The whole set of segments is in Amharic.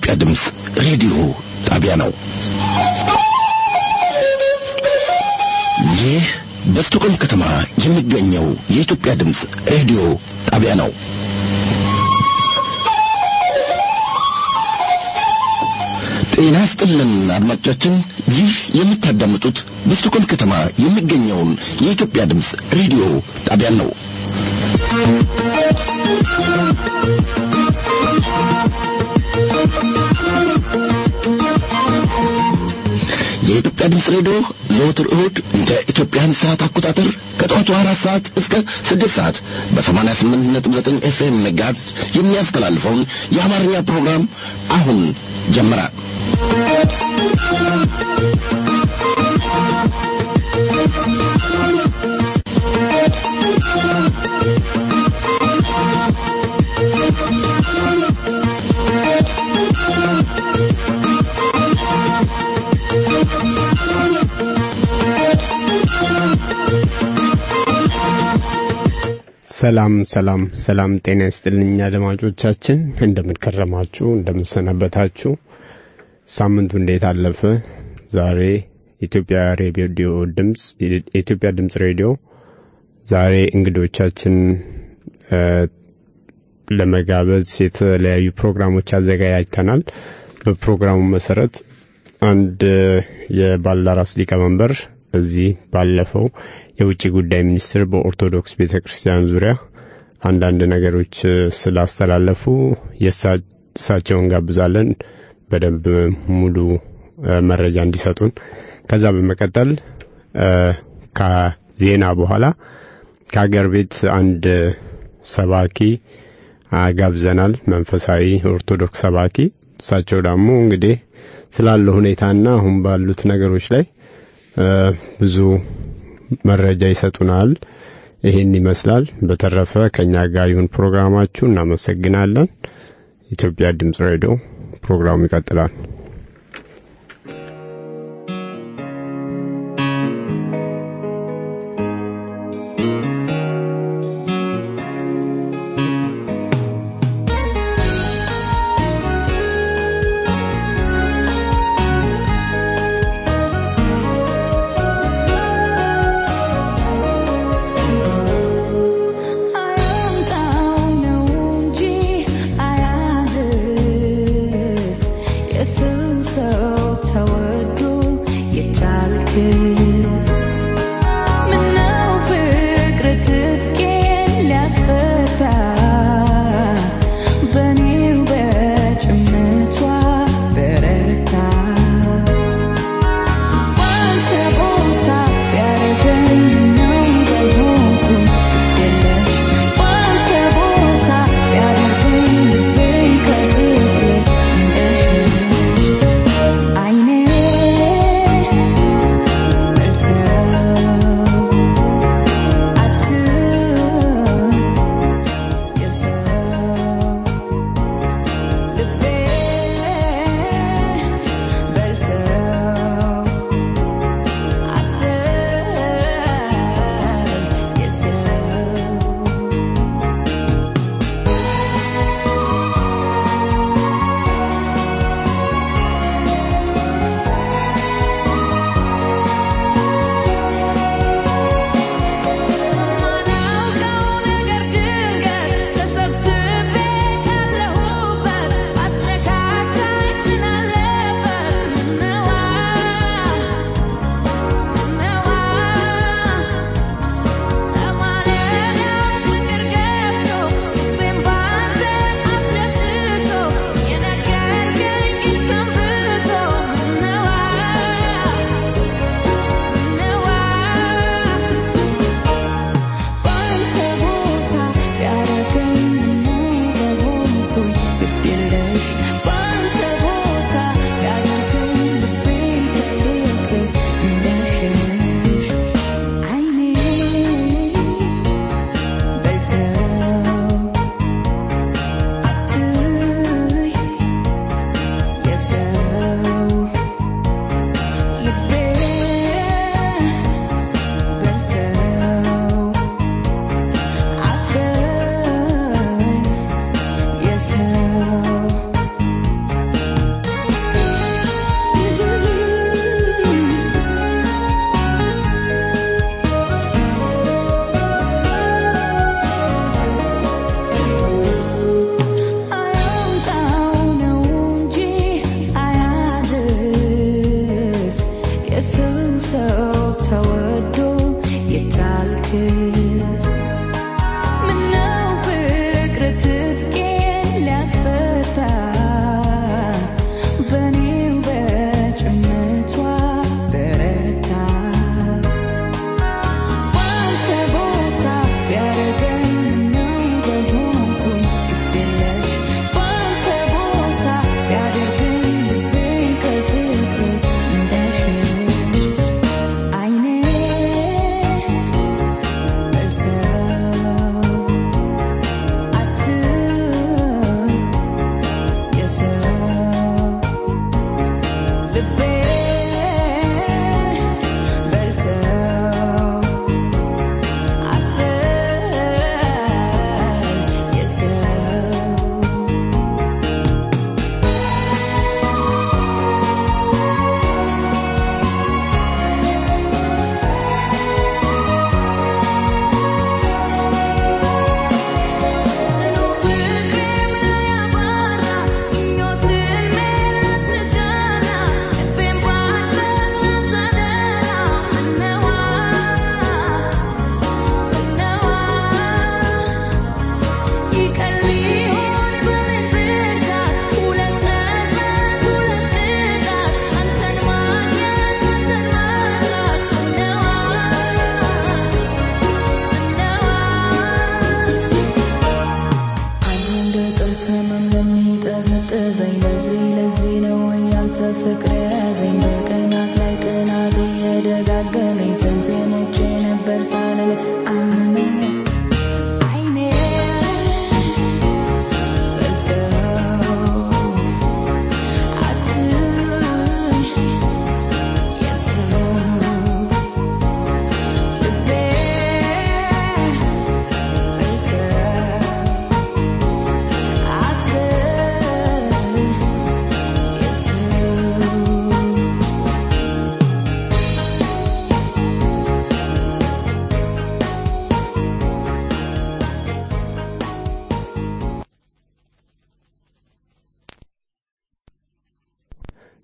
የኢትዮጵያ ድምፅ ሬዲዮ ጣቢያ ነው። ይህ በስቶኮልም ከተማ የሚገኘው የኢትዮጵያ ድምፅ ሬዲዮ ጣቢያ ነው። ጤና ስጥልን አድማጮቻችን፣ ይህ የምታዳምጡት በስቶኮልም ከተማ የሚገኘውን የኢትዮጵያ ድምፅ ሬዲዮ ጣቢያን ነው። የኢትዮጵያ ድምፅ ሬዲዮ ዘወትር እሁድ እንደ ኢትዮጵያን ሰዓት አቆጣጠር ከጠዋቱ አራት ሰዓት እስከ ስድስት ሰዓት በሰማንያ ስምንት ነጥብ ዘጠኝ ኤፍኤም ሜጋሄርዝ የሚያስተላልፈውን የአማርኛ ፕሮግራም አሁን ጀመረ። ሰላም ሰላም ሰላም፣ ጤና ይስጥልኝ አድማጮቻችን፣ እንደምንከረማችሁ እንደምንሰነበታችሁ። ሳምንቱ እንዴት አለፈ? ዛሬ ኢትዮጵያ ሬዲዮ ድምፅ የኢትዮጵያ ድምፅ ሬዲዮ ዛሬ እንግዶቻችን ለመጋበዝ የተለያዩ ፕሮግራሞች አዘጋጃጅተናል። በፕሮግራሙ መሰረት አንድ የባልደራስ ሊቀመንበር በዚህ ባለፈው የውጭ ጉዳይ ሚኒስትር በኦርቶዶክስ ቤተ ክርስቲያን ዙሪያ አንዳንድ ነገሮች ስላስተላለፉ የእሳቸውን ጋብዛለን በደንብ ሙሉ መረጃ እንዲሰጡን። ከዛ በመቀጠል ከዜና በኋላ ከሀገር ቤት አንድ ሰባኪ ጋብዘናል። መንፈሳዊ ኦርቶዶክስ ሰባኪ። እሳቸው ደግሞ እንግዲህ ስላለው ሁኔታና አሁን ባሉት ነገሮች ላይ ብዙ መረጃ ይሰጡናል። ይህን ይመስላል። በተረፈ ከእኛ ጋር ይሁን ፕሮግራማችሁ። እናመሰግናለን። ኢትዮጵያ ድምፅ ሬዲዮ ፕሮግራሙ ይቀጥላል። Yes,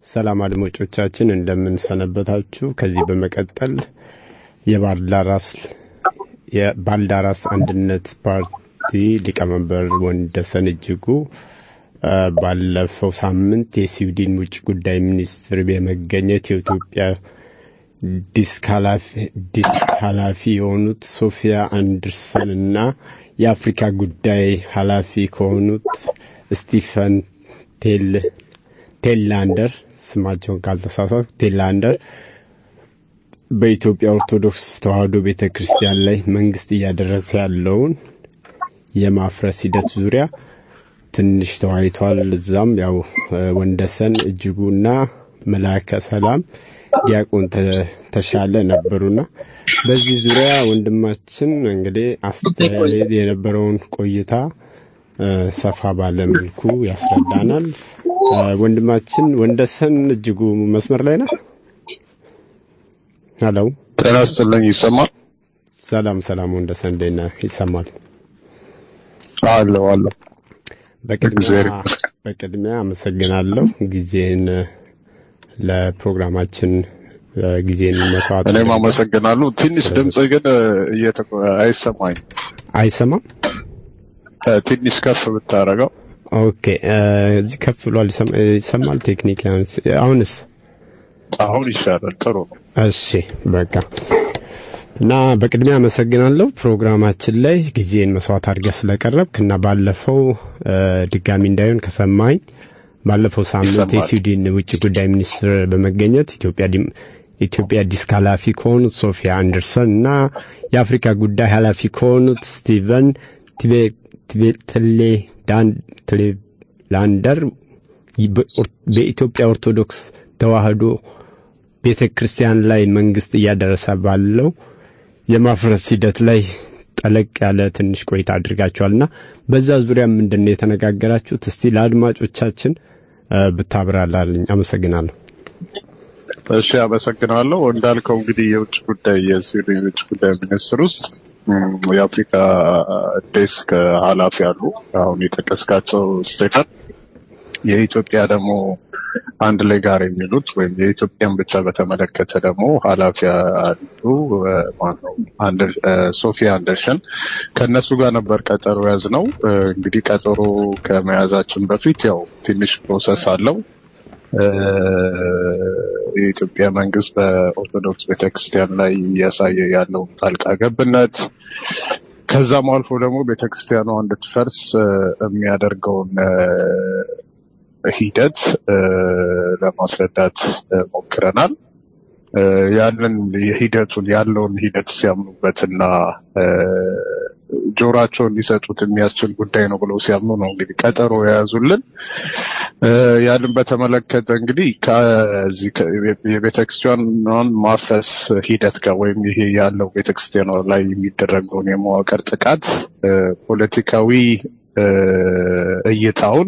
ሰላም አድማጮቻችን እንደምንሰነበታችሁ። ከዚህ በመቀጠል የባልዳራስ የባልዳራስ አንድነት ፓርቲ ሊቀመንበር ወንደሰን እጅጉ ባለፈው ሳምንት የስዊድን ውጭ ጉዳይ ሚኒስትር በመገኘት የኢትዮጵያ ዲስክ ኃላፊ የሆኑት ሶፊያ አንደርሰን እና የአፍሪካ ጉዳይ ኃላፊ ከሆኑት ስቲፈን ቴላንደር ስማቸውን ካልተሳሳቱ ቴላንደር በኢትዮጵያ ኦርቶዶክስ ተዋሕዶ ቤተ ክርስቲያን ላይ መንግስት እያደረሰ ያለውን የማፍረስ ሂደት ዙሪያ ትንሽ ተወያይተዋል። እዛም ያው ወንደሰን እጅጉና መላከ ሰላም ዲያቆን ተሻለ ነበሩና በዚህ ዙሪያ ወንድማችን እንግዲህ አስተያየት የነበረውን ቆይታ ሰፋ ባለ መልኩ ያስረዳናል። ወንድማችን ወንደሰን እጅጉ መስመር ላይ ነህ? ሄሎ፣ ጤና ይስጥልኝ። ይሰማል? ሰላም ሰላም። ወንደሰን እንዴት ነህ? ይሰማል? አለሁ አለሁ። በቅድሚያ አመሰግናለሁ ጊዜን ለፕሮግራማችን ጊዜን መስዋዕት። እኔም አመሰግናለሁ። ትንሽ ድምጽ ግን አይሰማኝ። አይሰማም? ትንሽ ከፍ ብታረገው። ኦኬ፣ እዚህ ከፍ ብሏል። ይሰማል? ቴክኒክ አሁንስ? አሁን ይሻላል። ጥሩ ነው። እሺ፣ በቃ እና በቅድሚያ አመሰግናለሁ ፕሮግራማችን ላይ ጊዜን መስዋዕት አድርገህ ስለቀረብክ እና ባለፈው ድጋሚ እንዳይሆን ከሰማኝ ባለፈው ሳምንት የስዊድን ውጭ ጉዳይ ሚኒስትር በመገኘት ኢትዮጵያ ኢትዮጵያ ዲስክ ኃላፊ ከሆኑት ሶፊያ አንደርሰን እና የአፍሪካ ጉዳይ ኃላፊ ከሆኑት ስቲቨን ቴሌላንደር በኢትዮጵያ ኦርቶዶክስ ተዋሕዶ ቤተ ክርስቲያን ላይ መንግስት እያደረሰ ባለው የማፍረስ ሂደት ላይ ጠለቅ ያለ ትንሽ ቆይታ አድርጋችኋልና በዛ ዙሪያ ምንድን ነው የተነጋገራችሁት? እስቲ ለአድማጮቻችን ብታብራራልኝ። አመሰግናለሁ። እሺ፣ አመሰግናለሁ። እንዳልከው እንግዲህ የውጭ ጉዳይ የስዊድን የውጭ ጉዳይ ሚኒስትር ውስጥ የአፍሪካ ዴስክ ኃላፊ አሉ። አሁን የጠቀስካቸው ስቴፈን፣ የኢትዮጵያ ደግሞ አንድ ላይ ጋር የሚሉት ወይም የኢትዮጵያን ብቻ በተመለከተ ደግሞ ኃላፊ አሉ። ማነው ሶፊያ አንደርሰን ከእነሱ ጋር ነበር ቀጠሮ ያዝ ነው። እንግዲህ ቀጠሮ ከመያዛችን በፊት ያው ትንሽ ፕሮሰስ አለው። የኢትዮጵያ መንግስት በኦርቶዶክስ ቤተክርስቲያን ላይ እያሳየ ያለውን ጣልቃ ገብነት ከዛም አልፎ ደግሞ ቤተክርስቲያኗ እንድትፈርስ የሚያደርገውን ሂደት ለማስረዳት ሞክረናል። ያንን የሂደቱን ያለውን ሂደት ሲያምኑበትና ጆሯቸውን ሊሰጡት የሚያስችል ጉዳይ ነው ብለው ሲያምኑ ነው እንግዲህ ቀጠሮ የያዙልን። ያንን በተመለከተ እንግዲህ ከዚህ የቤተክርስቲያኗን ማፍረስ ሂደት ጋር ወይም ይሄ ያለው ቤተክርስቲያኗ ላይ የሚደረገውን የመዋቅር ጥቃት ፖለቲካዊ እይታውን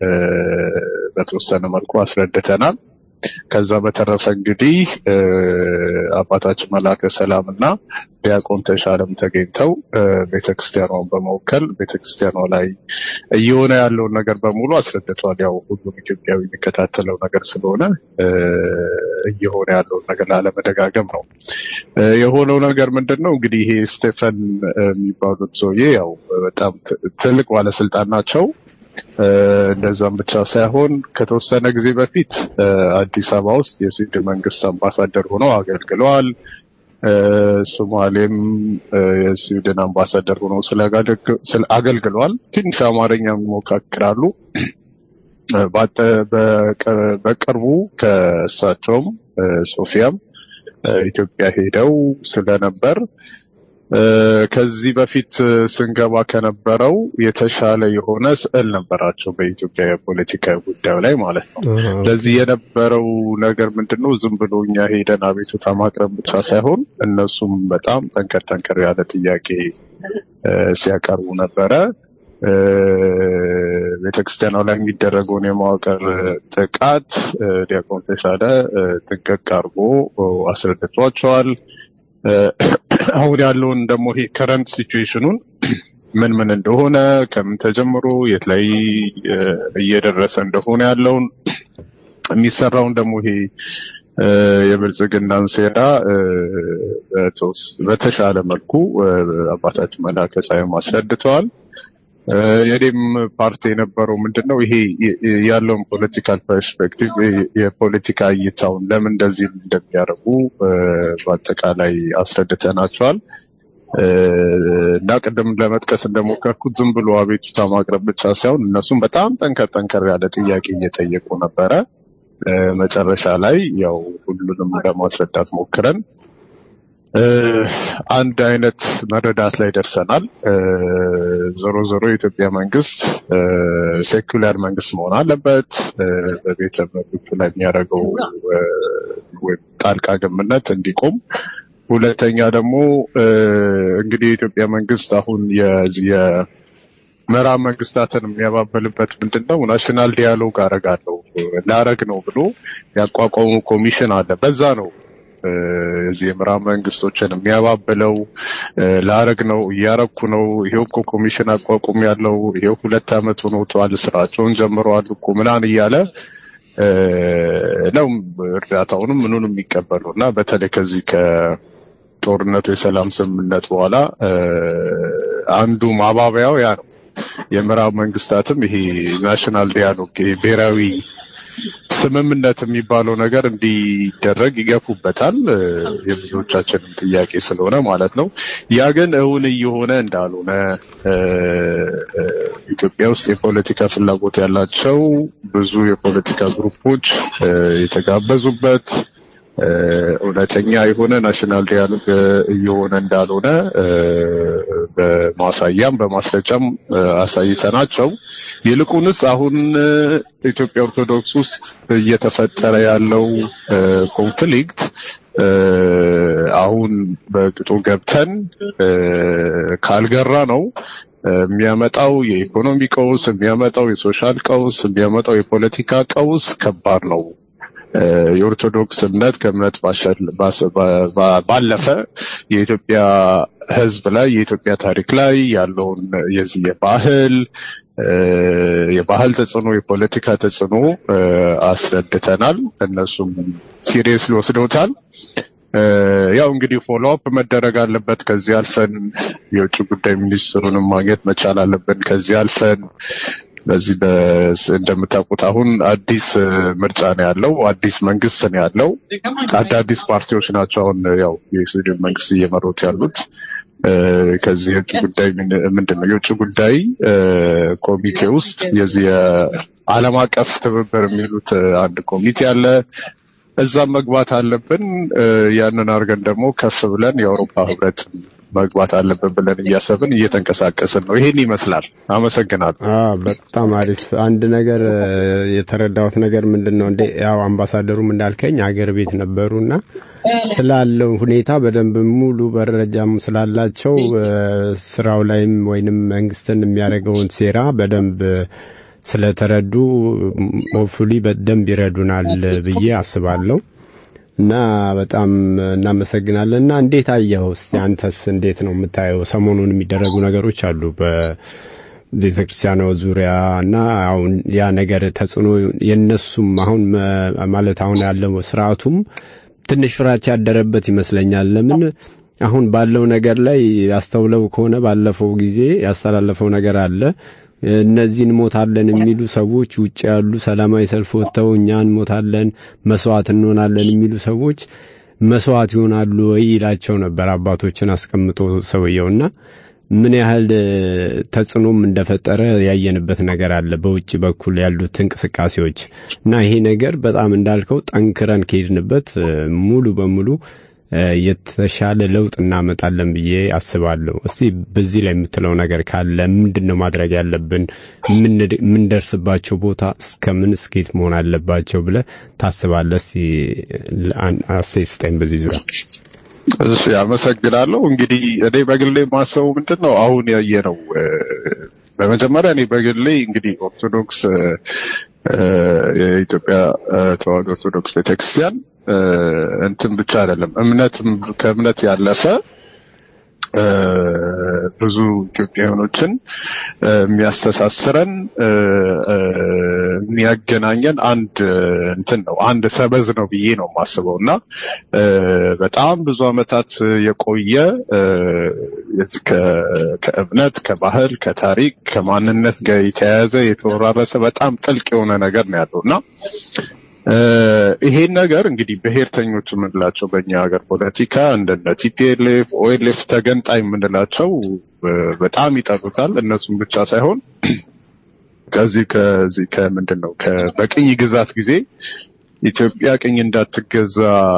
በተወሰነ መልኩ አስረድተናል። ከዛ በተረፈ እንግዲህ አባታችን መላከ ሰላም እና ዲያቆን ተሻለም ተገኝተው ቤተክርስቲያኗን በመወከል ቤተክርስቲያኗ ላይ እየሆነ ያለውን ነገር በሙሉ አስረድተዋል። ያው ሁሉም ኢትዮጵያዊ የሚከታተለው ነገር ስለሆነ እየሆነ ያለውን ነገር ላለመደጋገም ነው። የሆነው ነገር ምንድን ነው እንግዲህ ይሄ ስቴፈን የሚባሉት ሰውዬ ያው በጣም ትልቅ ባለስልጣን ናቸው። እንደዛም ብቻ ሳይሆን ከተወሰነ ጊዜ በፊት አዲስ አበባ ውስጥ የስዊድን መንግስት አምባሳደር ሆነው አገልግለዋል። ሶማሌም የስዊድን አምባሳደር ሆነው አገልግለዋል። ትንሽ አማርኛ ይሞካክራሉ። በቅርቡ ከእሳቸውም ሶፊያም ኢትዮጵያ ሄደው ስለነበር ከዚህ በፊት ስንገባ ከነበረው የተሻለ የሆነ ስዕል ነበራቸው በኢትዮጵያ የፖለቲካ ጉዳዩ ላይ ማለት ነው። ለዚህ የነበረው ነገር ምንድን ነው? ዝም ብሎ እኛ ሄደን አቤቱታ ማቅረብ ብቻ ሳይሆን እነሱም በጣም ጠንከር ጠንከር ያለ ጥያቄ ሲያቀርቡ ነበረ። ቤተክርስቲያኗ ላይ የሚደረገውን የመዋቅር ጥቃት ዲያቆን ተሻለ ጥንቅቅ አድርጎ አስረድቷቸዋል። አሁን ያለውን ደግሞ ይሄ ከረንት ሲቹዌሽኑን ምን ምን እንደሆነ ከምን ተጀምሮ የት ላይ እየደረሰ እንደሆነ ያለውን የሚሰራውን ደግሞ ይሄ የብልጽግናን ሴራ በተሻለ መልኩ አባታችን መላከ ፀሐይም አስረድተዋል። የኔም ፓርቲ የነበረው ምንድን ነው ይሄ ያለውን ፖለቲካል ፐርስፔክቲቭ የፖለቲካ እይታውን ለምን እንደዚህ እንደሚያደርጉ በአጠቃላይ አስረድተናቸዋል። እና ቅድም ለመጥቀስ እንደሞከርኩት ዝም ብሎ አቤቱታ ማቅረብ ብቻ ሳይሆን እነሱም በጣም ጠንከር ጠንከር ያለ ጥያቄ እየጠየቁ ነበረ። መጨረሻ ላይ ያው ሁሉንም ለማስረዳት ሞክረን አንድ አይነት መረዳት ላይ ደርሰናል። ዞሮ ዞሮ የኢትዮጵያ መንግስት ሴኩላር መንግስት መሆን አለበት። በቤተ መንግስቱ ላይ የሚያደርገው ወይም ጣልቃ ገብነት እንዲቆም ሁለተኛ ደግሞ እንግዲህ የኢትዮጵያ መንግስት አሁን የዚህ የምዕራብ መንግስታትን የሚያባበልበት ምንድን ነው? ናሽናል ዲያሎግ አረጋለሁ ላረግ ነው ብሎ ያቋቋሙ ኮሚሽን አለ። በዛ ነው እዚህ የምዕራብ መንግስቶችን የሚያባብለው ላረግ ነው እያረኩ ነው፣ ይሄው እኮ ኮሚሽን አቋቁም ያለው ይሄው ሁለት አመት ሆኖቷል፣ ስራቸውን ጀምረዋል እኮ ምናምን እያለ ነው እርዳታውንም ምኑን የሚቀበሉ እና በተለይ ከዚህ ከጦርነቱ የሰላም ስምምነት በኋላ አንዱ ማባበያው ያ ነው። የምዕራብ መንግስታትም ይሄ ናሽናል ዲያሎግ ብሔራዊ ስምምነት የሚባለው ነገር እንዲደረግ ይገፉበታል። የብዙዎቻችንም ጥያቄ ስለሆነ ማለት ነው። ያ ግን እውን እየሆነ እንዳልሆነ ኢትዮጵያ ውስጥ የፖለቲካ ፍላጎት ያላቸው ብዙ የፖለቲካ ግሩፖች የተጋበዙበት እውነተኛ የሆነ ናሽናል ዲያሎግ እየሆነ እንዳልሆነ በማሳያም በማስረጃም አሳይተናቸው ይልቁንስ አሁን ኢትዮጵያ ኦርቶዶክስ ውስጥ እየተፈጠረ ያለው ኮንፍሊክት አሁን በቅጡ ገብተን ካልገራ ነው የሚያመጣው የኢኮኖሚ ቀውስ፣ የሚያመጣው የሶሻል ቀውስ፣ የሚያመጣው የፖለቲካ ቀውስ ከባድ ነው። የኦርቶዶክስ እምነት ከእምነት ባለፈ የኢትዮጵያ ሕዝብ ላይ የኢትዮጵያ ታሪክ ላይ ያለውን የዚህ የባህል የባህል ተጽዕኖ የፖለቲካ ተጽዕኖ አስረድተናል። እነሱም ሲሪየስ ሊወስደውታል። ያው እንግዲህ ፎሎ አፕ መደረግ አለበት። ከዚህ አልፈን የውጭ ጉዳይ ሚኒስትሩንም ማግኘት መቻል አለብን። ከዚህ አልፈን በዚህ እንደምታውቁት አሁን አዲስ ምርጫ ነው ያለው፣ አዲስ መንግስት ነው ያለው። አዳዲስ ፓርቲዎች ናቸው አሁን ያው የስዊድን መንግስት እየመሩት ያሉት። ከዚህ የውጭ ጉዳይ ምንድን ነው የውጭ ጉዳይ ኮሚቴ ውስጥ የዚህ የዓለም አቀፍ ትብብር የሚሉት አንድ ኮሚቴ አለ። እዛም መግባት አለብን። ያንን አድርገን ደግሞ ከፍ ብለን የአውሮፓ ህብረት መግባት አለብን ብለን እያሰብን እየተንቀሳቀስን ነው። ይሄን ይመስላል። አመሰግናለሁ። በጣም አሪፍ። አንድ ነገር የተረዳሁት ነገር ምንድን ነው እንደ ያው አምባሳደሩም እንዳልከኝ አገር ቤት ነበሩና ስላለው ሁኔታ በደንብ ሙሉ መረጃም ስላላቸው ስራው ላይም ወይንም መንግስትን የሚያደርገውን ሴራ በደንብ ስለተረዱ ሆፕፉሊ በደንብ ይረዱናል ብዬ አስባለሁ። እና በጣም እናመሰግናለን። እና እንዴት አየኸው? እስቲ አንተስ እንዴት ነው የምታየው? ሰሞኑን የሚደረጉ ነገሮች አሉ በቤተ ክርስቲያኗ ዙሪያ እና አሁን ያ ነገር ተጽዕኖ የነሱም አሁን ማለት አሁን ያለው ስርዓቱም ትንሽ ፍራቻ ያደረበት ይመስለኛል። ለምን አሁን ባለው ነገር ላይ ያስተውለው ከሆነ ባለፈው ጊዜ ያስተላለፈው ነገር አለ እነዚህ እንሞታለን የሚሉ ሰዎች ውጭ ያሉ ሰላማዊ ሰልፍ ወጥተው እኛ እንሞታለን መስዋዕት እንሆናለን የሚሉ ሰዎች መስዋዕት ይሆናሉ ወይ ይላቸው ነበር አባቶችን አስቀምጦ ሰውየውና ምን ያህል ተጽዕኖም እንደፈጠረ ያየንበት ነገር አለ በውጭ በኩል ያሉት እንቅስቃሴዎች እና ይሄ ነገር በጣም እንዳልከው ጠንክረን ከሄድንበት ሙሉ በሙሉ የተሻለ ለውጥ እናመጣለን ብዬ አስባለሁ። እስቲ በዚህ ላይ የምትለው ነገር ካለ ምንድን ነው ማድረግ ያለብን? የምንደርስባቸው ቦታ እስከምን እስኬት መሆን አለባቸው ብለህ ታስባለህ? እስቲ አስተያየት ስጠኝ በዚህ ዙሪያ። እሺ፣ አመሰግናለሁ። እንግዲህ እኔ በግሌ ማሰቡ ምንድን ነው አሁን ያየነው በመጀመሪያ እኔ በግሌ እንግዲህ ኦርቶዶክስ የኢትዮጵያ ተዋሕዶ ኦርቶዶክስ ቤተክርስቲያን እንትን ብቻ አይደለም እምነትም ከእምነት ያለፈ ብዙ ኢትዮጵያውያኖችን የሚያስተሳስረን የሚያገናኘን አንድ እንትን ነው፣ አንድ ሰበዝ ነው ብዬ ነው የማስበው እና በጣም ብዙ ዓመታት የቆየ ከእምነት፣ ከባህል፣ ከታሪክ፣ ከማንነት ጋር የተያያዘ የተወራረሰ በጣም ጥልቅ የሆነ ነገር ነው ያለው እና ይሄን ነገር እንግዲህ ብሔርተኞች የምንላቸው በእኛ ሀገር ፖለቲካ እንደነ ቲፒኤልኤፍ ኦኤልኤፍ ተገንጣይ የምንላቸው በጣም ይጠሉታል። እነሱም ብቻ ሳይሆን ከዚህ ከዚህ ከምንድን ነው በቅኝ ግዛት ጊዜ ኢትዮጵያ ቅኝ እንዳትገዛ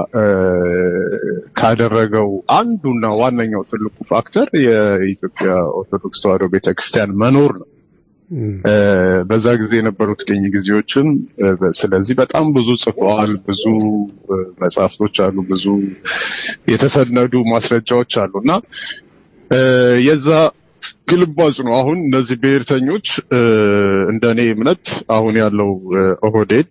ካደረገው አንዱና ዋነኛው ትልቁ ፋክተር የኢትዮጵያ ኦርቶዶክስ ተዋሕዶ ቤተክርስቲያን መኖር ነው። በዛ ጊዜ የነበሩት ቅኝ ጊዜዎችም ስለዚህ በጣም ብዙ ጽፈዋል። ብዙ መጽሐፍቶች አሉ፣ ብዙ የተሰነዱ ማስረጃዎች አሉ እና የዛ ግልባጭ ነው። አሁን እነዚህ ብሔርተኞች እንደኔ እምነት አሁን ያለው ኦህዴድ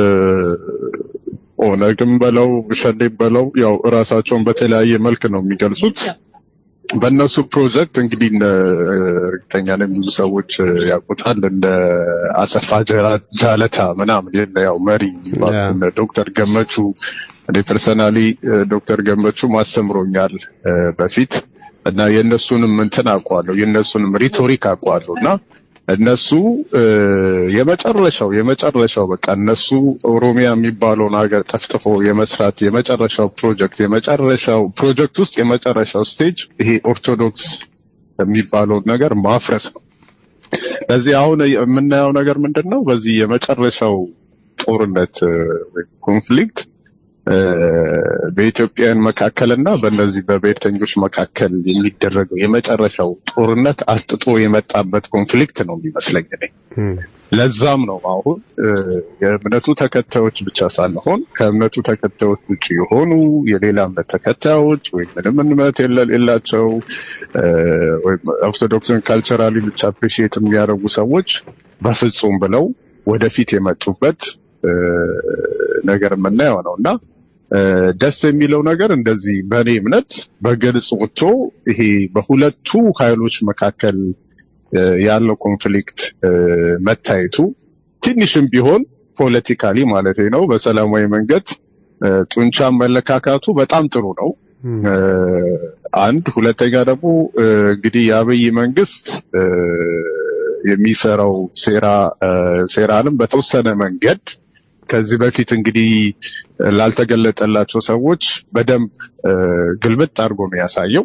ኦነግም በለው ሸኔም በለው ያው እራሳቸውን በተለያየ መልክ ነው የሚገልጹት። በእነሱ ፕሮጀክት እንግዲህ እርግጠኛ ነኝ ብዙ ሰዎች ያውቁታል። እንደ አሰፋ ጃለታ ምናምን ያው መሪ ዶክተር ገመቹ እኔ ፐርሰናሊ ዶክተር ገመቹ ማስተምሮኛል በፊት እና የእነሱንም እንትን አውቀዋለሁ የእነሱንም ሪቶሪክ አውቀዋለሁ እና እነሱ የመጨረሻው የመጨረሻው በቃ እነሱ ኦሮሚያ የሚባለውን ሀገር ጠፍጥፎ የመስራት የመጨረሻው ፕሮጀክት የመጨረሻው ፕሮጀክት ውስጥ የመጨረሻው ስቴጅ ይሄ ኦርቶዶክስ የሚባለውን ነገር ማፍረስ ነው። ለዚህ አሁን የምናየው ነገር ምንድን ነው? በዚህ የመጨረሻው ጦርነት ኮንፍሊክት በኢትዮጵያውያን መካከልና በእነዚህ በብሔርተኞች መካከል የሚደረገው የመጨረሻው ጦርነት አስጥጦ የመጣበት ኮንፍሊክት ነው የሚመስለኝ እኔ። ለዛም ነው አሁን የእምነቱ ተከታዮች ብቻ ሳንሆን ከእምነቱ ተከታዮች ውጭ የሆኑ የሌላ እምነት ተከታዮች ወይም ምንም እምነት የላቸው ወይም ኦርቶዶክስን ካልቸራሊ ብቻ አፕሪሺየት የሚያደርጉ ሰዎች በፍጹም ብለው ወደፊት የመጡበት ነገር የምናየው ነው እና ደስ የሚለው ነገር እንደዚህ በእኔ እምነት በግልጽ ወጥቶ ይሄ በሁለቱ ኃይሎች መካከል ያለው ኮንፍሊክት መታየቱ ትንሽም ቢሆን ፖለቲካሊ ማለት ነው በሰላማዊ መንገድ ጡንቻ መለካካቱ በጣም ጥሩ ነው። አንድ ሁለተኛ ደግሞ እንግዲህ የአብይ መንግስት የሚሰራው ሴራ ሴራንም በተወሰነ መንገድ ከዚህ በፊት እንግዲህ ላልተገለጠላቸው ሰዎች በደንብ ግልብጥ አድርጎ ነው ያሳየው።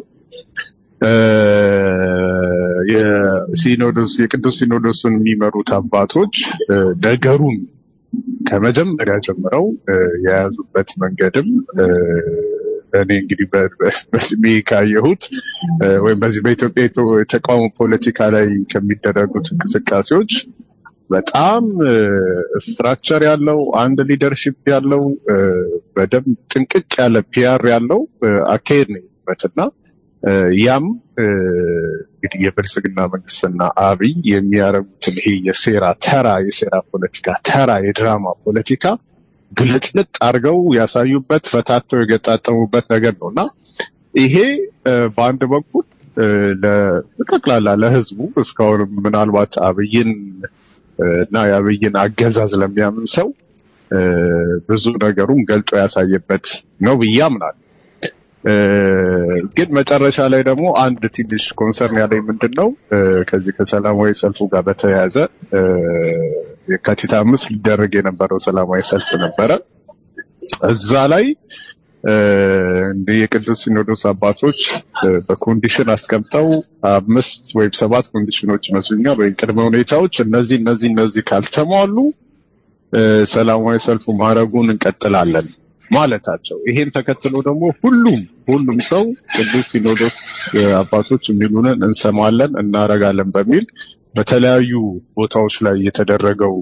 የሲኖዶስ የቅዱስ ሲኖዶስን የሚመሩት አባቶች ነገሩን ከመጀመሪያ ጀምረው የያዙበት መንገድም እኔ እንግዲህ በስሜ ካየሁት ወይም በዚህ በኢትዮጵያ የተቃውሞ ፖለቲካ ላይ ከሚደረጉት እንቅስቃሴዎች በጣም ስትራክቸር ያለው አንድ ሊደርሺፕ ያለው በደንብ ጥንቅቅ ያለ ፒያር ያለው አካሄድ ነው እና ያም እንግዲህ የብልጽግና መንግስትና አብይ የሚያደርጉትን ይሄ የሴራ ተራ የሴራ ፖለቲካ ተራ የድራማ ፖለቲካ ግልጥልጥ አድርገው ያሳዩበት ፈታተው የገጣጠሙበት ነገር ነው እና ይሄ በአንድ በኩል ለጠቅላላ ለህዝቡ እስካሁን ምናልባት አብይን እና የአብይን አገዛዝ ለሚያምን ሰው ብዙ ነገሩን ገልጦ ያሳየበት ነው ብዬ አምናለሁ። ግን መጨረሻ ላይ ደግሞ አንድ ትንሽ ኮንሰርን ያለኝ ምንድን ነው ከዚህ ከሰላማዊ ሰልፉ ጋር በተያያዘ የካቲት አምስት ሊደረግ የነበረው ሰላማዊ ሰልፍ ነበረ። እዛ ላይ እንዲህ የቅዱስ ሲኖዶስ አባቶች በኮንዲሽን አስቀምጠው አምስት ወይም ሰባት ኮንዲሽኖች ይመስሉኛል ወይም ቅድመ ሁኔታዎች እነዚህ እነዚህ እነዚህ ካልተሟሉ ሰላማዊ ሰልፉ ማድረጉን እንቀጥላለን ማለታቸው። ይሄን ተከትሎ ደግሞ ሁሉም ሁሉም ሰው ቅዱስ ሲኖዶስ አባቶች የሚሉንን እንሰማለን እናረጋለን በሚል በተለያዩ ቦታዎች ላይ የተደረገው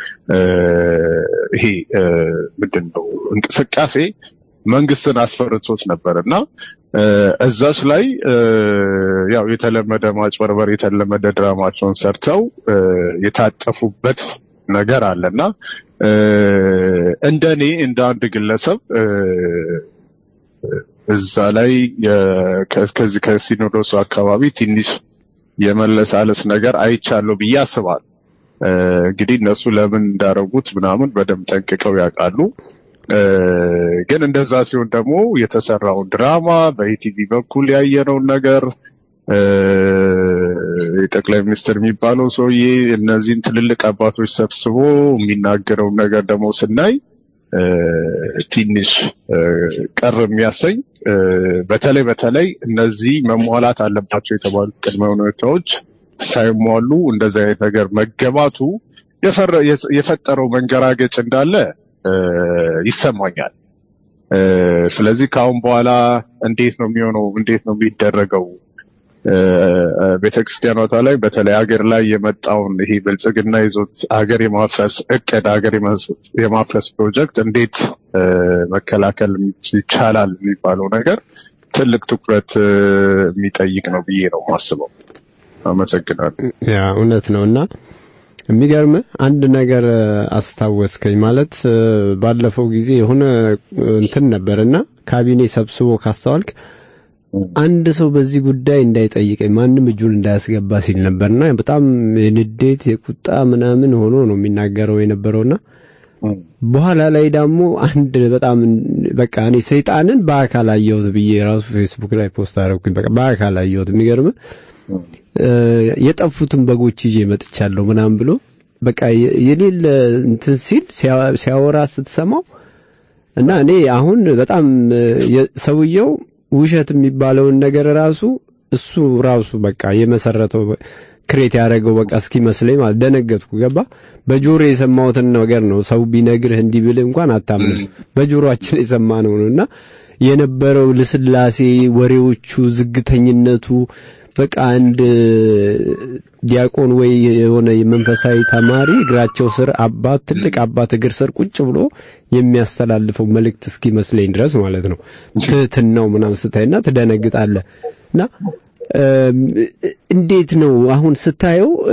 ይሄ ምንድን ነው እንቅስቃሴ መንግስትን አስፈርቶት ነበር እና እዛች ላይ ያው የተለመደ ማጭበርበር የተለመደ ድራማቸውን ሰርተው የታጠፉበት ነገር አለና እንደኔ እንደ አንድ ግለሰብ እዛ ላይ የ- ከ- ከዚህ ከሲኖዶሱ አካባቢ ትንሽ የመለሳለስ ነገር አይቻለሁ ብዬ አስባለሁ። እ፣ እንግዲህ እነሱ ለምን እንዳረጉት ምናምን በደንብ ጠንቅቀው ያውቃሉ። እ፣ ግን እንደዛ ሲሆን ደግሞ የተሰራውን ድራማ በኢቲቪ በኩል ያየነውን ነገር እ፣ የጠቅላይ ሚኒስትር የሚባለው ሰውዬ እነዚህን ትልልቅ አባቶች ሰብስቦ የሚናገረውን ነገር ደግሞ ስናይ እ፣ ትንሽ እ፣ ቀር የሚያሰኝ እ፣ በተለይ በተለይ እነዚህ መሟላት አለባቸው የተባሉት ቅድመ ሁኔታዎች ሳይሟሉ እንደዚህ አይነት ነገር መገባቱ የፈረ- የስ- የፈጠረው መንገራገጭ እንዳለ እ፣ ይሰማኛል። እ፣ ስለዚህ ከአሁን በኋላ እንዴት ነው የሚሆነው? እንዴት ነው የሚደረገው? እ፣ ቤተክርስቲያኗታ ላይ በተለይ ሀገር ላይ የመጣውን ይሄ ብልጽግና ይዞት ሀገር የማፍረስ እቅድ ሀገር የማስ- የማፍረስ ፕሮጀክት እንዴት እ፣ መከላከል ይቻላል የሚባለው ነገር ትልቅ ትኩረት እ፣ የሚጠይቅ ነው ብዬ ነው የማስበው። አመሰግናለሁ። ያ እውነት ነው እና የሚገርም አንድ ነገር እ፣ አስታወስከኝ ማለት እ፣ ባለፈው ጊዜ የሆነ እ፣ እንትን ነበርና ካቢኔ ሰብስቦ ካስተዋልክ አንድ ሰው በዚህ ጉዳይ እንዳይጠይቀኝ ማንም እጁን እንዳያስገባ ሲል ነበርና በጣም የንዴት የቁጣ ምናምን ሆኖ ነው የሚናገረው የነበረውና በኋላ ላይ ደግሞ አንድ በጣም በቃ እኔ ሰይጣንን በአካል አየሁት ብዬ ራሱ ፌስቡክ ላይ ፖስት አደረኩኝ። በቃ በአካል አየሁት። የሚገርም እ፣ የጠፉትን በጎች ይዤ መጥቻለሁ ምናምን ብሎ በቃ የ- የሌለ እንትን ሲል ሲያ- ሲያወራ ስትሰማው እና እኔ አሁን በጣም እ፣ የ- ሰውየው ውሸት የሚባለውን ነገር ራሱ እሱ ራሱ በቃ የመሰረተው ክሬት ያደረገው በቃ እስኪመስለኝ ማለት ደነገጥኩ። ገባ በጆሮ የሰማሁትን ነገር ነው። ሰው ቢነግርህ እንዲህ ብልህ እንኳን አታምንም። በጆሮአችን የሰማነው ነው እና የነበረው ልስላሴ፣ ወሬዎቹ፣ ዝግተኝነቱ በቃ አንድ ዲያቆን ወይ የሆነ የመንፈሳዊ ተማሪ እግራቸው ስር አባት ትልቅ አባት እግር ስር ቁጭ ብሎ የሚያስተላልፈው መልእክት እስኪመስለኝ ድረስ ማለት ነው። ትህትናው ምናምን ስታይና ትደነግጣለህ እና እም፣ እንዴት ነው አሁን ስታየው እ፣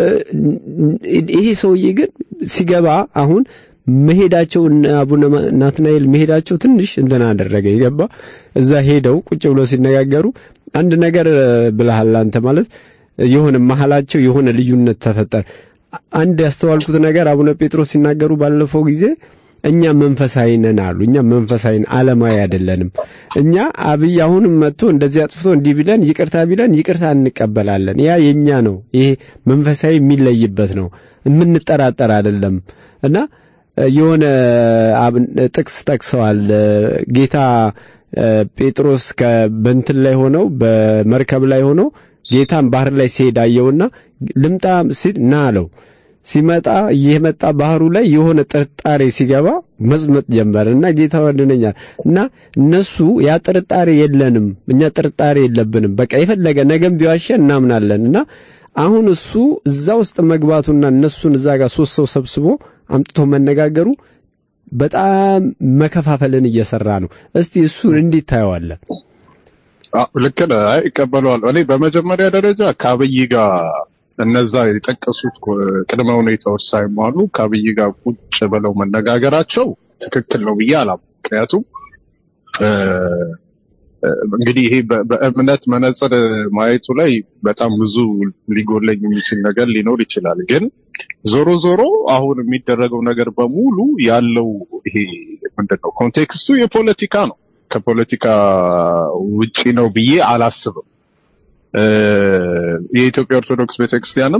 ይሄ ሰውዬ ግን ሲገባ አሁን መሄዳቸው እነ አቡነ ናትናኤል መሄዳቸው ትንሽ እንትን አደረገ። ይገባ እዛ ሄደው ቁጭ ብሎ ሲነጋገሩ አንድ ነገር እ፣ ብለሃል አንተ ማለት የሆነ መሀላቸው የሆነ ልዩነት ተፈጠረ። አንድ ያስተዋልኩት ነገር አቡነ ጴጥሮስ ሲናገሩ ባለፈው ጊዜ እኛ መንፈሳዊ ነን አሉ። እኛ መንፈሳዊ ነን፣ ዓለማዊ አይደለንም። እኛ አብይ አሁንም መጥቶ እንደዚህ አጥፍቶ እንዲህ ቢለን ይቅርታ ቢለን ይቅርታ እንቀበላለን። ያ የኛ ነው። ይሄ መንፈሳዊ የሚለይበት ነው። የምንጠራጠር አይደለም እና እ፣ የሆነ አብን- ጥቅስ ጠቅሰዋል እ፣ ጌታ እ፣ ጴጥሮስ ከበንትን ላይ ሆነው በመርከብ ላይ ሆነው ጌታን ባህር ላይ ሲሄድ አየውና ልምጣ ሲል ና አለው። ሲመጣ እየመጣ ባህሩ ላይ የሆነ ጥርጣሬ ሲገባ መጽመጥ ጀመረ እና ጌታ ወድነኛል እና እነሱ ያ ጥርጣሬ የለንም፣ እኛ ጥርጣሬ የለብንም። በቃ የፈለገ ነገም ቢዋሸን እናምናለን እና አሁን እሱ እዛ ውስጥ መግባቱና እነሱን እዛ ጋር ሶስት ሰው ሰብስቦ አምጥቶ መነጋገሩ በጣም መከፋፈልን እየሰራ ነው። እስቲ እሱን እንዴት ታየዋለህ? አዎ፣ ልክ ነህ። አይ እቀበለዋለሁ። እኔ በመጀመሪያ ደረጃ ከአብይ ጋር እነዛ የጠቀሱት ኮ- ቅድመ ሁኔታዎች ሳይሟሉ ከአብይ ጋር ቁጭ ብለው መነጋገራቸው ትክክል ነው ብዬ አላምንም። ምክንያቱም እ፣ እ፣ እንግዲህ ይሄ በ- በእምነት መነጽር ማየቱ ላይ በጣም ብዙ ሊጎለኝ የሚችል ነገር ሊኖር ይችላል። ግን ዞሮ ዞሮ አሁን የሚደረገው ነገር በሙሉ ያለው ይሄ ምንድን ነው ኮንቴክስቱ የፖለቲካ ነው። ከፖለቲካ ውጪ ነው ብዬ አላስብም። እ፣ የኢትዮጵያ ኦርቶዶክስ ቤተክርስቲያንም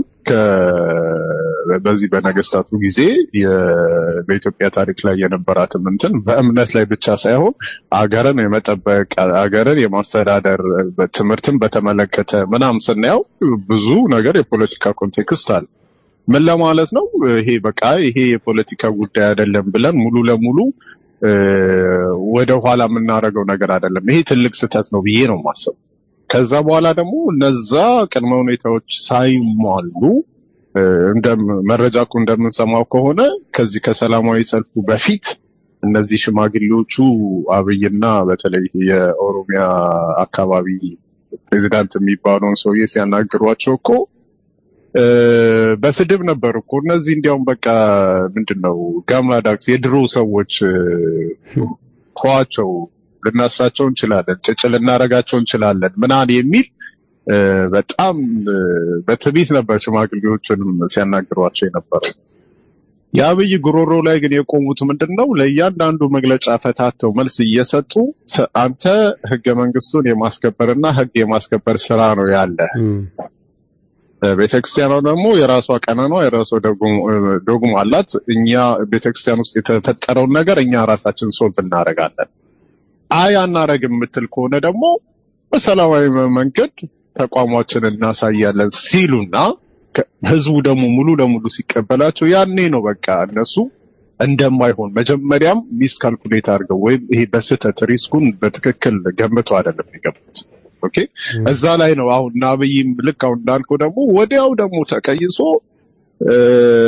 ከ- በዚህ በነገስታቱ ጊዜ የ- በኢትዮጵያ ታሪክ ላይ የነበራትም እንትን በእምነት ላይ ብቻ ሳይሆን አገርን የመጠበቅ አገርን የማስተዳደር ትምህርትን በተመለከተ ምናምን ስናየው ብዙ ነገር የፖለቲካ ኮንቴክስት አለ። ምን ለማለት ነው? ይሄ በቃ ይሄ የፖለቲካ ጉዳይ አይደለም ብለን ሙሉ ለሙሉ እ፣ ወደ ኋላ የምናደርገው ነገር አይደለም። ይሄ ትልቅ ስህተት ነው ብዬ ነው የማስበው። ከዛ በኋላ ደግሞ እነዛ ቅድመ ሁኔታዎች ሳይሟሉ እ፣ እንደም- መረጃ እኮ እንደምንሰማው ከሆነ ከዚህ ከሰላማዊ ሰልፉ በፊት እነዚህ ሽማግሌዎቹ አብይና በተለይ የኦሮሚያ አካባቢ ፕሬዚዳንት የሚባለውን ሰውዬ ሲያናግሯቸው እኮ እ፣ በስድብ ነበር እኮ እነዚህ እንዲያውም በቃ ምንድን ነው ጋምላ ዳክስ የድሮ ሰዎች እ፣ ተዋቸው ልናስራቸው እንችላለን፣ ጭጭ ልናረጋቸው እንችላለን ምናምን የሚል እ፣ በጣም እ፣ በትዕቢት ነበር ሽማግሌዎችንም ሲያናግሯቸው የነበረው። የአብይ ጉሮሮ ላይ ግን የቆሙት ምንድን ነው? ለእያንዳንዱ መግለጫ ፈታተው መልስ እየሰጡ ሰ- አንተ ህገ መንግስቱን የማስከበርና ህግ የማስከበር ስራ ነው ያለ እም፣ ቤተክርስቲያኗ ደግሞ የራሷ ቀኖኗ የራሷ ዶግማ አላት። እኛ ቤተክርስቲያን ውስጥ የተፈጠረውን ነገር እኛ ራሳችን ሶልቭ እናደርጋለን። አይ አናረግም የምትል ከሆነ ደግሞ በሰላማዊ መንገድ ተቋማችንን እናሳያለን ሲሉና ከ- ህዝቡ ደግሞ ሙሉ ለሙሉ ሲቀበላቸው ያኔ ነው በቃ እነሱ እንደማይሆን መጀመሪያም ሚስ ካልኩሌት አድርገው ወይም ይሄ በስህተት ሪስኩን በትክክል ገምቶ አይደለም የገቡት። ኦኬ እዛ ላይ ነው አሁን እና አብይም ልክ አሁን እንዳልከው ደግሞ ወዲያው ደግሞ ተቀይሶ እ፣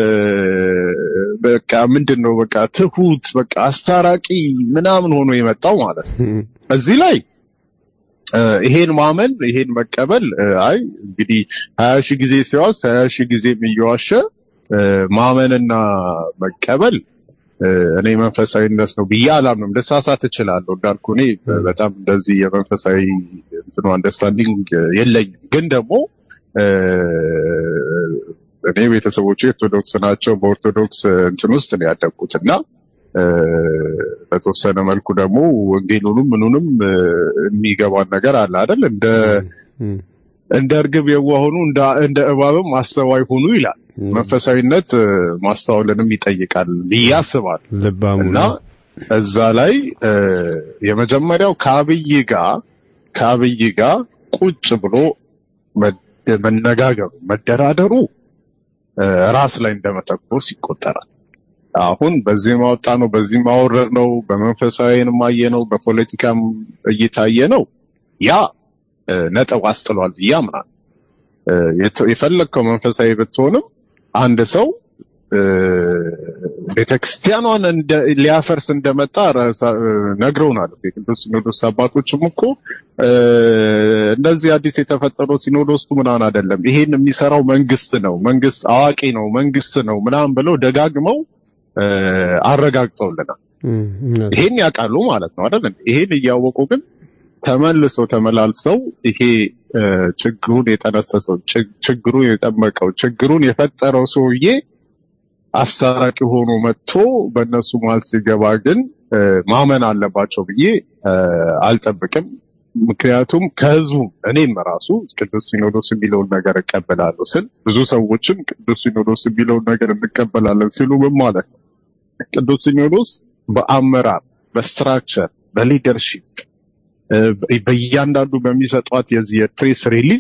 በቃ ምንድን ነው በቃ ትሁት በቃ አስታራቂ ምናምን ሆኖ የመጣው ማለት ነው። እም፣ እዚህ ላይ እ፣ ይሄን ማመን ይሄን መቀበል እ፣ አይ እንግዲህ ሀያ ሺህ ጊዜ ሲዋስ ሀያ ሺህ ጊዜም እየዋሸ እ፣ ማመንና መቀበል እ፣ እኔ መንፈሳዊነት ነው ብዬ አላምንም። ልሳሳት እችላለሁ እንዳልኩ እኔ በጣም እንደዚህ የመንፈሳዊ እንትኑ አንደርስታንዲንግ የለኝም። ግን ደግሞ እ፣ እኔ ቤተሰቦቼ ኦርቶዶክስ ናቸው። በኦርቶዶክስ እንትን ውስጥ ነው ያደግኩት እና እ፣ በተወሰነ መልኩ ደግሞ ወንጌሉንም ምኑንም እ፣ የሚገባን ነገር አለ አይደል? እንደ እም፣ እንደ እርግብ የዋህ ሁኑ እንደ እንደ እባብም አስተዋይ ሁኑ ይላል። እም፣ መንፈሳዊነት እ፣ ማስተዋልንም ይጠይቃል ብዬ አስባለሁ። ልባሙ እና ነው። እዛ ላይ እ፣ የመጀመሪያው ከአብይ ጋር ከአብይ ጋር ቁጭ ብሎ መ- መነጋገሩ መደራደሩ እ፣ ራስ ላይ እንደመተኮስ ይቆጠራል። አሁን በዚህ ማወጣ ነው፣ በዚህ ማወረድ ነው፣ በመንፈሳዊን ማየ ነው፣ በፖለቲካም እየታየ ነው። ያ እ፣ ነጥብ አስጥሏል ብዬ አምናለሁ። እ፣ የተ- የፈለግከው መንፈሳዊ ብትሆንም አንድ ሰው እ፣ ቤተክርስቲያኗን እንደ ሊያፈርስ እንደመጣ ራሳ- እ፣ ነግረውናል። የቅዱስ ሲኖዶስ አባቶችም እኮ እ፣ እንደዚህ አዲስ የተፈጠረው ሲኖዶሱ ምናምን አይደለም፣ ይሄን የሚሰራው መንግስት ነው፣ መንግስት አዋቂ ነው፣ መንግስት ነው ምናምን ብለው ደጋግመው እ፣ አረጋግጠውልናል። እም፣ እውነት። ይሄን ያውቃሉ ማለት ነው አይደል? እንዴ? ይሄን እያወቁ ግን ተመልሰው ተመላልሰው ይሄ እ፣ ችግሩን የጠነሰሰው ችግ- ችግሩን የጠመቀው ችግሩን የፈጠረው ሰውዬ አስታራቂ ሆኖ መጥቶ በእነሱ መሀል ሲገባ ግን እ፣ ማመን አለባቸው ብዬ እ፣ አልጠብቅም። ምክንያቱም ከህዝቡ እኔም ራሱ ቅዱስ ሲኖዶስ የሚለውን ነገር እቀበላለሁ ስል ብዙ ሰዎችም ቅዱስ ሲኖዶስ የሚለውን ነገር እንቀበላለን ሲሉ ምን ማለት ነው? ቅዱስ ሲኖዶስ በአመራር በስትራክቸር በሊደርሺፕ እ፣ በእያንዳንዱ በሚሰጧት የዚህ የፕሬስ ሪሊዝ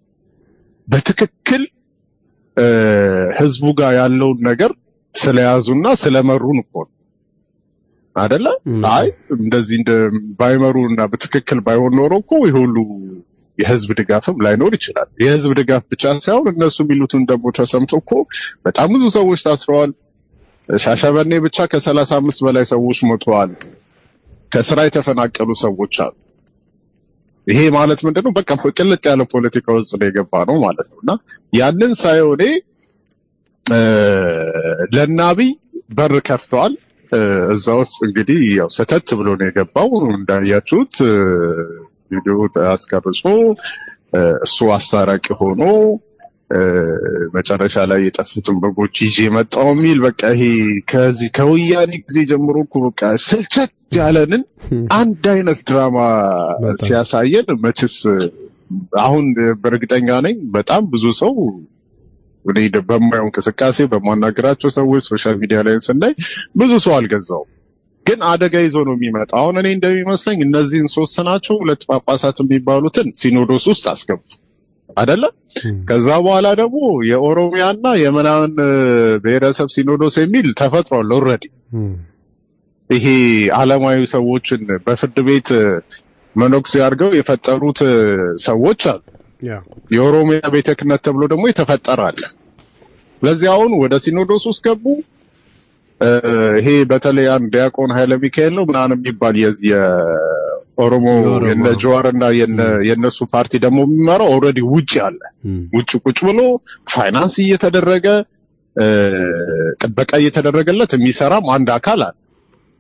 በትክክል እ፣ ህዝቡ ጋር ያለውን ነገር ስለያዙና ስለመሩን እኮ ነው አደለ? እም፣ አይ እንደዚህ እንደ ባይመሩ እና በትክክል ባይሆን ኖሮ እኮ ይህ ሁሉ የህዝብ ድጋፍም ላይኖር ይችላል። የህዝብ ድጋፍ ብቻ ሳይሆን እነሱ የሚሉትን ደግሞ ተሰምቶ እኮ በጣም ብዙ ሰዎች ታስረዋል። ሻሸመኔ ብቻ ከሰላሳ አምስት በላይ ሰዎች ሞተዋል። ከስራ የተፈናቀሉ ሰዎች አሉ። ይሄ ማለት ምንድነው? በቃ ቅልጥ ያለ ፖለቲካ ውስጥ ነው የገባ ነው ማለት ነው። እና ያንን ሳየው እኔ እ፣ ለናብይ በር ከፍተዋል። እ፣ እዛ ውስጥ እንግዲህ ያው ሰተት ብሎ ነው የገባው እንዳያችሁት እ፣ ቪዲዮ አስቀርጾ እ፣ እሱ አስታራቂ ሆኖ እ፣ መጨረሻ ላይ የጠፉትን በጎች ይዤ መጣው የሚል በቃ ይሄ ከዚህ ከወያኔ ጊዜ ጀምሮ እኮ በቃ ስልቸት ያለንን አንድ አይነት ድራማ በጣም። ሲያሳየን መችስ አሁን በእርግጠኛ ነኝ በጣም ብዙ ሰው እኔ በማየው እንቅስቃሴ በማናገራቸው ሰዎች ሶሻል ሚዲያ ላይ ስናይ ብዙ ሰው አልገዛውም። ግን አደጋ ይዞ ነው የሚመጣው። አሁን እኔ እንደሚመስለኝ እነዚህን ሶስት ናቸው ሁለት ጳጳሳት የሚባሉትን ሲኖዶስ ውስጥ አስገቡ አደለ? እም፣ ከዛ በኋላ ደግሞ የኦሮሚያና የምናምን እ፣ ብሔረሰብ ሲኖዶስ የሚል ተፈጥሯል ኦልሬዲ። እም፣ ይሄ ዓለማዊ ሰዎችን በፍርድ ቤት እ፣ መነኩሴ አድርገው የፈጠሩት እ፣ ሰዎች አሉ። ያ የኦሮሚያ ቤተ ክህነት ተብሎ ደግሞ የተፈጠረ አለ። ስለዚህ አሁን ወደ ሲኖዶስ ውስጥ ገቡ። እ፣ ይሄ በተለይ አንድ ዲያቆን ኃይለ ሚካኤል ነው ምናምን የሚባል የዚህ የኦሮሞ የኦሮሞ። የነ ጀዋርና የነ- የነሱ ፓርቲ ደግሞ የሚመራው ኦልሬዲ ውጭ አለ። እም፣ ውጭ ቁጭ ብሎ ፋይናንስ እየተደረገ እ፣ ጥበቃ እየተደረገለት የሚሰራም አንድ አካል አለ።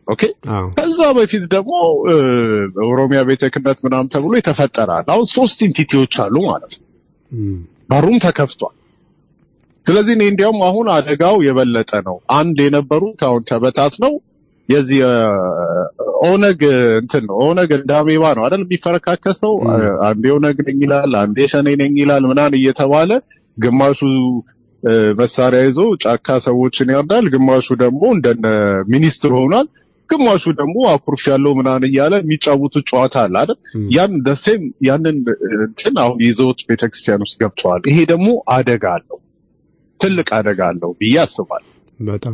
ኦኬ ከዛ በፊት ደግሞ ኦሮሚያ ቤተ ክህነት ምናምን ተብሎ የተፈጠራል። አሁን ሶስት ኢንቲቲዎች አሉ ማለት ነው። በሩም ተከፍቷል። ስለዚህ እኔ እንዲያውም አሁን አደጋው የበለጠ ነው። አንድ የነበሩት አሁን ተበታት ነው የዚህ ኦነግ እንትን ነው። ኦነግ እንደ አሜባ ነው አይደል የሚፈረካከሰው። አንዴ ኦነግ ነኝ ይላል፣ አንዴ ሸኔ ነኝ ይላል ምናምን እየተባለ ግማሹ መሳሪያ ይዞ ጫካ ሰዎችን ያርዳል፣ ግማሹ ደግሞ እንደነ ሚኒስትር ሆኗል፣ ግማሹ ደግሞ አኩርፍ ያለው ምናምን እያለ የሚጫወቱት ጨዋታ አለ አይደል? ያን ደሴም ያንን እንትን አሁን ይዘውት ቤተክርስቲያን ውስጥ ገብተዋል። ይሄ ደግሞ አደጋ አለው፣ ትልቅ አደጋ አለው ብዬ አስባለሁ። በጣም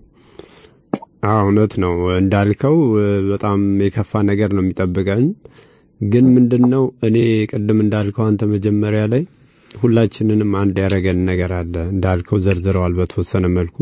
እውነት ነው እንዳልከው፣ በጣም የከፋ ነገር ነው የሚጠብቀን። ግን ምንድን ነው እኔ ቅድም እንዳልከው አንተ መጀመሪያ ላይ ሁላችንንም አንድ ያደረገን ነገር አለ እንዳልከው ዘርዝረዋል በተወሰነ መልኩ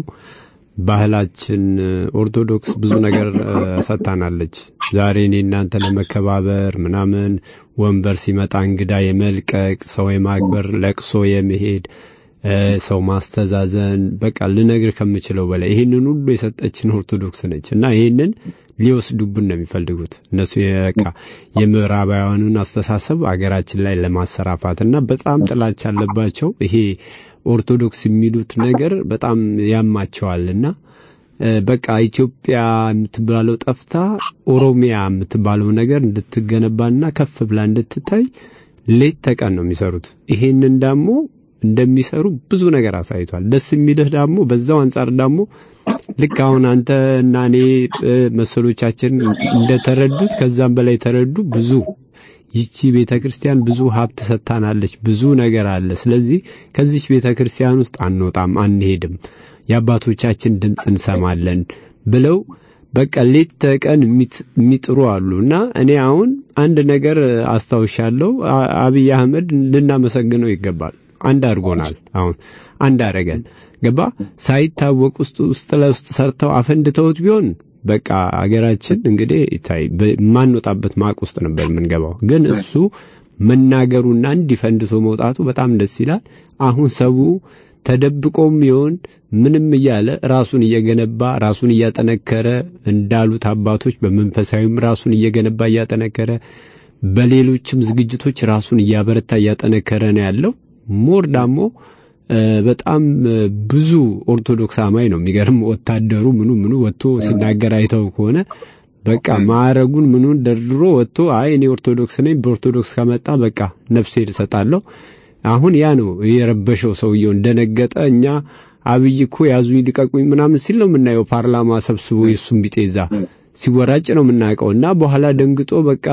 ባህላችን ኦርቶዶክስ ብዙ ነገር ሰጥታናለች። ዛሬ እኔ እናንተ ለመከባበር ምናምን ወንበር ሲመጣ እንግዳ የመልቀቅ ሰው የማክበር ለቅሶ የመሄድ ሰው ማስተዛዘን በቃ ልነግር ከምችለው በላይ ይህንን ሁሉ የሰጠችን ኦርቶዶክስ ነች እና ይህንን ሊወስዱብን ነው የሚፈልጉት እነሱ በቃ የምዕራባውያኑን አስተሳሰብ አገራችን ላይ ለማሰራፋት እና በጣም ጥላቻ አለባቸው። ይሄ ኦርቶዶክስ የሚሉት ነገር በጣም ያማቸዋል እና በቃ ኢትዮጵያ የምትባለው ጠፍታ ኦሮሚያ የምትባለው ነገር እንድትገነባና ከፍ ብላ እንድትታይ ሌት ተቀን ነው የሚሰሩት። ይሄንን ደግሞ እንደሚሰሩ ብዙ ነገር አሳይቷል። ደስ የሚልህ ደግሞ በዛው አንጻር ደግሞ ልክ አሁን አንተ እና እኔ መሰሎቻችን እንደተረዱት ከዛም በላይ ተረዱ። ብዙ ይቺ ቤተ ክርስቲያን ብዙ ሀብት ሰጥታናለች። ብዙ ነገር አለ። ስለዚህ ከዚች ቤተ ክርስቲያን ውስጥ አንወጣም፣ አንሄድም፣ የአባቶቻችን ድምፅ እንሰማለን ብለው በቃ ሌት ተቀን የሚጥሩ አሉ እና እኔ አሁን አንድ ነገር አስታውሻለሁ። አብይ አህመድ ልናመሰግነው ይገባል። አንድ አድርጎናል። አሁን አንድ አረገን ገባ ሳይታወቅ ውስጥ ውስጥ ለውስጥ ሰርተው አፈንድተውት ቢሆን በቃ አገራችን እንግዲህ ይታይ የማንወጣበት ማቅ ውስጥ ነበር የምንገባው። ግን እሱ መናገሩና እንዲህ ፈንድቶ መውጣቱ በጣም ደስ ይላል። አሁን ሰው ተደብቆም ይሆን ምንም እያለ ራሱን እየገነባ ራሱን እያጠነከረ እንዳሉት አባቶች በመንፈሳዊም ራሱን እየገነባ እያጠነከረ በሌሎችም ዝግጅቶች ራሱን እያበረታ እያጠነከረ ነው ያለው። ሞር ደግሞ በጣም ብዙ ኦርቶዶክስ አማኝ ነው። የሚገርም ወታደሩ ምኑ ምኑ ወጥቶ ሲናገር አይተው ከሆነ በቃ ማዕረጉን ምኑን ደርድሮ ወጥቶ አይ እኔ ኦርቶዶክስ ነኝ፣ በኦርቶዶክስ ከመጣ በቃ ነፍሴ እሰጣለሁ። አሁን ያ ነው የረበሸው። ሰውየው እንደነገጠ እኛ አብይ እኮ ያዙኝ ልቀቁኝ ምናምን ሲል ነው የምናየው። ፓርላማ ሰብስቦ የእሱን ቢጤዛ ሲወራጭ ነው የምናውቀው እና በኋላ ደንግጦ በቃ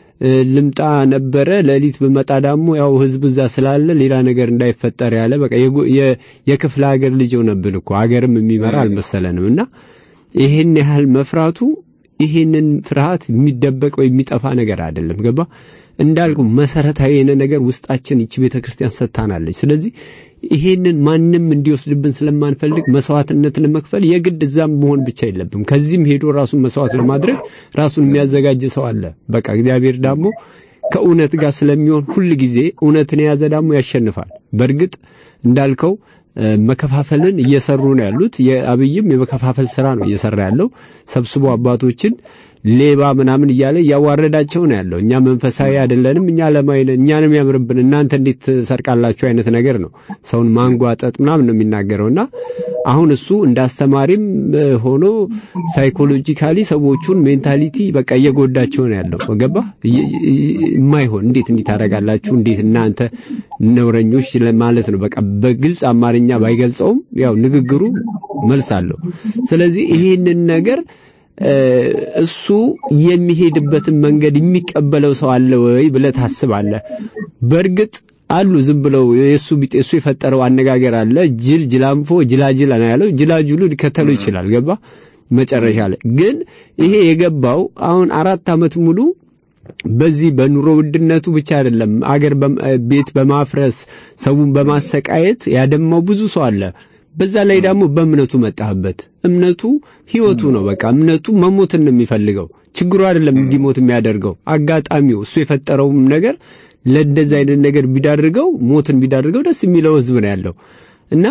ልምጣ ነበረ ሌሊት ብመጣ ደግሞ ያው ህዝብ እዛ ስላለ ሌላ ነገር እንዳይፈጠር ያለ በቃ የክፍለ ሀገር ልጅ ሆነብን እኮ ሀገርም የሚመራ አልመሰለንም። እና ይሄን ያህል መፍራቱ ይሄንን ፍርሃት የሚደበቅ ወይ የሚጠፋ ነገር አይደለም። ገባ እንዳልኩ መሰረታዊ የሆነ ነገር ውስጣችን ይቺ ቤተ ክርስቲያን ሰጥታናለች። ስለዚህ ይሄንን ማንም እንዲወስድብን ስለማንፈልግ መስዋዕትነት ለመክፈል የግድ እዛም መሆን ብቻ የለብም። ከዚህም ሄዶ ራሱን መስዋዕት ለማድረግ ራሱን የሚያዘጋጅ ሰው አለ። በቃ እግዚአብሔር ደግሞ ከእውነት ጋር ስለሚሆን ሁል ጊዜ እውነትን የያዘ ደግሞ ያሸንፋል። በእርግጥ እንዳልከው መከፋፈልን እየሰሩ ነው ያሉት። የአብይም የመከፋፈል ስራ ነው እየሰራ ያለው ሰብስቦ አባቶችን ሌባ ምናምን እያለ እያዋረዳቸው ነው ያለው። እኛ መንፈሳዊ አይደለንም፣ እኛ ለማይ እኛንም ያምርብን እናንተ እንዴት ሰርቃላችሁ አይነት ነገር ነው። ሰውን ማንጓጠጥ ምናምን ነው የሚናገረውና አሁን እሱ እንደ አስተማሪም ሆኖ ሳይኮሎጂካሊ ሰዎቹን ሜንታሊቲ በቃ እየጎዳቸው ነው ያለው። ገባ የማይሆን እንዴት እንዲህ ታደርጋላችሁ እንዴት እናንተ ነውረኞች ማለት ነው። በቃ በግልጽ አማርኛ ባይገልጸውም ያው ንግግሩ መልስ አለው። ስለዚህ ይሄንን ነገር እሱ የሚሄድበትን መንገድ የሚቀበለው ሰው አለ ወይ ብለህ ታስባለህ? በእርግጥ አሉ ዝም ብለው የእሱ ቢጤ እሱ የፈጠረው አነጋገር አለ። ጅል ጅላንፎ ጅላጅል ነው ያለው። ጅላጅሉ ሊከተለው ይችላል። ገባ መጨረሻ ላይ ግን ይሄ የገባው አሁን አራት ዓመት ሙሉ በዚህ በኑሮ ውድነቱ ብቻ አይደለም፣ አገር ቤት በማፍረስ ሰውን በማሰቃየት ያደማው ብዙ ሰው አለ። በዛ ላይ ደግሞ በእምነቱ መጣህበት። እምነቱ ህይወቱ ነው። በቃ እምነቱ መሞትን ነው የሚፈልገው። ችግሩ አይደለም እንዲሞት የሚያደርገው አጋጣሚው፣ እሱ የፈጠረውም ነገር ለእንደዚህ አይነት ነገር ቢዳርገው ሞትን ቢዳርገው ደስ የሚለው ህዝብ ነው ያለው እና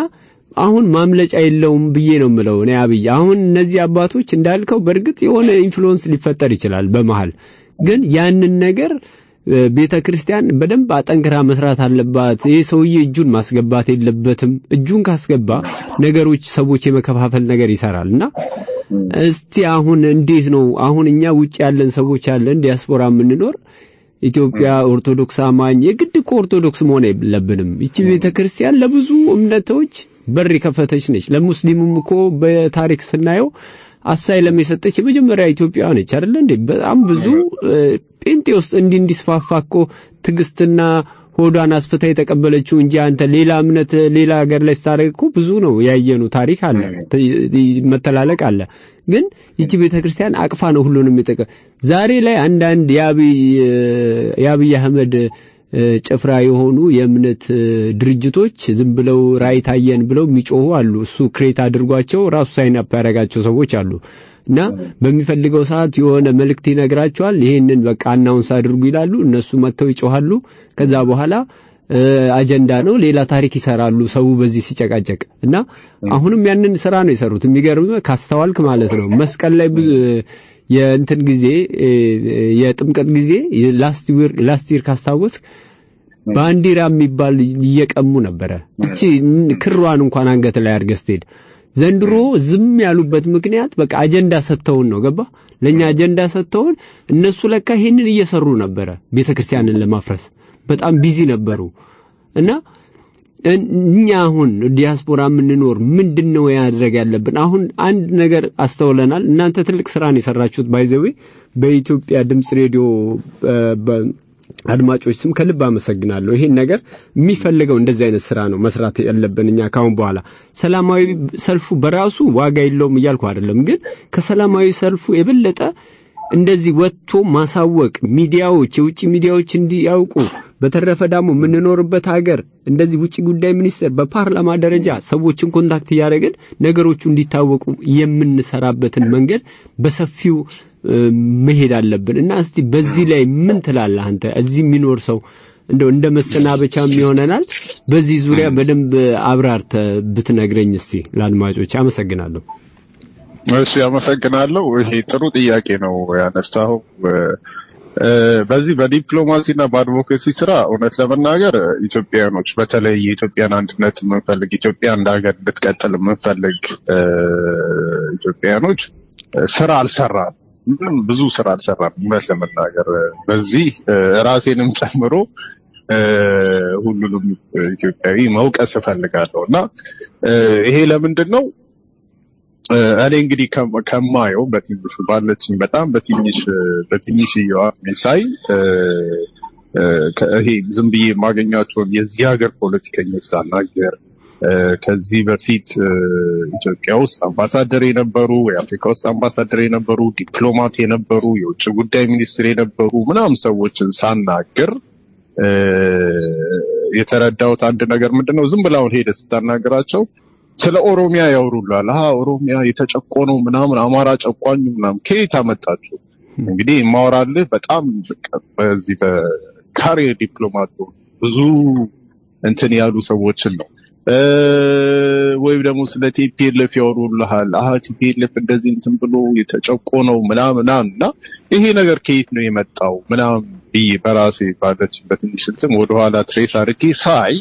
አሁን ማምለጫ የለውም ብዬ ነው የምለው እኔ አብይ። አሁን እነዚህ አባቶች እንዳልከው በእርግጥ የሆነ ኢንፍሉዌንስ ሊፈጠር ይችላል በመሃል ግን ያንን ነገር ቤተ ክርስቲያን በደንብ አጠንክራ መስራት አለባት። ይህ ሰውዬ እጁን ማስገባት የለበትም። እጁን ካስገባ ነገሮች ሰዎች የመከፋፈል ነገር ይሰራል እና እስቲ አሁን እንዴት ነው አሁን እኛ ውጭ ያለን ሰዎች ያለን ዲያስፖራ የምንኖር ኢትዮጵያ ኦርቶዶክስ አማኝ የግድ እኮ ኦርቶዶክስ መሆን የለብንም። ይቺ ቤተ ክርስቲያን ለብዙ እምነቶች በር የከፈተች ነች። ለሙስሊሙም እኮ በታሪክ ስናየው አሳይለም የሰጠች የመጀመሪያ ኢትዮጵያ ነች አይደለ እንዴ? በጣም ብዙ ጴንጤ ውስጥ እንዲህ እንዲስፋፋ እኮ ትዕግስትና ሆዷን አስፍታ የተቀበለችው እንጂ አንተ ሌላ እምነት ሌላ ሀገር ላይ ስታደርግ እኮ ብዙ ነው ያየኑ ታሪክ አለ፣ መተላለቅ አለ። ግን ይቺ ቤተ ክርስቲያን አቅፋ ነው ሁሉንም የጠቀ ዛሬ ላይ አንዳንድ የአብይ አህመድ ጭፍራ የሆኑ የእምነት ድርጅቶች ዝም ብለው ራእይ ታየን ብለው የሚጮሁ አሉ። እሱ ክሬት አድርጓቸው ራሱ ሳይን አፕ ያደረጋቸው ሰዎች አሉ። እና በሚፈልገው ሰዓት የሆነ መልእክት ይነግራቸዋል። ይሄንን በቃ አናውንስ አድርጉ ይላሉ። እነሱ መጥተው ይጮሃሉ። ከዛ በኋላ አጀንዳ ነው፣ ሌላ ታሪክ ይሰራሉ። ሰው በዚህ ሲጨቃጨቅ እና አሁንም ያንን ስራ ነው የሰሩት። የሚገርም ካስተዋልክ ማለት ነው መስቀል ላይ የእንትን ጊዜ የጥምቀት ጊዜ ላስት ይር ካስታወስክ ባንዲራ የሚባል እየቀሙ ነበረ። እቺ ክሯን እንኳን አንገት ላይ አድርገህ ስትሄድ ዘንድሮ ዝም ያሉበት ምክንያት በቃ አጀንዳ ሰጥተውን ነው። ገባ ለኛ አጀንዳ ሰጥተውን እነሱ ለካ ይሄንን እየሰሩ ነበረ። ቤተ ክርስቲያንን ለማፍረስ በጣም ቢዚ ነበሩ እና እኛ አሁን ዲያስፖራ የምንኖር ምንድን ነው ያድረግ ያለብን? አሁን አንድ ነገር አስተውለናል። እናንተ ትልቅ ስራን የሰራችሁት ባይዘዌ በኢትዮጵያ ድምፅ ሬዲዮ አድማጮች ስም ከልብ አመሰግናለሁ። ይሄን ነገር የሚፈልገው እንደዚህ አይነት ስራ ነው መስራት ያለብን እኛ ካሁን በኋላ። ሰላማዊ ሰልፉ በራሱ ዋጋ የለውም እያልኩ አይደለም፣ ግን ከሰላማዊ ሰልፉ የበለጠ እንደዚህ ወጥቶ ማሳወቅ ሚዲያዎች፣ የውጭ ሚዲያዎች እንዲያውቁ፣ በተረፈ ደግሞ የምንኖርበት ሀገር እንደዚህ ውጭ ጉዳይ ሚኒስቴር በፓርላማ ደረጃ ሰዎችን ኮንታክት እያደረግን ነገሮቹ እንዲታወቁ የምንሰራበትን መንገድ በሰፊው መሄድ አለብን እና እስቲ በዚህ ላይ ምን ትላለህ አንተ? እዚህ የሚኖር ሰው እንደው እንደ መሰናበቻም ይሆነናል። በዚህ ዙሪያ በደንብ አብራርተህ ብትነግረኝ እስቲ ለአድማጮች። አመሰግናለሁ። እሺ፣ አመሰግናለሁ። ይሄ ጥሩ ጥያቄ ነው ያነሳው። በዚህ በዲፕሎማሲና በአድቮኬሲ ስራ እውነት ለመናገር ኢትዮጵያኖች በተለይ የኢትዮጵያን አንድነት የምንፈልግ ኢትዮጵያ እንደ ሀገር እንድትቀጥል የምንፈልግ ኢትዮጵያኖች ስራ አልሰራም። ምንም ብዙ ስራ አልሰራም። እውነት ለመናገር በዚህ ራሴንም ጨምሮ ሁሉንም ኢትዮጵያዊ መውቀስ እፈልጋለሁ እና ይሄ ለምንድን ነው? እኔ እንግዲህ ከማየው በትንሹ ባለችኝ በጣም በትንሽ በትንሽ ሳይ ይሄ ዝም ብዬ የማገኛቸውን የዚህ ሀገር ፖለቲከኞች ሳናገር ከዚህ በፊት ኢትዮጵያ ውስጥ አምባሳደር የነበሩ የአፍሪካ ውስጥ አምባሳደር የነበሩ ዲፕሎማት የነበሩ የውጭ ጉዳይ ሚኒስትር የነበሩ ምናምን ሰዎችን ሳናገር የተረዳሁት አንድ ነገር ምንድን ነው? ዝም ብላውን ሄደ ስታናገራቸው ስለ ኦሮሚያ ያወሩላል። አሀ ኦሮሚያ የተጨቆነው ምናምን አማራ ጨቋኙ ምናምን ከየት አመጣችሁ? እንግዲህ የማወራልህ በጣም በዚህ በካሬ ዲፕሎማት ብዙ እንትን ያሉ ሰዎችን ነው ወይም ደግሞ ስለ ቲፒኤልኤፍ ያወሩልሃል። አሀ ቲፒኤልኤፍ እንደዚህ እንትን ብሎ የተጨቆነው ምናምን እና ይሄ ነገር ከየት ነው የመጣው ምናምን ብዬ በራሴ ባለችበት ትንሽ እንትን ወደኋላ ትሬስ አድርጌ ሳይ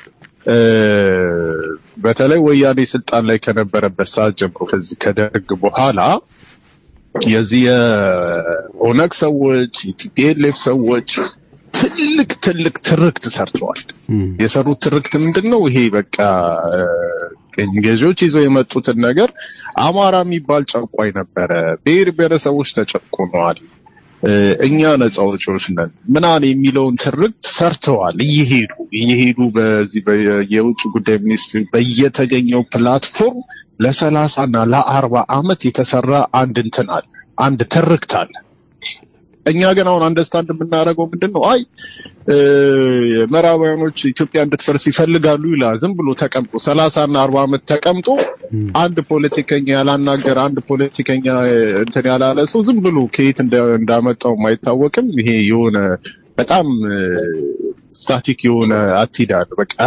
በተለይ ወያኔ ስልጣን ላይ ከነበረበት ሰዓት ጀምሮ ከዚህ ከደርግ በኋላ የዚህ የኦነግ ሰዎች የቲፒኤልኤፍ ሰዎች ትልቅ ትልቅ ትርክት ሰርተዋል። የሰሩት ትርክት ምንድን ነው? ይሄ በቃ ቅኝ ገዢዎች ይዘው የመጡትን ነገር አማራ የሚባል ጨቋኝ ነበረ፣ ብሔር ብሔረሰቦች ተጨቁነዋል፣ እኛ ነፃ አውጪዎች ነን ምናምን የሚለውን ትርክት ሰርተዋል። እየሄዱ እየሄዱ በዚህ የውጭ ጉዳይ ሚኒስትር በየተገኘው ፕላትፎርም ለሰላሳ እና ለአርባ ዓመት የተሰራ አንድ እንትን አለ፣ አንድ ትርክት አለ። እኛ ግን አሁን አንደርስታንድ የምናደርገው ምንድን ነው? አይ ምዕራባውያኖች ኢትዮጵያ እንድትፈርስ ይፈልጋሉ ይላል። ዝም ብሎ ተቀምጦ ሰላሳ እና አርባ ዓመት ተቀምጦ አንድ ፖለቲከኛ ያላናገር አንድ ፖለቲከኛ እንትን ያላለ ሰው ዝም ብሎ ከየት እንዳመጣው አይታወቅም። ይሄ የሆነ በጣም ስታቲክ የሆነ አቲዳል በቃ አይ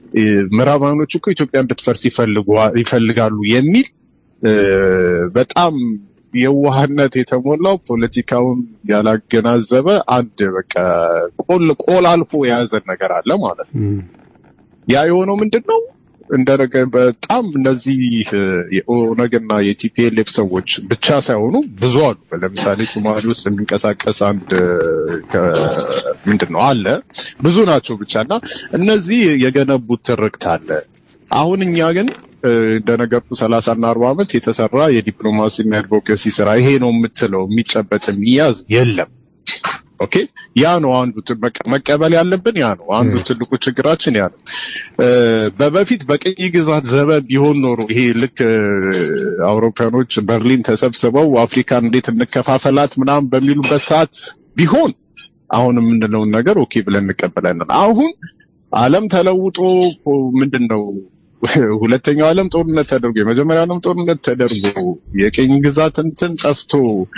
ምዕራባውያኖች እኮ ኢትዮጵያ እንድትፈርስ ይፈልጋሉ የሚል በጣም የዋህነት የተሞላው ፖለቲካውን ያላገናዘበ አንድ በቃ ቆል ቆላልፎ የያዘን ነገር አለ ማለት ነው። ያ የሆነው ምንድን ነው? እንደነገ በጣም እነዚህ የኦነግና የቲፒኤልኤፍ ሰዎች ብቻ ሳይሆኑ ብዙ አሉ። ለምሳሌ ሶማሌ ውስጥ የሚንቀሳቀስ አንድ ምንድን ነው አለ ብዙ ናቸው ብቻ እና እነዚህ የገነቡት ትርክት አለ። አሁን እኛ ግን እንደነገርኩ ሰላሳ እና አርባ ዓመት የተሰራ የዲፕሎማሲ እና አድቮኬሲ ስራ ይሄ ነው የምትለው የሚጨበጥ የሚያዝ የለም። ኦኬ ያ ነው አንዱ መቀበል ያለብን ያ ነው አንዱ ትልቁ ችግራችን ያ ነው። በበፊት በቅኝ ግዛት ዘመን ቢሆን ኖሮ ይሄ ልክ አውሮፓኖች በርሊን ተሰብስበው አፍሪካን እንዴት እንከፋፈላት ምናምን በሚሉበት ሰዓት ቢሆን አሁን የምንለውን ነገር ኦኬ ብለን እንቀበላለን። አሁን ዓለም ተለውጦ ምንድን ነው ሁለተኛው ዓለም ጦርነት ተደርጎ የመጀመሪያው ዓለም ጦርነት ተደርጎ የቅኝ ግዛት እንትን ጠፍቶ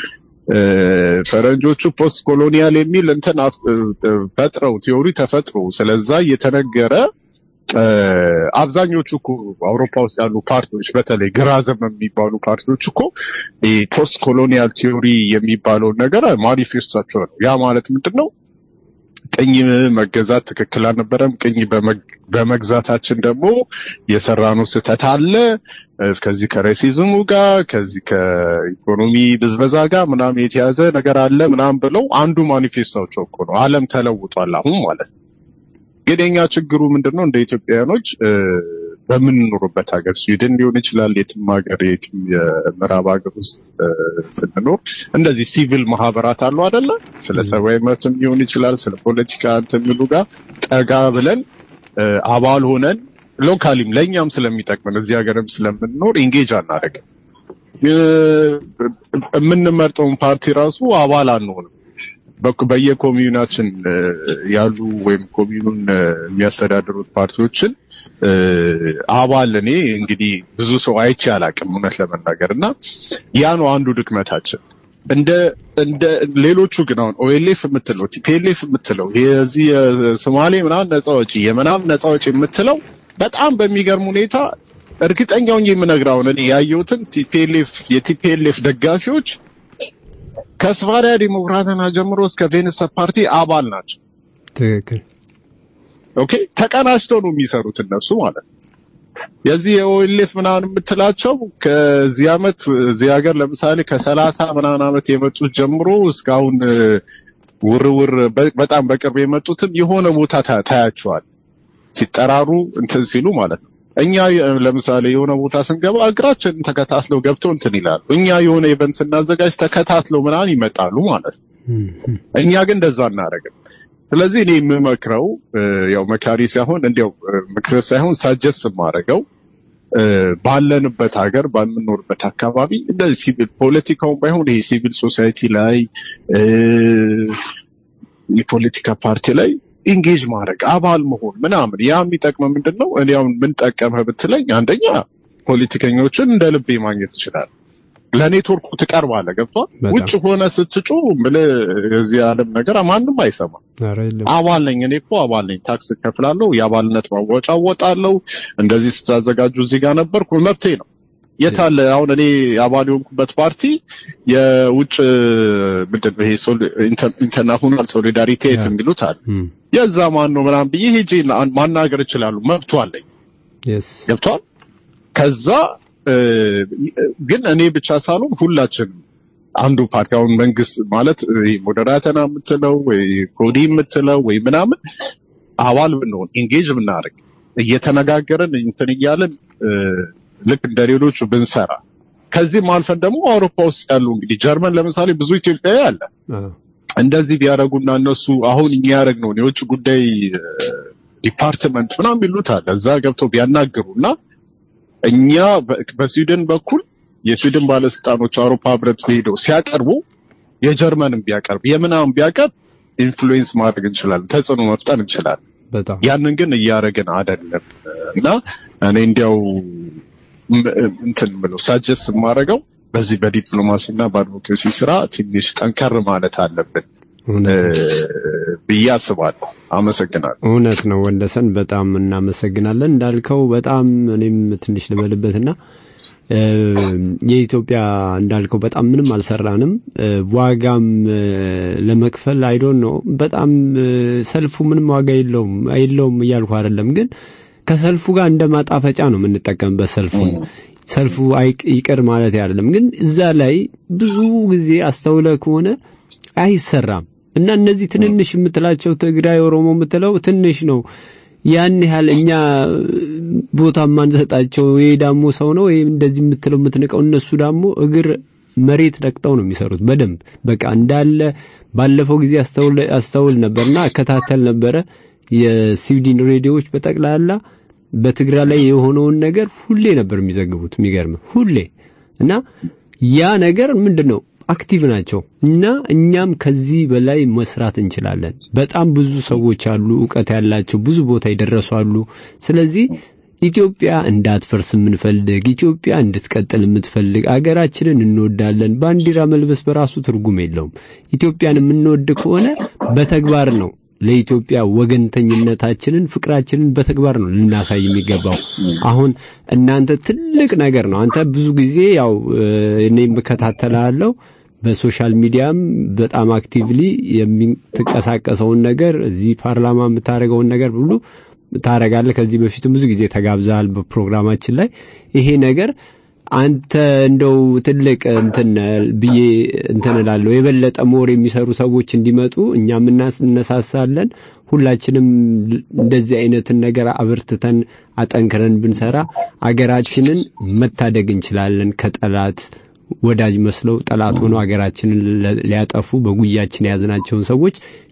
ፈረንጆቹ ፖስት ኮሎኒያል የሚል እንትን ፈጥረው ቲዮሪ ተፈጥሮ ስለዛ እየተነገረ አብዛኞቹ እኮ አውሮፓ ውስጥ ያሉ ፓርቲዎች በተለይ ግራ ዘመም የሚባሉ ፓርቲዎች እኮ ፖስት ኮሎኒያል ቲዮሪ የሚባለውን ነገር ማኒፌስቷቸው ነው። ያ ማለት ምንድን ነው? ቅኝ መገዛት ትክክል አልነበረም። ቅኝ በመግዛታችን ደግሞ የሰራነው ስህተት አለ። ከዚህ ከሬሲዝሙ ጋር ከዚህ ከኢኮኖሚ ብዝበዛ ጋር ምናምን የተያዘ ነገር አለ ምናምን ብለው አንዱ ማኒፌስቶቸው እኮ ነው። ዓለም ተለውጧል አሁን ማለት ነው። ግን የኛ ችግሩ ምንድን ነው? እንደ ኢትዮጵያውያኖች በምንኖርበት ሀገር ስዊድን ሊሆን ይችላል፣ የትም ሀገር የትም የምዕራብ ሀገር ውስጥ ስንኖር እንደዚህ ሲቪል ማህበራት አሉ አደለ? ስለ ሰብአዊ መብትም ሊሆን ይችላል፣ ስለ ፖለቲካ እንትን የሚሉ ጋር ጠጋ ብለን አባል ሆነን ሎካሊም ለእኛም ስለሚጠቅመን እዚህ ሀገርም ስለምንኖር ኢንጌጅ አናደርግም። የምንመርጠውን ፓርቲ ራሱ አባል አንሆንም። በየኮሚዩናችን ያሉ ወይም ኮሚዩኑን የሚያስተዳድሩት ፓርቲዎችን አባል እኔ እንግዲህ ብዙ ሰው አይቼ አላቅም እውነት ለመናገር እና ያ ነው አንዱ ድክመታችን። እንደ እንደ ሌሎቹ ግን አሁን ኦኤልኤፍ የምትለው ቲፒኤልኤፍ የምትለው የዚህ የሶማሌ ምናምን ነፃ አውጪ የምናምን ነፃ አውጪ የምትለው በጣም በሚገርም ሁኔታ እርግጠኛውን የምነግራውን እኔ ያየሁትን ቲፒኤልኤፍ የቲፒኤልኤፍ ደጋፊዎች ከስቫሪያ ዲሞክራትና ጀምሮ እስከ ቬንሰ ፓርቲ አባል ናቸው። ትክክል። ኦኬ ተቀናጅተው ነው የሚሰሩት እነሱ ማለት ነው። የዚህ የኦኤልኤፍ ምናምን የምትላቸው ከዚህ አመት እዚህ ሀገር ለምሳሌ ከሰላሳ ምናምን አመት የመጡት ጀምሮ እስካሁን ውርውር በጣም በቅርብ የመጡትም የሆነ ቦታ ታያቸዋል ሲጠራሩ እንትን ሲሉ ማለት ነው። እኛ ለምሳሌ የሆነ ቦታ ስንገባ እግራችንን ተከታትለው ገብተው እንትን ይላሉ። እኛ የሆነ ኢቨንት ስናዘጋጅ ተከታትለው ምናምን ይመጣሉ ማለት ነው። እኛ ግን እንደዛ እናደርግም። ስለዚህ እኔ የምመክረው ያው መካሪ ሳይሆን እንዲያው ምክር ሳይሆን ሳጀስት የማደርገው ባለንበት ሀገር ባልምኖርበት አካባቢ እንደዚህ ሲቪል ፖለቲካውን ባይሆን ይሄ ሲቪል ሶሳይቲ ላይ የፖለቲካ ፓርቲ ላይ ኢንጌጅ ማድረግ አባል መሆን ምናምን ያ የሚጠቅመው ምንድን ነው? እኔ አሁን ምን ጠቀመህ ብትለኝ አንደኛ ፖለቲከኞችን እንደ ልቤ ማግኘት ትችላለህ። ለኔትወርኩ ትቀርባለህ። ገብቷል። ውጭ ሆነ ስትጩ ብለህ የዚህ ዓለም ነገር ማንም አይሰማም። አባል ነኝ እኔ እኮ አባል ነኝ፣ ታክስ እከፍላለሁ፣ የአባልነት ማወጫ እወጣለሁ፣ እንደዚህ ስታዘጋጁ እዚህ ጋር ነበርኩ፣ መብቴ ነው። የታለ አሁን እኔ አባል የሆንኩበት ፓርቲ የውጭ ምንድን ነው ይሄ ኢንተርናሽናል ሶሊዳሪቴት የሚሉት አለ። የዛ ማን ነው ምናምን ብዬ ሄጄ ማናገር እችላለሁ፣ መብቱ አለኝ። ገብቷል። ከዛ ግን እኔ ብቻ ሳልሆን ሁላችንም አንዱ ፓርቲ አሁን መንግስት ማለት ሞዴራተና የምትለው ወይ ኮዲ የምትለው ወይ ምናምን አባል ብንሆን ኢንጌጅ ብናደርግ እየተነጋገርን እንትን እያለን ልክ እንደ ሌሎቹ ብንሰራ ከዚህም አልፈን ደግሞ አውሮፓ ውስጥ ያሉ እንግዲህ ጀርመን ለምሳሌ ብዙ ኢትዮጵያዊ አለ። እንደዚህ ቢያደርጉና እነሱ አሁን እኛ ያደረግነውን የውጭ ጉዳይ ዲፓርትመንት ምናምን ይሉት አለ እዛ ገብተው ቢያናግሩ እና እኛ በስዊድን በኩል የስዊድን ባለስልጣኖች አውሮፓ ህብረት ሄደው ሲያቀርቡ የጀርመንም ቢያቀርብ የምናምን ቢያቀርብ ኢንፍሉዌንስ ማድረግ እንችላለን፣ ተጽዕኖ መፍጠር እንችላለን። ያንን ግን እያደረግን አይደለም እና እኔ እንዲያው እንትን ብለው ሳጀስት የማደርገው በዚህ በዲፕሎማሲ እና በአድቮኬሲ ስራ ትንሽ ጠንከር ማለት አለብን። ብዬ አስባለሁ። አመሰግናለሁ። እውነት ነው ወንደሰን፣ በጣም እናመሰግናለን። እንዳልከው በጣም እኔም ትንሽ ልበልበትና የኢትዮጵያ እንዳልከው በጣም ምንም አልሰራንም። ዋጋም ለመክፈል አይዶን ነው በጣም ሰልፉ ምንም ዋጋ የለውም የለውም እያልኩ አይደለም፣ ግን ከሰልፉ ጋር እንደ ማጣፈጫ ነው የምንጠቀምበት ሰልፉን ሰልፉ ይቅር ማለት አይደለም፣ ግን እዛ ላይ ብዙ ጊዜ አስተውለ ከሆነ አይሰራም እና እነዚህ ትንንሽ የምትላቸው ትግራይ፣ ኦሮሞ የምትለው ትንሽ ነው። ያን ያህል እኛ ቦታ ማንሰጣቸው ይሄ ዳሞ ሰው ነው ይሄ እንደዚህ የምትለው የምትንቀው፣ እነሱ ደግሞ እግር መሬት ረግጠው ነው የሚሰሩት በደንብ በቃ እንዳለ። ባለፈው ጊዜ አስተውል አስተውል ነበርና እከታተል ነበረ የስዊድን ሬዲዮዎች በጠቅላላ በትግራይ ላይ የሆነውን ነገር ሁሌ ነበር የሚዘግቡት። የሚገርም ሁሌ እና ያ ነገር ምንድን ነው አክቲቭ ናቸው እና እኛም ከዚህ በላይ መስራት እንችላለን። በጣም ብዙ ሰዎች አሉ፣ እውቀት ያላቸው ብዙ ቦታ የደረሱ አሉ። ስለዚህ ኢትዮጵያ እንዳትፈርስ የምንፈልግ ኢትዮጵያ እንድትቀጥል የምትፈልግ አገራችንን እንወዳለን። ባንዲራ መልበስ በራሱ ትርጉም የለውም። ኢትዮጵያን የምንወድ ከሆነ በተግባር ነው ለኢትዮጵያ ወገንተኝነታችንን ፍቅራችንን በተግባር ነው ልናሳይ የሚገባው። አሁን እናንተ ትልቅ ነገር ነው። አንተ ብዙ ጊዜ ያው እኔም እከታተላለሁ በሶሻል ሚዲያም በጣም አክቲቭሊ የምትንቀሳቀሰውን ነገር እዚህ ፓርላማ የምታደርገውን ነገር ሁሉ ታረጋለህ። ከዚህ በፊትም ብዙ ጊዜ ተጋብዘሃል በፕሮግራማችን ላይ ይሄ ነገር አንተ እንደው ትልቅ እንትን ብዬ እንትን እላለሁ። የበለጠ ሞር የሚሰሩ ሰዎች እንዲመጡ እኛም እናስነሳሳለን። ሁላችንም እንደዚህ አይነትን ነገር አበርትተን አጠንክረን ብንሰራ አገራችንን መታደግ እንችላለን። ከጠላት ወዳጅ መስለው ጠላት ሆነው አገራችንን ሊያጠፉ በጉያችን የያዝናቸውን ሰዎች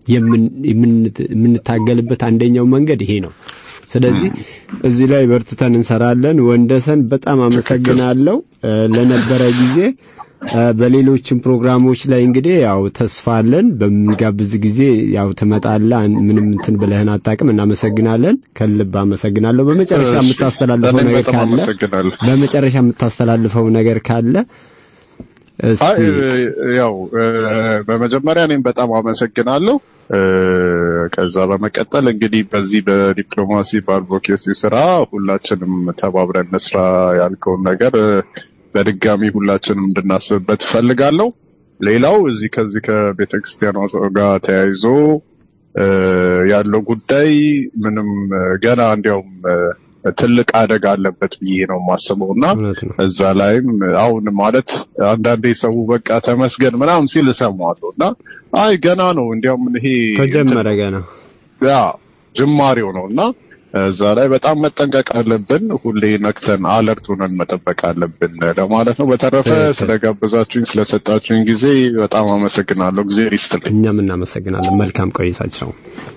የምንታገልበት አንደኛው መንገድ ይሄ ነው። ስለዚህ እዚህ ላይ በርትተን እንሰራለን። ወንደሰን በጣም አመሰግናለሁ ለነበረ ጊዜ። በሌሎችም ፕሮግራሞች ላይ እንግዲህ ያው ተስፋ አለን። በምንጋብዝ ጊዜ ያው ትመጣለህ። ምንም እንትን ብለህን አታውቅም። እናመሰግናለን። ከልብ አመሰግናለሁ። በመጨረሻ የምታስተላልፈው ነገር ካለ በመጨረሻ የምታስተላልፈው ነገር ካለ አይ ያው በመጀመሪያ እኔም በጣም አመሰግናለሁ። ከዛ በመቀጠል እንግዲህ በዚህ በዲፕሎማሲ በአድቮኬሲ ስራ ሁላችንም ተባብረን እንስራ ያልከውን ነገር በድጋሚ ሁላችንም እንድናስብበት እፈልጋለሁ። ሌላው እዚህ ከዚህ ከቤተ ክርስቲያኗ ጋር ተያይዞ ያለው ጉዳይ ምንም ገና እንዲያውም ትልቅ አደጋ አለበት ብዬ ነው የማስበው እና እዛ ላይም አሁን ማለት አንዳንዴ ሰው በቃ ተመስገን ምናምን ሲል እሰማዋለሁ እና አይ ገና ነው እንዲያውም ይሄ ተጀመረ ገና ያ ጅማሬው ነው እና እዛ ላይ በጣም መጠንቀቅ አለብን። ሁሌ ነክተን አለርት ሆነን መጠበቅ አለብን ለማለት ነው። በተረፈ ስለጋበዛችሁኝ ስለሰጣችሁኝ ጊዜ በጣም አመሰግናለሁ። ጊዜ ይስጥልኝ። እኛም እናመሰግናለን። መልካም ቆይታቸው።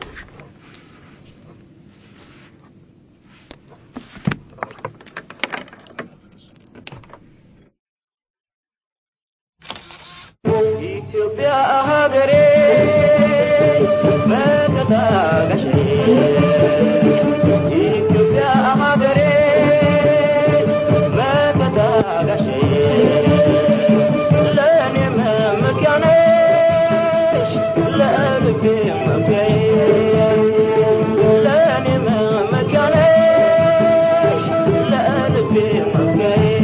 ኢትዮጵያ ሀገሬ መከታገሽ ኢትዮጵያ ሀገሬ መከታገሽ ለእኔ መመኪያ ነሽ ለልቤ መኩሪያዬ ለእኔ መመኪያ ነሽ ለልቤ መኩሪያዬ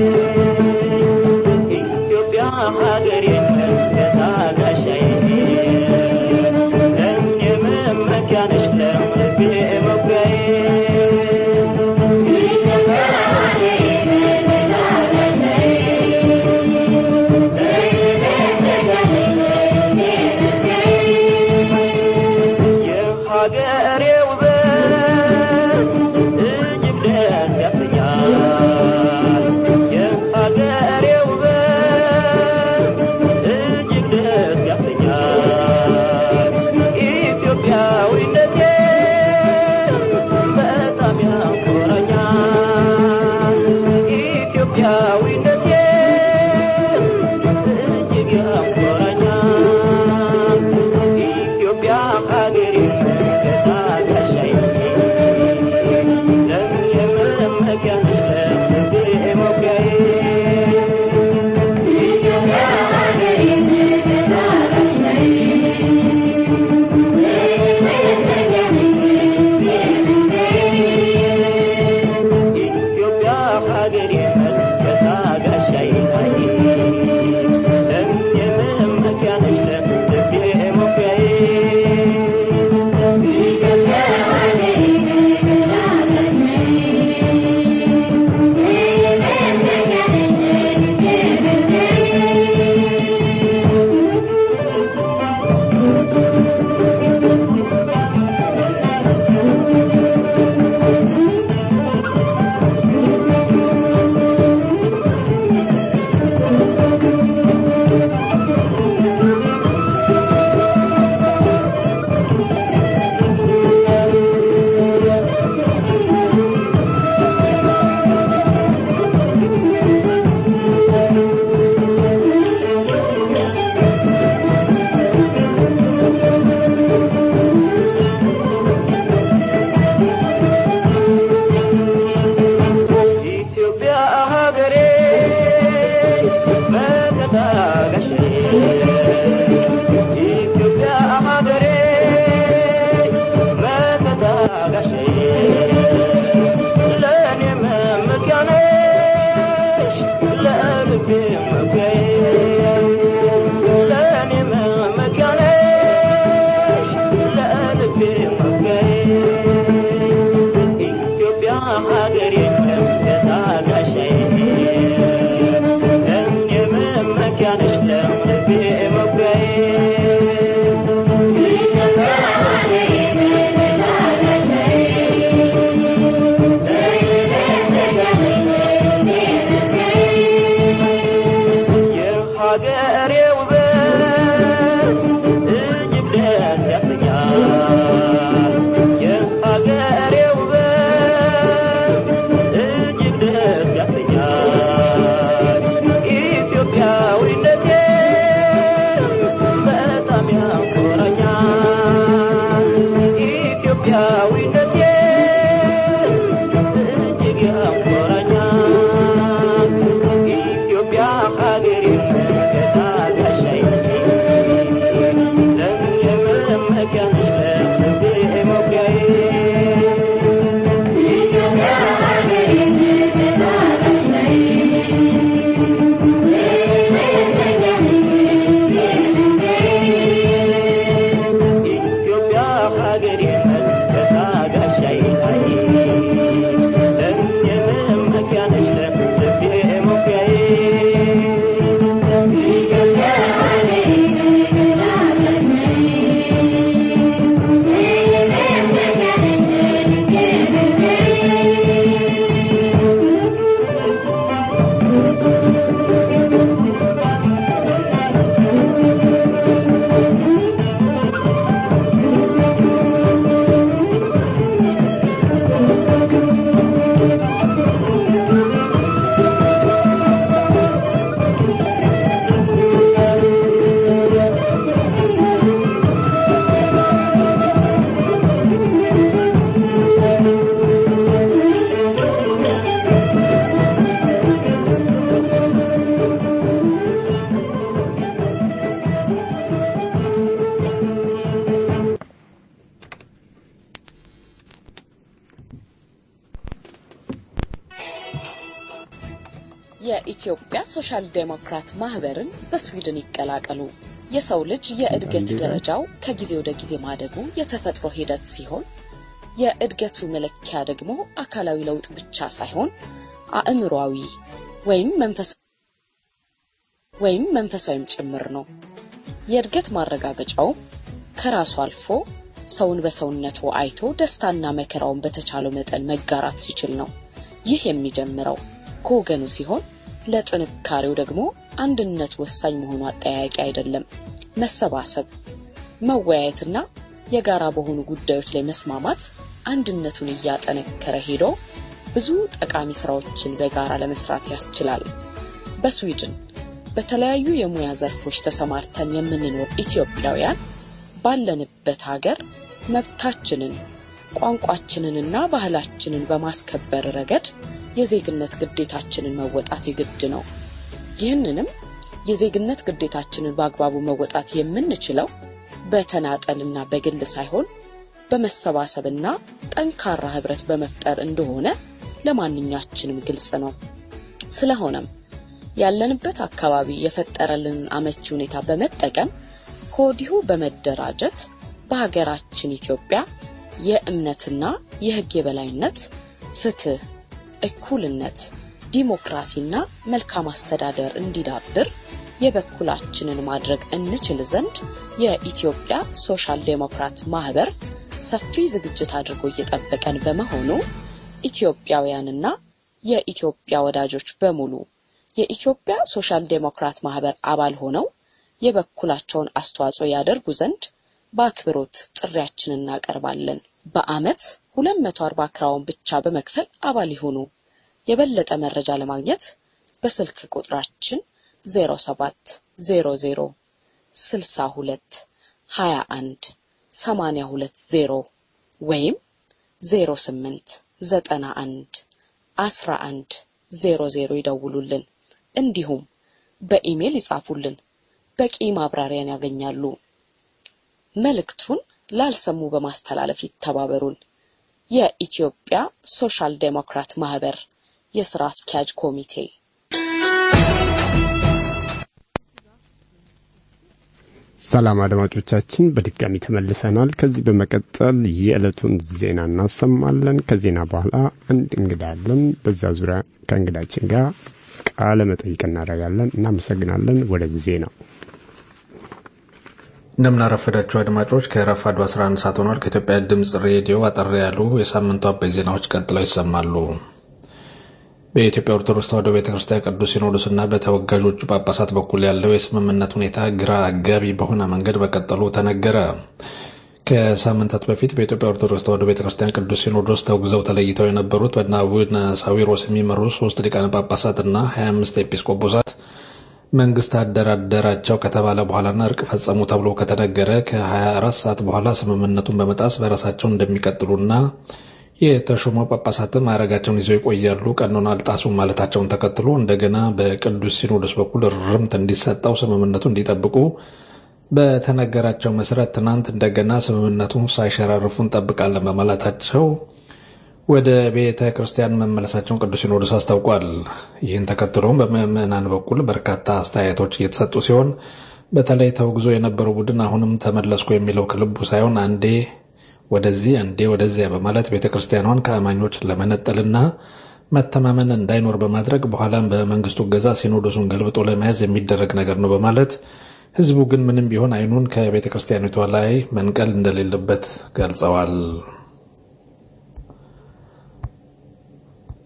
ኢትዮጵያ ሀገሬ የኢትዮጵያ ሶሻል ዴሞክራት ማህበርን በስዊድን ይቀላቀሉ። የሰው ልጅ የእድገት ደረጃው ከጊዜ ወደ ጊዜ ማደጉ የተፈጥሮ ሂደት ሲሆን የእድገቱ መለኪያ ደግሞ አካላዊ ለውጥ ብቻ ሳይሆን አእምሯዊ ወይም መንፈስ ወይም መንፈሳዊም ጭምር ነው። የእድገት ማረጋገጫው ከራሱ አልፎ ሰውን በሰውነቱ አይቶ ደስታና መከራውን በተቻለው መጠን መጋራት ሲችል ነው። ይህ የሚጀምረው ከወገኑ ሲሆን ለጥንካሬው ደግሞ አንድነት ወሳኝ መሆኑ አጠያያቂ አይደለም። መሰባሰብ፣ መወያየትና የጋራ በሆኑ ጉዳዮች ላይ መስማማት አንድነቱን እያጠነከረ ሄዶ ብዙ ጠቃሚ ስራዎችን በጋራ ለመስራት ያስችላል። በስዊድን በተለያዩ የሙያ ዘርፎች ተሰማርተን የምንኖር ኢትዮጵያውያን ባለንበት ሀገር መብታችንን ቋንቋችንንና ባህላችንን በማስከበር ረገድ የዜግነት ግዴታችንን መወጣት የግድ ነው። ይህንንም የዜግነት ግዴታችንን በአግባቡ መወጣት የምንችለው በተናጠልና በግል ሳይሆን በመሰባሰብና ጠንካራ ህብረት በመፍጠር እንደሆነ ለማንኛችንም ግልጽ ነው። ስለሆነም ያለንበት አካባቢ የፈጠረልንን አመቺ ሁኔታ በመጠቀም ከወዲሁ በመደራጀት በሀገራችን ኢትዮጵያ የእምነትና የህግ የበላይነት፣ ፍትህ፣ እኩልነት፣ ዲሞክራሲና መልካም አስተዳደር እንዲዳብር የበኩላችንን ማድረግ እንችል ዘንድ የኢትዮጵያ ሶሻል ዴሞክራት ማህበር ሰፊ ዝግጅት አድርጎ እየጠበቀን በመሆኑ ኢትዮጵያውያንና የኢትዮጵያ ወዳጆች በሙሉ የኢትዮጵያ ሶሻል ዴሞክራት ማህበር አባል ሆነው የበኩላቸውን አስተዋጽኦ ያደርጉ ዘንድ በአክብሮት ጥሪያችንን እናቀርባለን። በአመት 240 ክራውን ብቻ በመክፈል አባል ይሁኑ። የበለጠ መረጃ ለማግኘት በስልክ ቁጥራችን 07 00 62 21 820 ወይም 08 91 11 00 ይደውሉልን። እንዲሁም በኢሜል ይጻፉልን። በቂ ማብራሪያን ያገኛሉ። መልእክቱን ላልሰሙ በማስተላለፍ ይተባበሩን። የኢትዮጵያ ሶሻል ዴሞክራት ማህበር የስራ አስኪያጅ ኮሚቴ ሰላም አድማጮቻችን፣ በድጋሚ ተመልሰናል። ከዚህ በመቀጠል የዕለቱን ዜና እናሰማለን። ከዜና በኋላ አንድ እንግዳ አለን። በዛ ዙሪያ ከእንግዳችን ጋር ቃለ መጠይቅ እናደርጋለን። እናመሰግናለን። ወደዚህ ዜና እንደምናረፈዳችሁ አድማጮች ከረፋዱ 11 ሰዓት ሆኗል። ከኢትዮጵያ ድምፅ ሬዲዮ አጠር ያሉ የሳምንቱ አበይት ዜናዎች ቀጥለው ይሰማሉ። በኢትዮጵያ ኦርቶዶክስ ተዋሕዶ ቤተ ክርስቲያን ቅዱስ ሲኖዶስና በተወጋዦቹ ጳጳሳት በኩል ያለው የስምምነት ሁኔታ ግራ አጋቢ በሆነ መንገድ መቀጠሉ ተነገረ። ከሳምንታት በፊት በኢትዮጵያ ኦርቶዶክስ ተዋሕዶ ቤተ ክርስቲያን ቅዱስ ሲኖዶስ ተውግዘው ተለይተው የነበሩት በአቡነ አቡነ ሳዊሮስ የሚመሩ ሶስት ሊቃነ ጳጳሳትና 25 ኤጲስቆጶሳት መንግስት አደራደራቸው ከተባለ በኋላና እርቅ ፈጸሙ ተብሎ ከተነገረ ከ24 ሰዓት በኋላ ስምምነቱን በመጣስ በራሳቸው እንደሚቀጥሉና የተሾሙ ጳጳሳትም ማዕረጋቸውን ይዘው ይቆያሉ፣ ቀኖና አልጣሱም ማለታቸውን ተከትሎ እንደገና በቅዱስ ሲኖዶስ በኩል ርምት እንዲሰጠው ስምምነቱ እንዲጠብቁ በተነገራቸው መሰረት ትናንት እንደገና ስምምነቱን ሳይሸራርፉ እንጠብቃለን በማለታቸው ወደ ቤተ ክርስቲያን መመለሳቸውን ቅዱስ ሲኖዶስ አስታውቋል። ይህን ተከትሎም በምዕመናን በኩል በርካታ አስተያየቶች እየተሰጡ ሲሆን በተለይ ተውግዞ የነበረው ቡድን አሁንም ተመለስኩ የሚለው ከልቡ ሳይሆን አንዴ ወደዚህ አንዴ ወደዚያ በማለት ቤተ ክርስቲያኗን ከአማኞች ለመነጠልና መተማመን እንዳይኖር በማድረግ በኋላም በመንግስቱ እገዛ ሲኖዶሱን ገልብጦ ለመያዝ የሚደረግ ነገር ነው በማለት ህዝቡ ግን ምንም ቢሆን አይኑን ከቤተ ክርስቲያኒቷ ላይ መንቀል እንደሌለበት ገልጸዋል።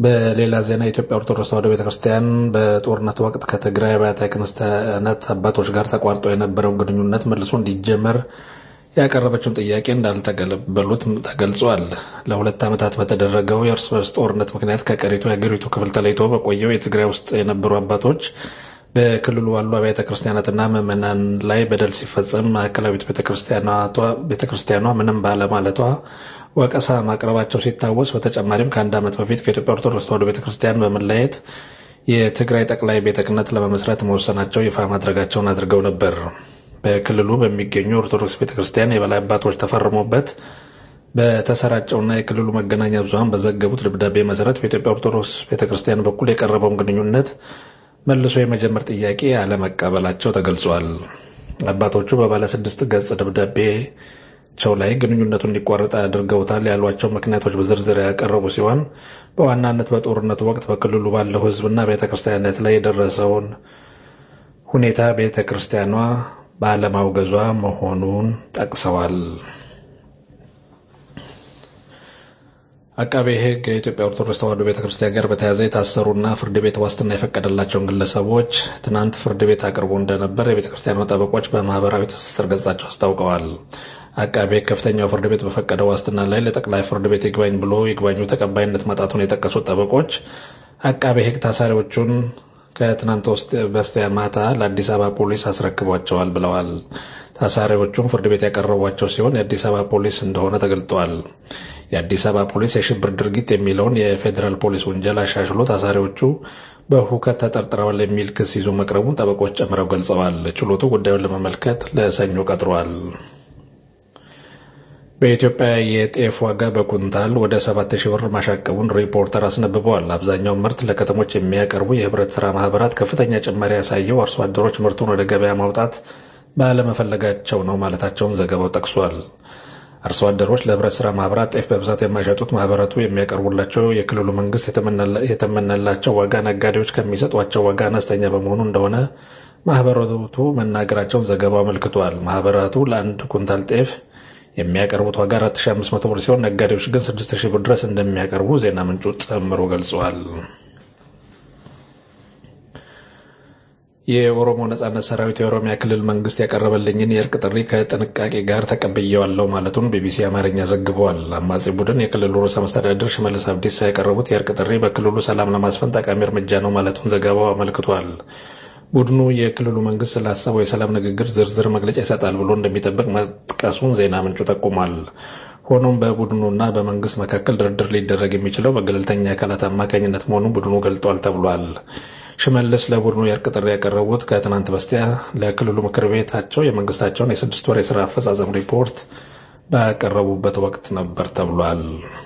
በሌላ ዜና የኢትዮጵያ ኦርቶዶክስ ተዋሕዶ ቤተክርስቲያን በጦርነት ወቅት ከትግራይ አብያተ ክርስቲያናት አባቶች ጋር ተቋርጦ የነበረውን ግንኙነት መልሶ እንዲጀመር ያቀረበችውን ጥያቄ እንዳልተቀበሉት ተገልጿል። ለሁለት ዓመታት በተደረገው የእርስ በርስ ጦርነት ምክንያት ከቀሪቱ የሀገሪቱ ክፍል ተለይቶ በቆየው የትግራይ ውስጥ የነበሩ አባቶች በክልሉ ባሉ አብያተ ክርስቲያናትና ምዕመናን ላይ በደል ሲፈጸም ማዕከላዊት ቤተክርስቲያኗ ምንም ባለማለቷ ወቀሳ ማቅረባቸው ሲታወስ በተጨማሪም ከአንድ ዓመት በፊት ከኢትዮጵያ ኦርቶዶክስ ተዋሕዶ ቤተክርስቲያን በመለየት የትግራይ ጠቅላይ ቤተ ክህነት ለመመስረት መወሰናቸው ይፋ ማድረጋቸውን አድርገው ነበር። በክልሉ በሚገኙ ኦርቶዶክስ ቤተክርስቲያን የበላይ አባቶች ተፈርሞበት በተሰራጨውና የክልሉ መገናኛ ብዙኃን በዘገቡት ደብዳቤ መሰረት በኢትዮጵያ ኦርቶዶክስ ቤተክርስቲያን በኩል የቀረበውን ግንኙነት መልሶ የመጀመር ጥያቄ አለመቀበላቸው ተገልጿል። አባቶቹ በባለ ስድስት ገጽ ደብዳቤቸው ላይ ግንኙነቱ እንዲቋረጥ አድርገውታል ያሏቸው ምክንያቶች በዝርዝር ያቀረቡ ሲሆን በዋናነት በጦርነቱ ወቅት በክልሉ ባለው ሕዝብና ቤተ ክርስቲያናት ላይ የደረሰውን ሁኔታ ቤተ ክርስቲያኗ ባለማውገዟ መሆኑን ጠቅሰዋል። አቃቤ ሕግ የኢትዮጵያ ኦርቶዶክስ ተዋሕዶ ቤተ ክርስቲያን ጋር በተያያዘ የታሰሩና ፍርድ ቤት ዋስትና የፈቀደላቸውን ግለሰቦች ትናንት ፍርድ ቤት አቅርቦ እንደነበር የቤተ ክርስቲያኗ ጠበቆች በማህበራዊ ትስስር ገጻቸው አስታውቀዋል። አቃቤ ሕግ ከፍተኛው ፍርድ ቤት በፈቀደው ዋስትና ላይ ለጠቅላይ ፍርድ ቤት ይግባኝ ብሎ ይግባኙ ተቀባይነት ማጣቱን የጠቀሱት ጠበቆች አቃቤ ሕግ ታሳሪዎቹን ከትናንት በስቲያ ማታ ለአዲስ አበባ ፖሊስ አስረክቧቸዋል ብለዋል። ታሳሪዎቹም ፍርድ ቤት ያቀረቧቸው ሲሆን የአዲስ አበባ ፖሊስ እንደሆነ ተገልጧል። የአዲስ አበባ ፖሊስ የሽብር ድርጊት የሚለውን የፌዴራል ፖሊስ ወንጀል አሻሽሎ ታሳሪዎቹ በሁከት ተጠርጥረዋል የሚል ክስ ይዞ መቅረቡን ጠበቆች ጨምረው ገልጸዋል። ችሎቱ ጉዳዩን ለመመልከት ለሰኞ ቀጥሯል። በኢትዮጵያ የጤፍ ዋጋ በኩንታል ወደ 7000 ብር ማሻቀቡን ሪፖርተር አስነብበዋል። አብዛኛው ምርት ለከተሞች የሚያቀርቡ የህብረት ሥራ ማህበራት ከፍተኛ ጭማሪ ያሳየው አርሶ አደሮች ምርቱን ወደ ገበያ ማውጣት ባለመፈለጋቸው ነው ማለታቸውን ዘገባው ጠቅሷል። አርሶ አደሮች ለህብረት ሥራ ማህበራት ጤፍ በብዛት የማይሸጡት ማህበራቱ የሚያቀርቡላቸው የክልሉ መንግስት የተመነላቸው ዋጋ ነጋዴዎች ከሚሰጧቸው ዋጋ አነስተኛ በመሆኑ እንደሆነ ማህበራቱ መናገራቸውን ዘገባው አመልክቷል። ማህበራቱ ለአንድ ኩንታል ጤፍ የሚያቀርቡት ዋጋ 4500 ብር ሲሆን ነጋዴዎች ግን 6000 ብር ድረስ እንደሚያቀርቡ ዜና ምንጩ ጨምሮ ገልጸዋል። የኦሮሞ ነጻነት ሰራዊት የኦሮሚያ ክልል መንግስት ያቀረበልኝን የእርቅ ጥሪ ከጥንቃቄ ጋር ተቀብየዋለሁ ማለቱን ቢቢሲ አማርኛ ዘግቧል። አማጺ ቡድን የክልሉ ርዕሰ መስተዳድር ሽመልስ አብዲሳ ያቀረቡት የእርቅ ጥሪ በክልሉ ሰላም ለማስፈን ጠቃሚ እርምጃ ነው ማለቱን ዘገባው አመልክቷል። ቡድኑ የክልሉ መንግስት ስላሰበው የሰላም ንግግር ዝርዝር መግለጫ ይሰጣል ብሎ እንደሚጠብቅ መጥቀሱን ዜና ምንጩ ጠቁሟል። ሆኖም በቡድኑና በመንግስት መካከል ድርድር ሊደረግ የሚችለው በገለልተኛ አካላት አማካኝነት መሆኑን ቡድኑ ገልጧል ተብሏል። ሽመልስ ለቡድኑ የእርቅ ጥሪ ያቀረቡት ከትናንት በስቲያ ለክልሉ ምክር ቤታቸው የመንግስታቸውን የስድስት ወር የስራ አፈጻጸም ሪፖርት ባቀረቡበት ወቅት ነበር ተብሏል።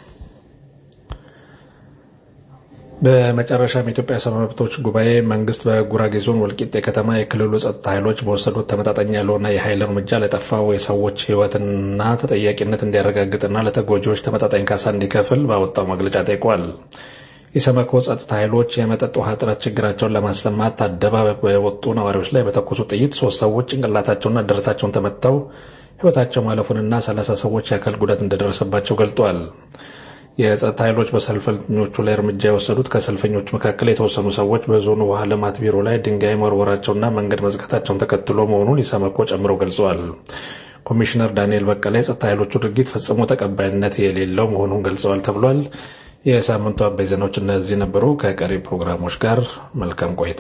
በመጨረሻም የኢትዮጵያ ሰብአዊ መብቶች ጉባኤ መንግስት በጉራጌ ዞን ወልቂጤ ከተማ የክልሉ ጸጥታ ኃይሎች በወሰዱት ተመጣጣኝ ያልሆነ የኃይል እርምጃ ለጠፋው የሰዎች ሕይወትና ተጠያቂነት እንዲያረጋግጥና ለተጎጂዎች ተመጣጣኝ ካሳ እንዲከፍል ባወጣው መግለጫ ጠይቋል። የሰመኮ ጸጥታ ኃይሎች የመጠጥ ውሃ እጥረት ችግራቸውን ለማሰማት አደባባይ በወጡ ነዋሪዎች ላይ በተኮሱ ጥይት ሶስት ሰዎች ጭንቅላታቸውና ደረታቸውን ተመትተው ሕይወታቸው ማለፉንና ሰላሳ ሰዎች የአካል ጉዳት እንደደረሰባቸው ገልጧል። የጸጥታ ኃይሎች በሰልፈኞቹ ላይ እርምጃ የወሰዱት ከሰልፈኞቹ መካከል የተወሰኑ ሰዎች በዞኑ ውሃ ልማት ቢሮ ላይ ድንጋይ መወርወራቸውና መንገድ መዝጋታቸውን ተከትሎ መሆኑን ኢሰመኮ ጨምረው ገልጸዋል። ኮሚሽነር ዳንኤል በቀለ የጸጥታ ኃይሎቹ ድርጊት ፈጽሞ ተቀባይነት የሌለው መሆኑን ገልጸዋል ተብሏል። የሳምንቱ አበይ ዜናዎች እነዚህ ነበሩ። ከቀሪ ፕሮግራሞች ጋር መልካም ቆይታ።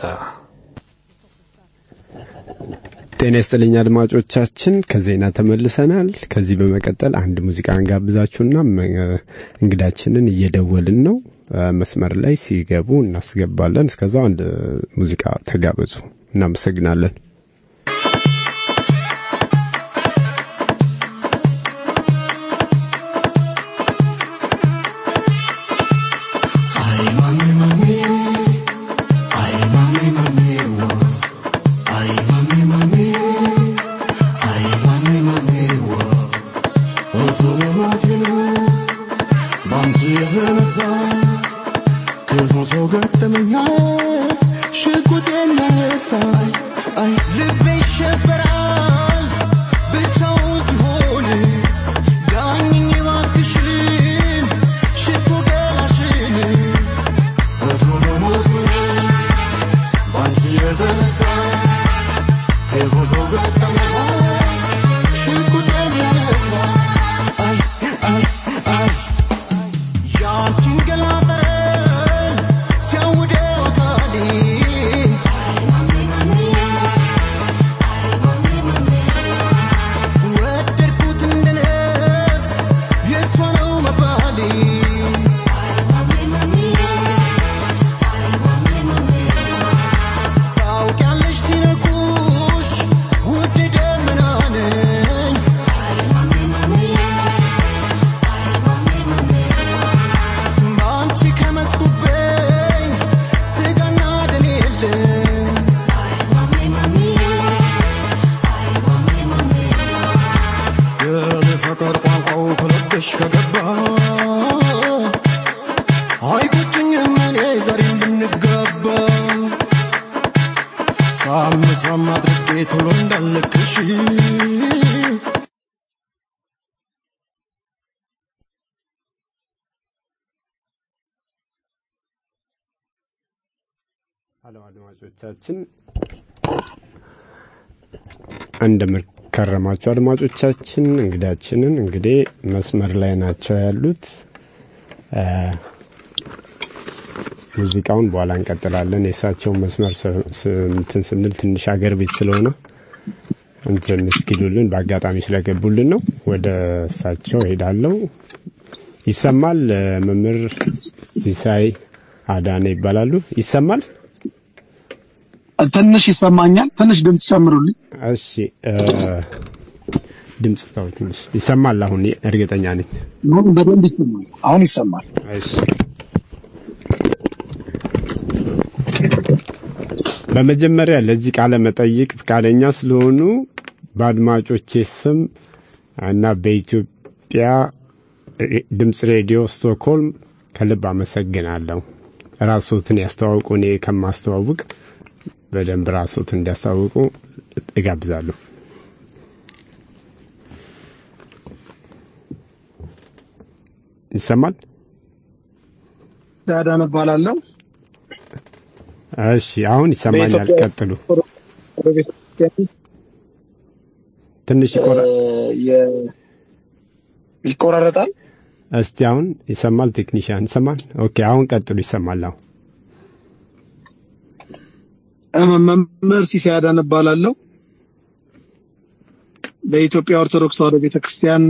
ጤና ይስጥልኝ አድማጮቻችን፣ ከዜና ተመልሰናል። ከዚህ በመቀጠል አንድ ሙዚቃ እንጋብዛችሁና እንግዳችንን እየደወልን ነው መስመር ላይ ሲገቡ እናስገባለን። እስከዛው አንድ ሙዚቃ ተጋበዙ። እናመሰግናለን። I ከተነሳ ክፉ ሰው ገጠመው ሽጉጥ የሚያነሳ አይ አይ አይ ያንቺን ገላ ጠረን ሲያውደው አካሌ ወደድኩት እንደ ነፍስ የእሷ ነው መባሌ ታውቂያለሽ ሲነኩሽ ውድ ደመና ነኝ በአንቺ ከመጡብኝ ስጋና ደም የለም የኔ ፍቅር ቋንቋው ከልብሽ ከገባ አይቆጭኝም እኔ ዛሬም ብንጋባ ሳም ሳም አድርጌ ቶሎ እንዳልክሽ ሀሎ አድማጮቻችን እንደምከረማችሁ አድማጮቻችን እንግዳችንን እንግዲህ መስመር ላይ ናቸው ያሉት እ፣ ሙዚቃውን በኋላ እንቀጥላለን የእሳቸውን መስመር ስ- ስ- እንትን ስንል ትንሽ አገር ቤት ስለሆነ እንትን እስኪሉልን በአጋጣሚ ስለገቡልን ነው ወደ እሳቸው ሄዳለው ይሰማል እ፣ መምህር ሲሳይ አዳነ ይባላሉ ይሰማል ትንሽ ይሰማኛል። ትንሽ ድምፅ ጨምሩልኝ። እሺ እ፣ ድምፅ ተው ትንሽ ይሰማል አሁን እርግጠኛ ነኝ አሁን በደንብ ይሰማል። አሁን ይሰማል። እሺ በመጀመሪያ ለዚህ ቃለ መጠይቅ ፈቃደኛ ስለሆኑ በአድማጮቼ ስም እና በኢትዮጵያ ሬ- ድምፅ ሬዲዮ ስቶክሆልም ከልብ አመሰግናለሁ። ራሶትን ያስተዋውቁ። እኔ ከማስተዋውቅ በደንብ ራሶትን እንዲያስተዋውቁ እጋብዛለሁ። ይሰማል? ዳዳን እባላለሁ። እሺ፣ አሁን ይሰማኛል። በኢትዮጵያ ቀጥሉ። ወደ ቤተክርስቲያን ትንሽ ይቆራ እ፣ የ- ይቆራረጣል። እስቲ አሁን ይሰማል? ቴክኒሽያን ይሰማል? ኦኬ፣ አሁን ቀጥሉ። ይሰማል አሁን። እ፣ መምህር ሲሳይ አዳነ እባላለሁ። በኢትዮጵያ ኦርቶዶክስ ተዋሕዶ ቤተክርስቲያን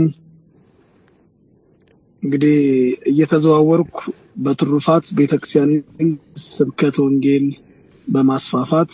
እንግዲህ እየተዘዋወርኩ በትሩፋት ቤተክርስቲያን ስብከት ወንጌል በማስፋፋት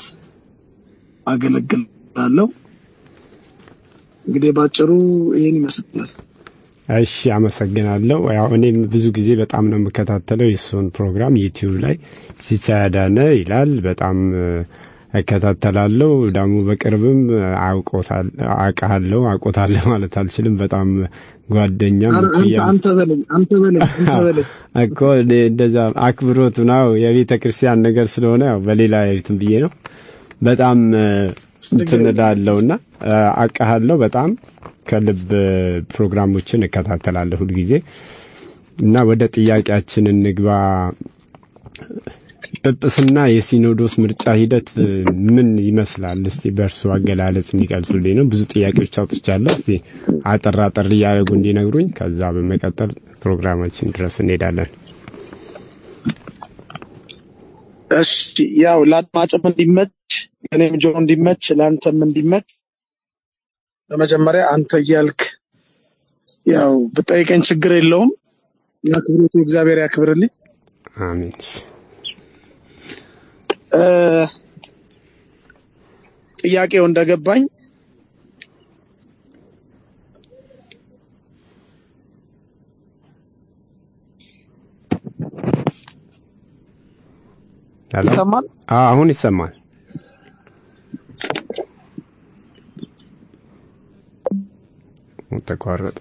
አገለግላለሁ። እንግዲህ ባጭሩ ይህን ይመስላል። እሺ አመሰግናለሁ። ያው እኔም ብዙ ጊዜ በጣም ነው የምከታተለው የእሱን ፕሮግራም ዩቲዩብ ላይ ሲሳይ አዳነ ይላል። በጣም እ፣ እከታተላለሁ። ደግሞ በቅርብም አውቆታል አውቃለሁ አውቆታለሁ ማለት አልችልም። በጣም ጓደኛም ኧረ አንተ እኩያም አንተ በለኝ አንተ በለኝ አንተ በለኝ እኮ እኔ እንደዛ አክብሮት ነው የቤተ ክርስቲያን ነገር ስለሆነ ያው በሌላ እንትን ብዬ ነው በጣም እ፣ እንትን እላለሁና እ፣ አውቃለሁ በጣም ከልብ እ፣ ፕሮግራሞችን እከታተላለሁ ሁልጊዜ እና ወደ ጥያቄያችን እንግባ። ጵጵስና የሲኖዶስ ምርጫ ሂደት እ፣ ምን ይመስላል? እስቲ በእርሱ አገላለጽ እንዲቀልሱልኝ ነው። ብዙ ጥያቄዎች አውጥቻለሁ። እስቲ አጠር አጠር እያደረጉ እንዲነግሩኝ፣ ከዛ በመቀጠል ፕሮግራማችን ድረስ እንሄዳለን። እሺ ያው ለአድማጭም እንዲመች ለእኔም ጆሮ እንዲመች ለአንተም እንዲመች በመጀመሪያ አንተ እያልክ ያው ብጠይቀኝ ችግር የለውም። የአክብሮቱ እግዚአብሔር ያክብርልኝ። አሜን። እ፣ ጥያቄው እንደገባኝ ሄሎ? ይሰማል? አዎ፣ አሁን ይሰማል። ተቋረጠ።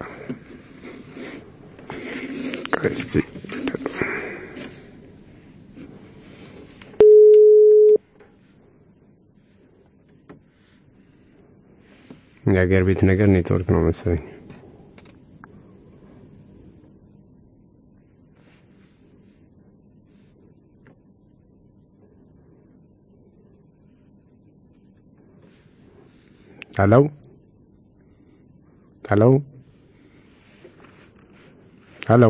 ቆይ እስቲ የሀገር ቤት ነገር ኔትወርክ ነው መሰለኝ። ሄሎ ሄሎ ሄሎ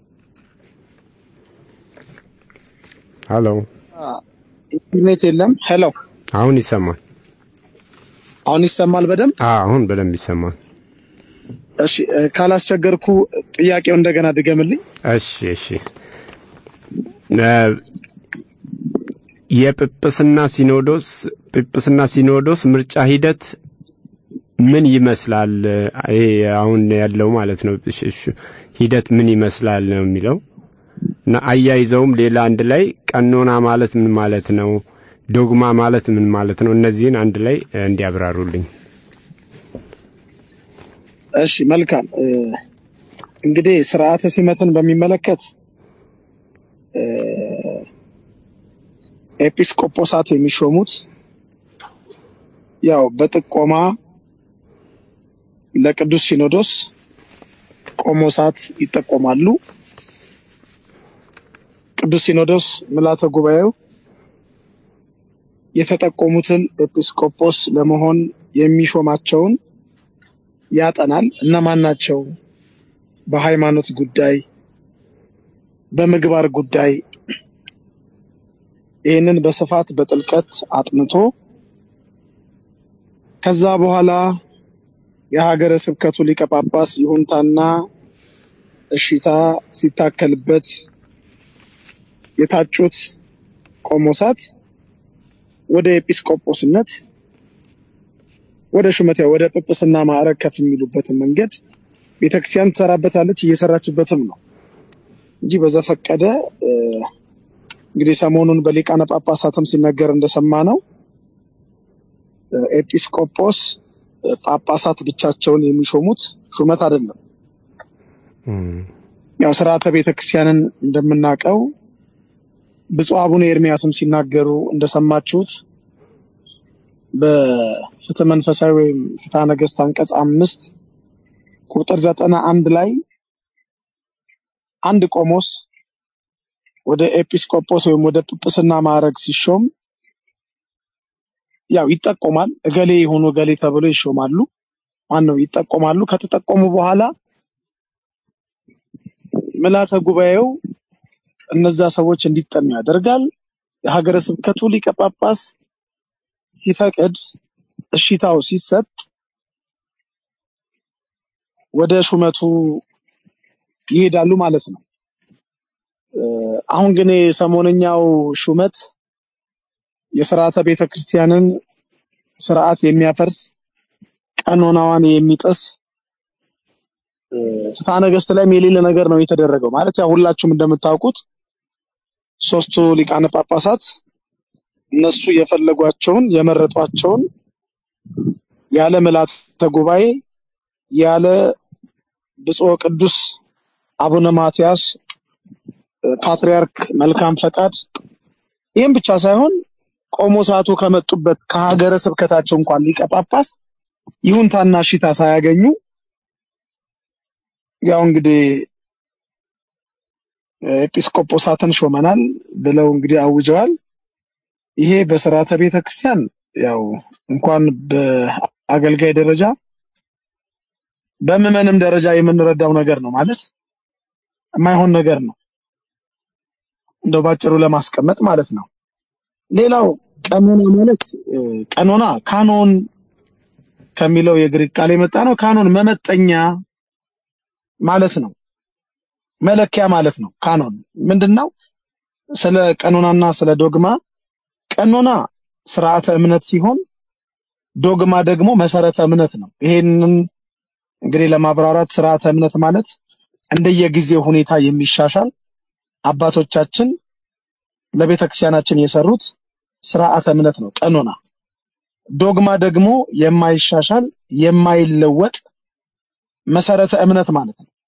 ሄሎ ኢንተርኔት የለም። ሄሎ አሁን ይሰማል። አሁን ይሰማል በደንብ? አዎ አሁን በደንብ ይሰማል። እሺ እ፣ ካላስቸገርኩ ጥያቄው እንደገና ድገምልኝ። እሺ እሺ እ፣ የጵጵስና ሲኖዶስ ጵጵስና ሲኖዶስ ምርጫ ሂደት ምን ይመስላል? ይሄ አሁን ያለው ማለት ነው እሺ፣ እሺ፣ ሂደት ምን ይመስላል ነው የሚለው እና አያይዘውም ሌላ አንድ ላይ ቀኖና ማለት ምን ማለት ነው? ዶግማ ማለት ምን ማለት ነው? እነዚህን አንድ ላይ እ፣ እንዲያብራሩልኝ። እሺ መልካም እ፣ እንግዲህ ስርዓተ ሲመትን በሚመለከት እ፣ ኤጲስቆጶሳት የሚሾሙት ያው በጥቆማ ለቅዱስ ሲኖዶስ ቆሞሳት ይጠቆማሉ። ቅዱስ ሲኖዶስ ምልዓተ ጉባኤው የተጠቆሙትን ኤጲስቆጶስ ለመሆን የሚሾማቸውን ያጠናል። እነማን ናቸው? በሃይማኖት ጉዳይ፣ በምግባር ጉዳይ ይህንን በስፋት በጥልቀት አጥንቶ ከዛ በኋላ የሀገረ ስብከቱ ሊቀ ጳጳስ ይሁንታና እሺታ ሲታከልበት የታጩት ቆሞሳት ወደ ኤጲስቆጶስነት ወደ ሹመት ያው ወደ ጵጵስና ማዕረግ ከፍ የሚሉበትን መንገድ ቤተክርስቲያን ትሰራበታለች፣ እየሰራችበትም ነው እንጂ በዘፈቀደ እ፣ እንግዲህ ሰሞኑን በሊቃነ ጳጳሳትም ሲነገር እንደሰማ ነው ኤጲስቆጶስ እ፣ ጳጳሳት ብቻቸውን የሚሾሙት ሹመት አይደለም። ያው ስርዓተ ቤተክርስቲያንን እንደምናውቀው ብፁዕ አቡነ ኤርሚያስም ሲናገሩ እንደሰማችሁት በፍትህ መንፈሳዊ ወይም ፍትሐ ነገሥት አንቀጽ አምስት ቁጥር ዘጠና አንድ ላይ አንድ ቆሞስ ወደ ኤጲስቆጶስ ወይም ወደ ጵጵስና ማዕረግ ሲሾም ያው ይጠቆማል። እገሌ የሆኑ እገሌ ተብሎ ይሾማሉ። ማን ነው ይጠቆማሉ። ከተጠቆሙ በኋላ ምልዓተ ጉባኤው እነዛ ሰዎች እንዲጠኑ ያደርጋል። የሀገረ ስብከቱ ሊቀ ጳጳስ ሲፈቅድ እሺታው ሲሰጥ ወደ ሹመቱ ይሄዳሉ ማለት ነው። እ፣ አሁን ግን የሰሞነኛው ሹመት የስርዓተ ቤተ ክርስቲያንን ስርዓት የሚያፈርስ ቀኖናዋን የሚጥስ እ፣ ፍትሐ ነገሥት ላይም የሌለ ነገር ነው የተደረገው። ማለት ያው ሁላችሁም እንደምታውቁት ሶስቱ ሊቃነ ጳጳሳት እነሱ የፈለጓቸውን የመረጧቸውን ያለ ምልዓተ ጉባኤ ያለ ብፁዕ ቅዱስ አቡነ ማትያስ እ፣ ፓትርያርክ መልካም ፈቃድ ይህም ብቻ ሳይሆን ቆሞሳቱ ከመጡበት ከሀገረ ስብከታቸው እንኳን ሊቀ ጳጳስ ይሁንታና እሺታ ሳያገኙ ያው እንግዲህ ኤጲስቆጶሳትን ሾመናል ብለው እንግዲህ አውጀዋል። ይሄ በስርዓተ ቤተ ክርስቲያን ያው እንኳን በአገልጋይ ደረጃ በምዕመንም ደረጃ የምንረዳው ነገር ነው ማለት የማይሆን ነገር ነው። እንደው ባጭሩ ለማስቀመጥ ማለት ነው። ሌላው ቀኖና ማለት እ፣ ቀኖና ካኖን ከሚለው የግሪክ ቃል የመጣ ነው። ካኖን መመጠኛ ማለት ነው። መለኪያ ማለት ነው። ካኖን ምንድነው? ስለ ቀኖናና ስለ ዶግማ ቀኖና ስርዓተ እምነት ሲሆን ዶግማ ደግሞ መሰረተ እምነት ነው። ይሄንን እንግዲህ ለማብራራት ስርዓተ እምነት ማለት እንደየጊዜው ሁኔታ የሚሻሻል አባቶቻችን ለቤተክርስቲያናችን የሰሩት ስርዓተ እምነት ነው ቀኖና። ዶግማ ደግሞ የማይሻሻል የማይለወጥ መሰረተ እምነት ማለት ነው።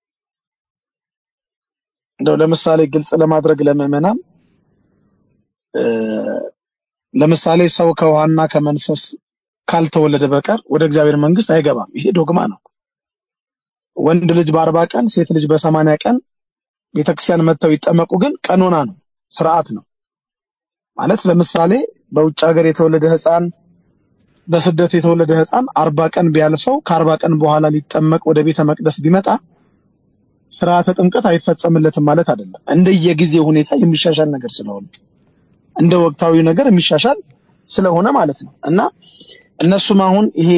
እንደው ለምሳሌ ግልጽ ለማድረግ ለምዕመናን እ፣ ለምሳሌ ሰው ከውሃና ከመንፈስ ካልተወለደ በቀር ወደ እግዚአብሔር መንግስት አይገባም። ይሄ ዶግማ ነው። ወንድ ልጅ በአርባ ቀን ሴት ልጅ በሰማንያ ቀን ቤተክርስቲያን መጥተው ይጠመቁ ግን ቀኖና ነው፣ ስርዓት ነው ማለት። ለምሳሌ በውጭ ሀገር የተወለደ ህፃን በስደት የተወለደ ህፃን አርባ ቀን ቢያልፈው ከአርባ ቀን በኋላ ሊጠመቅ ወደ ቤተ መቅደስ ቢመጣ ስርዓተ ጥምቀት አይፈጸምለትም ማለት አይደለም። እንደየጊዜ ሁኔታ የሚሻሻል ነገር ስለሆነ እንደ ወቅታዊ ነገር የሚሻሻል ስለሆነ ማለት ነው እና እነሱም አሁን ይሄ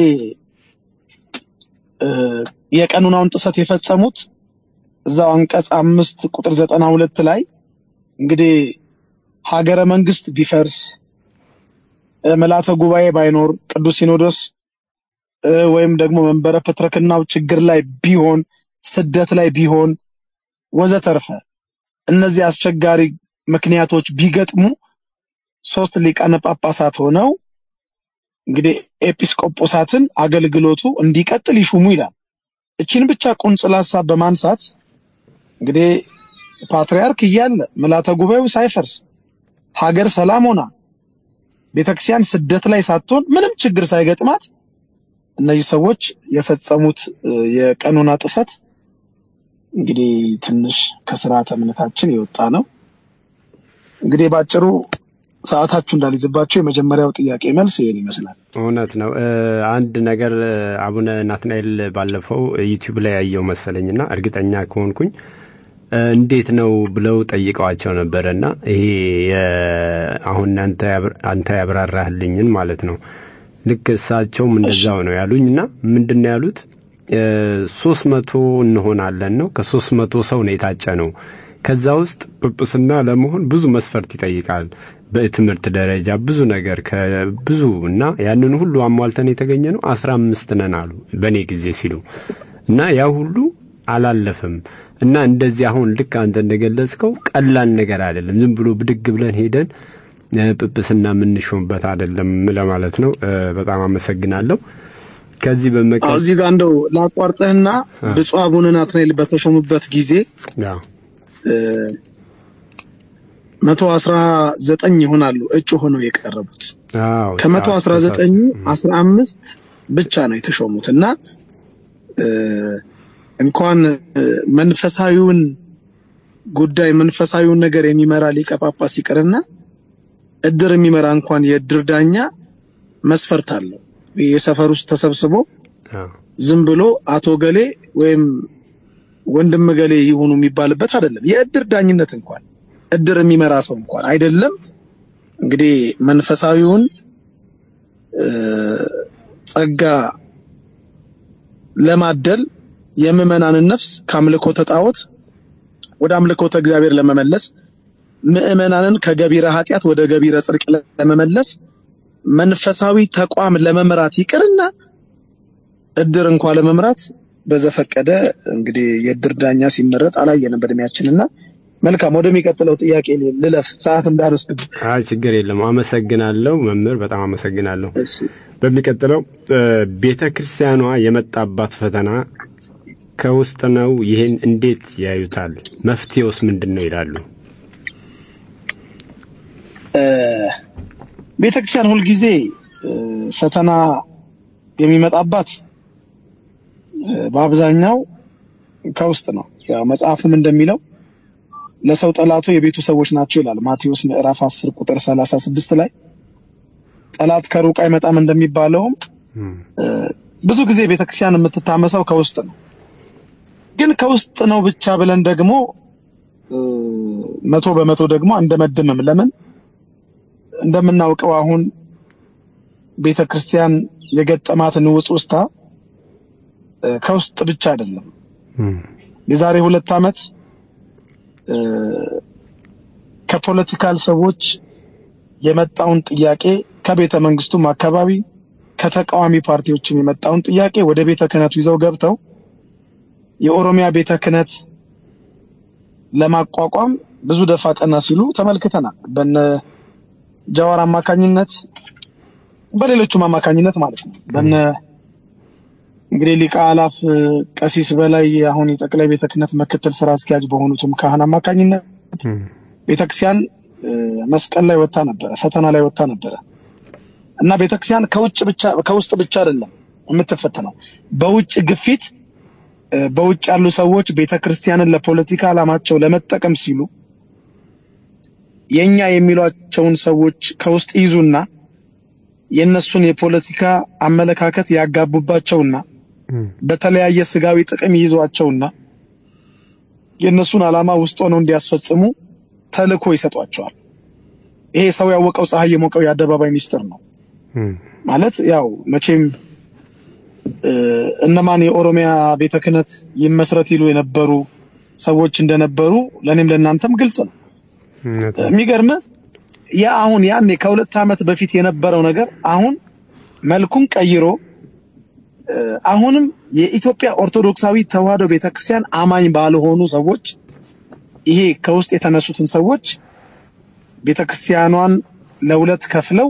እ፣ የቀኑናውን ጥሰት የፈጸሙት እዛው አንቀጽ አምስት ቁጥር ዘጠና ሁለት ላይ እንግዲህ ሀገረ መንግስት ቢፈርስ እ፣ ምልዓተ ጉባኤ ባይኖር ቅዱስ ሲኖዶስ እ፣ ወይም ደግሞ መንበረ ፕትርክናው ችግር ላይ ቢሆን ስደት ላይ ቢሆን ወዘተርፈ እነዚህ አስቸጋሪ ምክንያቶች ቢገጥሙ ሶስት ሊቃነ ጳጳሳት ሆነው እንግዲህ ኤጲስቆጶሳትን አገልግሎቱ እንዲቀጥል ይሹሙ ይላል። እቺን ብቻ ቁንጽል ሀሳብ በማንሳት እንግዲህ ፓትርያርክ እያለ ምልዓተ ጉባኤው ሳይፈርስ ሀገር ሰላም ሆና ቤተክርስቲያን ስደት ላይ ሳትሆን ምንም ችግር ሳይገጥማት እነዚህ ሰዎች የፈጸሙት እ፣ የቀኖና ጥሰት እንግዲህ ትንሽ ከስርዓተ እምነታችን የወጣ ነው። እንግዲህ ባጭሩ ሰዓታችሁ እንዳልይዝባቸው የመጀመሪያው ጥያቄ መልስ ይሄን ይመስላል። እውነት ነው። እ፣ አንድ ነገር እ፣ አቡነ ናትናኤል ባለፈው ዩቲዩብ ላይ ያየው መሰለኝና እርግጠኛ ከሆንኩኝ እ፣ እንዴት ነው ብለው ጠይቀዋቸው ነበረና ይሄ የ- አሁን አንተ ያብራ- አንተ ያብራራህልኝን ማለት ነው። ልክ እሳቸውም እንደዛው ነው ያሉኝና ምንድን ነው ያሉት ሶስት መቶ እንሆናለን ነው ከሶስት መቶ ሰው ነው የታጨ ነው። ከዛ ውስጥ ጵጵስና ለመሆን ብዙ መስፈርት ይጠይቃል። በትምህርት ደረጃ ብዙ ነገር ከብዙ እና ያንን ሁሉ አሟልተን የተገኘ ነው አስራ አምስት ነን አሉ በእኔ ጊዜ ሲሉ እና ያ ሁሉ አላለፈም እና እንደዚህ አሁን ልክ አንተ እንደገለጽከው ቀላል ነገር አይደለም። ዝም ብሎ ብድግ ብለን ሄደን እ፣ ጵጵስና የምንሾምበት አይደለም ለማለት ነው። እ፣ በጣም አመሰግናለሁ። ከዚህ አዎ፣ በመቀጠል እዚህ ጋር እንደው ላቋርጥህና ብፁዕ አቡነ ናትናኤል በተሾሙበት ጊዜ ያው መቶ አስራ ዘጠኝ ይሆናሉ እጩ ሆነው የቀረቡት አዎ ከመቶ አዎ፣ አስራ ዘጠኙ አስራ አምስት ብቻ ነው የተሾሙት እና እ፣ እንኳን እ፣ መንፈሳዊውን ጉዳይ መንፈሳዊውን ነገር የሚመራ ሊቀ ጳጳስ ይቅርና እድር የሚመራ እንኳን የእድር ዳኛ መስፈርት አለው። የሰፈር ውስጥ ተሰብስቦ አዎ ዝም ብሎ አቶ ገሌ ወይም ወንድም ገሌ ይሁኑ የሚባልበት አይደለም። የእድር ዳኝነት እንኳን እድር የሚመራ ሰው እንኳን አይደለም። እንግዲህ መንፈሳዊውን እ፣ ጸጋ ለማደል የምዕመናንን ነፍስ ከአምልኮተ ጣዖት ወደ አምልኮተ እግዚአብሔር ለመመለስ ምዕመናንን ከገቢረ ኃጢአት ወደ ገቢረ ጽድቅ ለመመለስ መንፈሳዊ ተቋም ለመምራት ይቅርና እድር እንኳ ለመምራት በዘፈቀደ እንግዲህ የእድር ዳኛ ሲመረጥ አላየንም በእድሜያችንና መልካም ወደሚቀጥለው ጥያቄ ልለፍ ሰዓት እንዳልወስድ አይ ችግር የለም። አመሰግናለሁ መምህር፣ በጣም አመሰግናለሁ። እሺ በሚቀጥለው ቤተ ክርስቲያኗ የመጣባት ፈተና ከውስጥ ነው። ይህን እንዴት ያዩታል? መፍትሄውስ ምንድን ነው ይላሉ? ቤተክርስቲያን ሁልጊዜ እ፣ ፈተና የሚመጣባት እ፣ በአብዛኛው ከውስጥ ነው። ያው መጽሐፍም እንደሚለው ለሰው ጠላቱ የቤቱ ሰዎች ናቸው ይላል ማቴዎስ ምዕራፍ 10 ቁጥር 36 ላይ ጠላት ከሩቅ አይመጣም እንደሚባለውም እም፣ እ፣ ብዙ ጊዜ ቤተክርስቲያን የምትታመሰው ከውስጥ ነው። ግን ከውስጥ ነው ብቻ ብለን ደግሞ እ፣ መቶ በመቶ ደግሞ አንደመድምም። ለምን እንደምናውቀው አሁን ቤተ ክርስቲያን የገጠማት ንውጽ ውስታ እ፣ ከውስጥ ብቻ አይደለም። እም፣ የዛሬ ሁለት ዓመት እ፣ ከፖለቲካል ሰዎች የመጣውን ጥያቄ ከቤተ መንግስቱም አካባቢ ከተቃዋሚ ፓርቲዎችም የመጣውን ጥያቄ ወደ ቤተ ክህነቱ ይዘው ገብተው የኦሮሚያ ቤተ ክህነት ለማቋቋም ብዙ ደፋ ቀና ሲሉ ተመልክተናል። በነ ጃዋር አማካኝነት በሌሎቹም አማካኝነት ማለት ነው። በነ እንግዲህ ሊቀ አላፍ እ፣ ቀሲስ በላይ አሁን የጠቅላይ ቤተ ክህነት ምክትል ስራ አስኪያጅ በሆኑትም ካህን አማካኝነት እም፣ ቤተክርስቲያን እ፣ መስቀል ላይ ወጥታ ነበረ፣ ፈተና ላይ ወጥታ ነበረ እና ቤተክርስቲያን ከውጭ ብቻ ከውስጥ ብቻ አይደለም የምትፈተነው በውጭ ግፊት እ፣ በውጭ ያሉ ሰዎች ቤተክርስቲያንን ለፖለቲካ ዓላማቸው ለመጠቀም ሲሉ የኛ የሚሏቸውን ሰዎች ከውስጥ ይዙና የእነሱን የፖለቲካ አመለካከት ያጋቡባቸውና በተለያየ ስጋዊ ጥቅም ይይዟቸውና የእነሱን ዓላማ ውስጥ ሆነው እንዲያስፈጽሙ ተልእኮ ይሰጧቸዋል። ይሄ ሰው ያወቀው ፀሐይ የሞቀው የአደባባይ ሚስጥር ነው። ማለት ያው መቼም እ፣ እነማን የኦሮሚያ ቤተ ክህነት ይመስረት ይሉ የነበሩ ሰዎች እንደነበሩ ለእኔም ለእናንተም ግልጽ ነው። የሚገርም ያ አሁን ያኔ ከሁለት ዓመት በፊት የነበረው ነገር አሁን መልኩን ቀይሮ እ፣ አሁንም የኢትዮጵያ ኦርቶዶክሳዊ ተዋሕዶ ቤተክርስቲያን አማኝ ባልሆኑ ሰዎች ይሄ ከውስጥ የተነሱትን ሰዎች ቤተክርስቲያኗን ለሁለት ከፍለው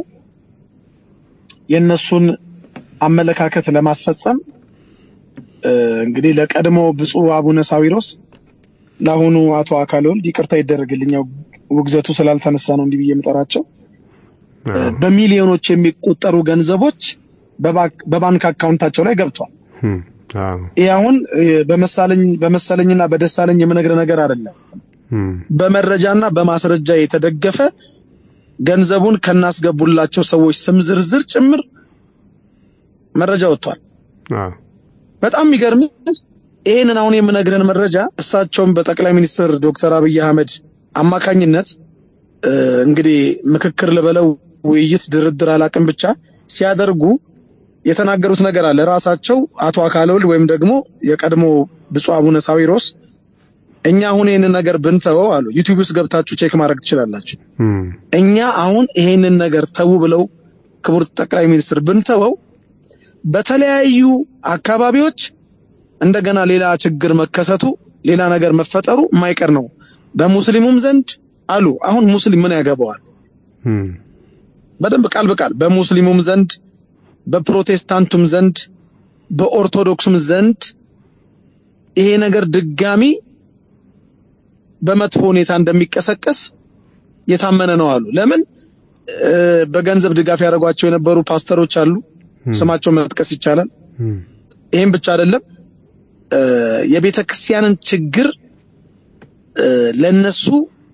የእነሱን አመለካከት ለማስፈጸም እ፣ እንግዲህ ለቀድሞ ብፁዕ አቡነ ሳዊሮስ ለአሁኑ አቶ አካለ ወልድ ይቅርታ ይደረግልኝ፣ ያው ውግዘቱ ስላልተነሳ ነው እንዲህ ብዬ የምጠራቸው እ፣ በሚሊዮኖች የሚቆጠሩ ገንዘቦች በባንክ- በባንክ አካውንታቸው ላይ ገብቷል። ይህ አሁን እ፣ በመሳለኝ በመሰለኝና በደሳለኝ የምነግር ነገር አይደለም። በመረጃና በማስረጃ የተደገፈ ገንዘቡን ከናስገቡላቸው ሰዎች ስም ዝርዝር ጭምር መረጃ ወጥቷል። በጣም የሚገርም ይህንን አሁን የምነግርህን መረጃ እሳቸውም በጠቅላይ ሚኒስትር ዶክተር አብይ አህመድ አማካኝነት እ፣ እንግዲህ ምክክር ልበለው ውይይት፣ ድርድር አላቅም ብቻ ሲያደርጉ የተናገሩት ነገር አለ። ራሳቸው አቶ አካለ ወልድ ወይም ደግሞ የቀድሞ ብፁዕ አቡነ ሳዊሮስ እኛ አሁን ይህንን ነገር ብንተወው አሉ ዩቲዩብ ውስጥ ገብታችሁ ቼክ ማድረግ ትችላላችሁ። እኛ አሁን ይሄንን ነገር ተው ብለው ክቡር ጠቅላይ ሚኒስትር ብንተወው በተለያዩ አካባቢዎች እንደገና ሌላ ችግር መከሰቱ ሌላ ነገር መፈጠሩ የማይቀር ነው። በሙስሊሙም ዘንድ አሉ። አሁን ሙስሊም ምን ያገባዋል? በደንብ ቃል በቃል በሙስሊሙም ዘንድ በፕሮቴስታንቱም ዘንድ በኦርቶዶክሱም ዘንድ ይሄ ነገር ድጋሚ በመጥፎ ሁኔታ እንደሚቀሰቀስ የታመነ ነው አሉ። ለምን እ፣ በገንዘብ ድጋፍ ያደረጓቸው የነበሩ ፓስተሮች አሉ። ስማቸውን መጥቀስ ይቻላል። ይህም ብቻ አይደለም እ፣ የቤተ ክርስቲያንን ችግር እ፣ ለነሱ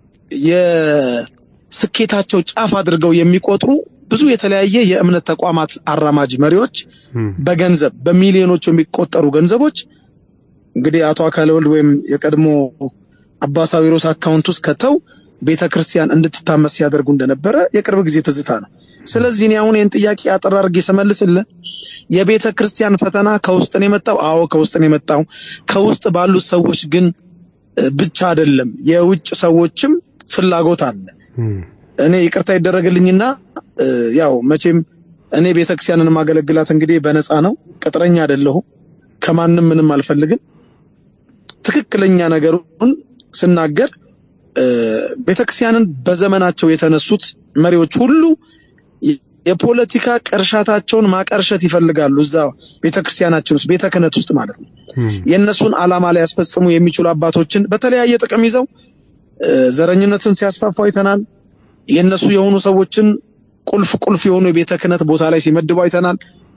የስኬታቸው ጫፍ አድርገው የሚቆጥሩ ብዙ የተለያየ የእምነት ተቋማት አራማጅ መሪዎች በገንዘብ በሚሊዮኖች የሚቆጠሩ ገንዘቦች እንግዲህ አቶ አካለ ወልድ ወይም የቀድሞ አባ ሳዊሮስ አካውንት ውስጥ ከተው ቤተ ክርስቲያን እንድትታመስ ሲያደርጉ እንደነበረ የቅርብ ጊዜ ትዝታ ነው። ስለዚህ እኔ አሁን ይህን ጥያቄ አጠር አድርጌ ስመልስልህ የቤተ ክርስቲያን ፈተና ከውስጥ ነው የመጣው። አዎ ከውስጥ ነው የመጣው። ከውስጥ ባሉት ሰዎች ግን እ፣ ብቻ አይደለም፣ የውጭ ሰዎችም ፍላጎት አለ። እኔ ይቅርታ ይደረግልኝና እ፣ ያው መቼም እኔ ቤተክርስቲያንን ማገለግላት እንግዲህ በነፃ ነው፣ ቅጥረኛ አይደለሁም፣ ከማንም ምንም አልፈልግም። ትክክለኛ ነገሩን ስናገር እ፣ ቤተክርስቲያንን በዘመናቸው የተነሱት መሪዎች ሁሉ የ- የፖለቲካ ቅርሻታቸውን ማቀርሸት ይፈልጋሉ። እዛ ቤተክርስቲያናችን ውስጥ ቤተ ክህነት ውስጥ ማለት ነው። የእነሱን ዓላማ ላይ ያስፈጽሙ የሚችሉ አባቶችን በተለያየ ጥቅም ይዘው እ፣ ዘረኝነትን ሲያስፋፉ አይተናል። የእነሱ የሆኑ ሰዎችን ቁልፍ ቁልፍ የሆኑ የቤተ ክህነት ቦታ ላይ ሲመድቡ አይተናል።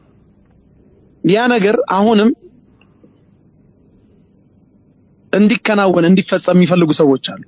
ያ ነገር አሁንም እንዲከናወን እንዲፈጸም የሚፈልጉ ሰዎች አሉ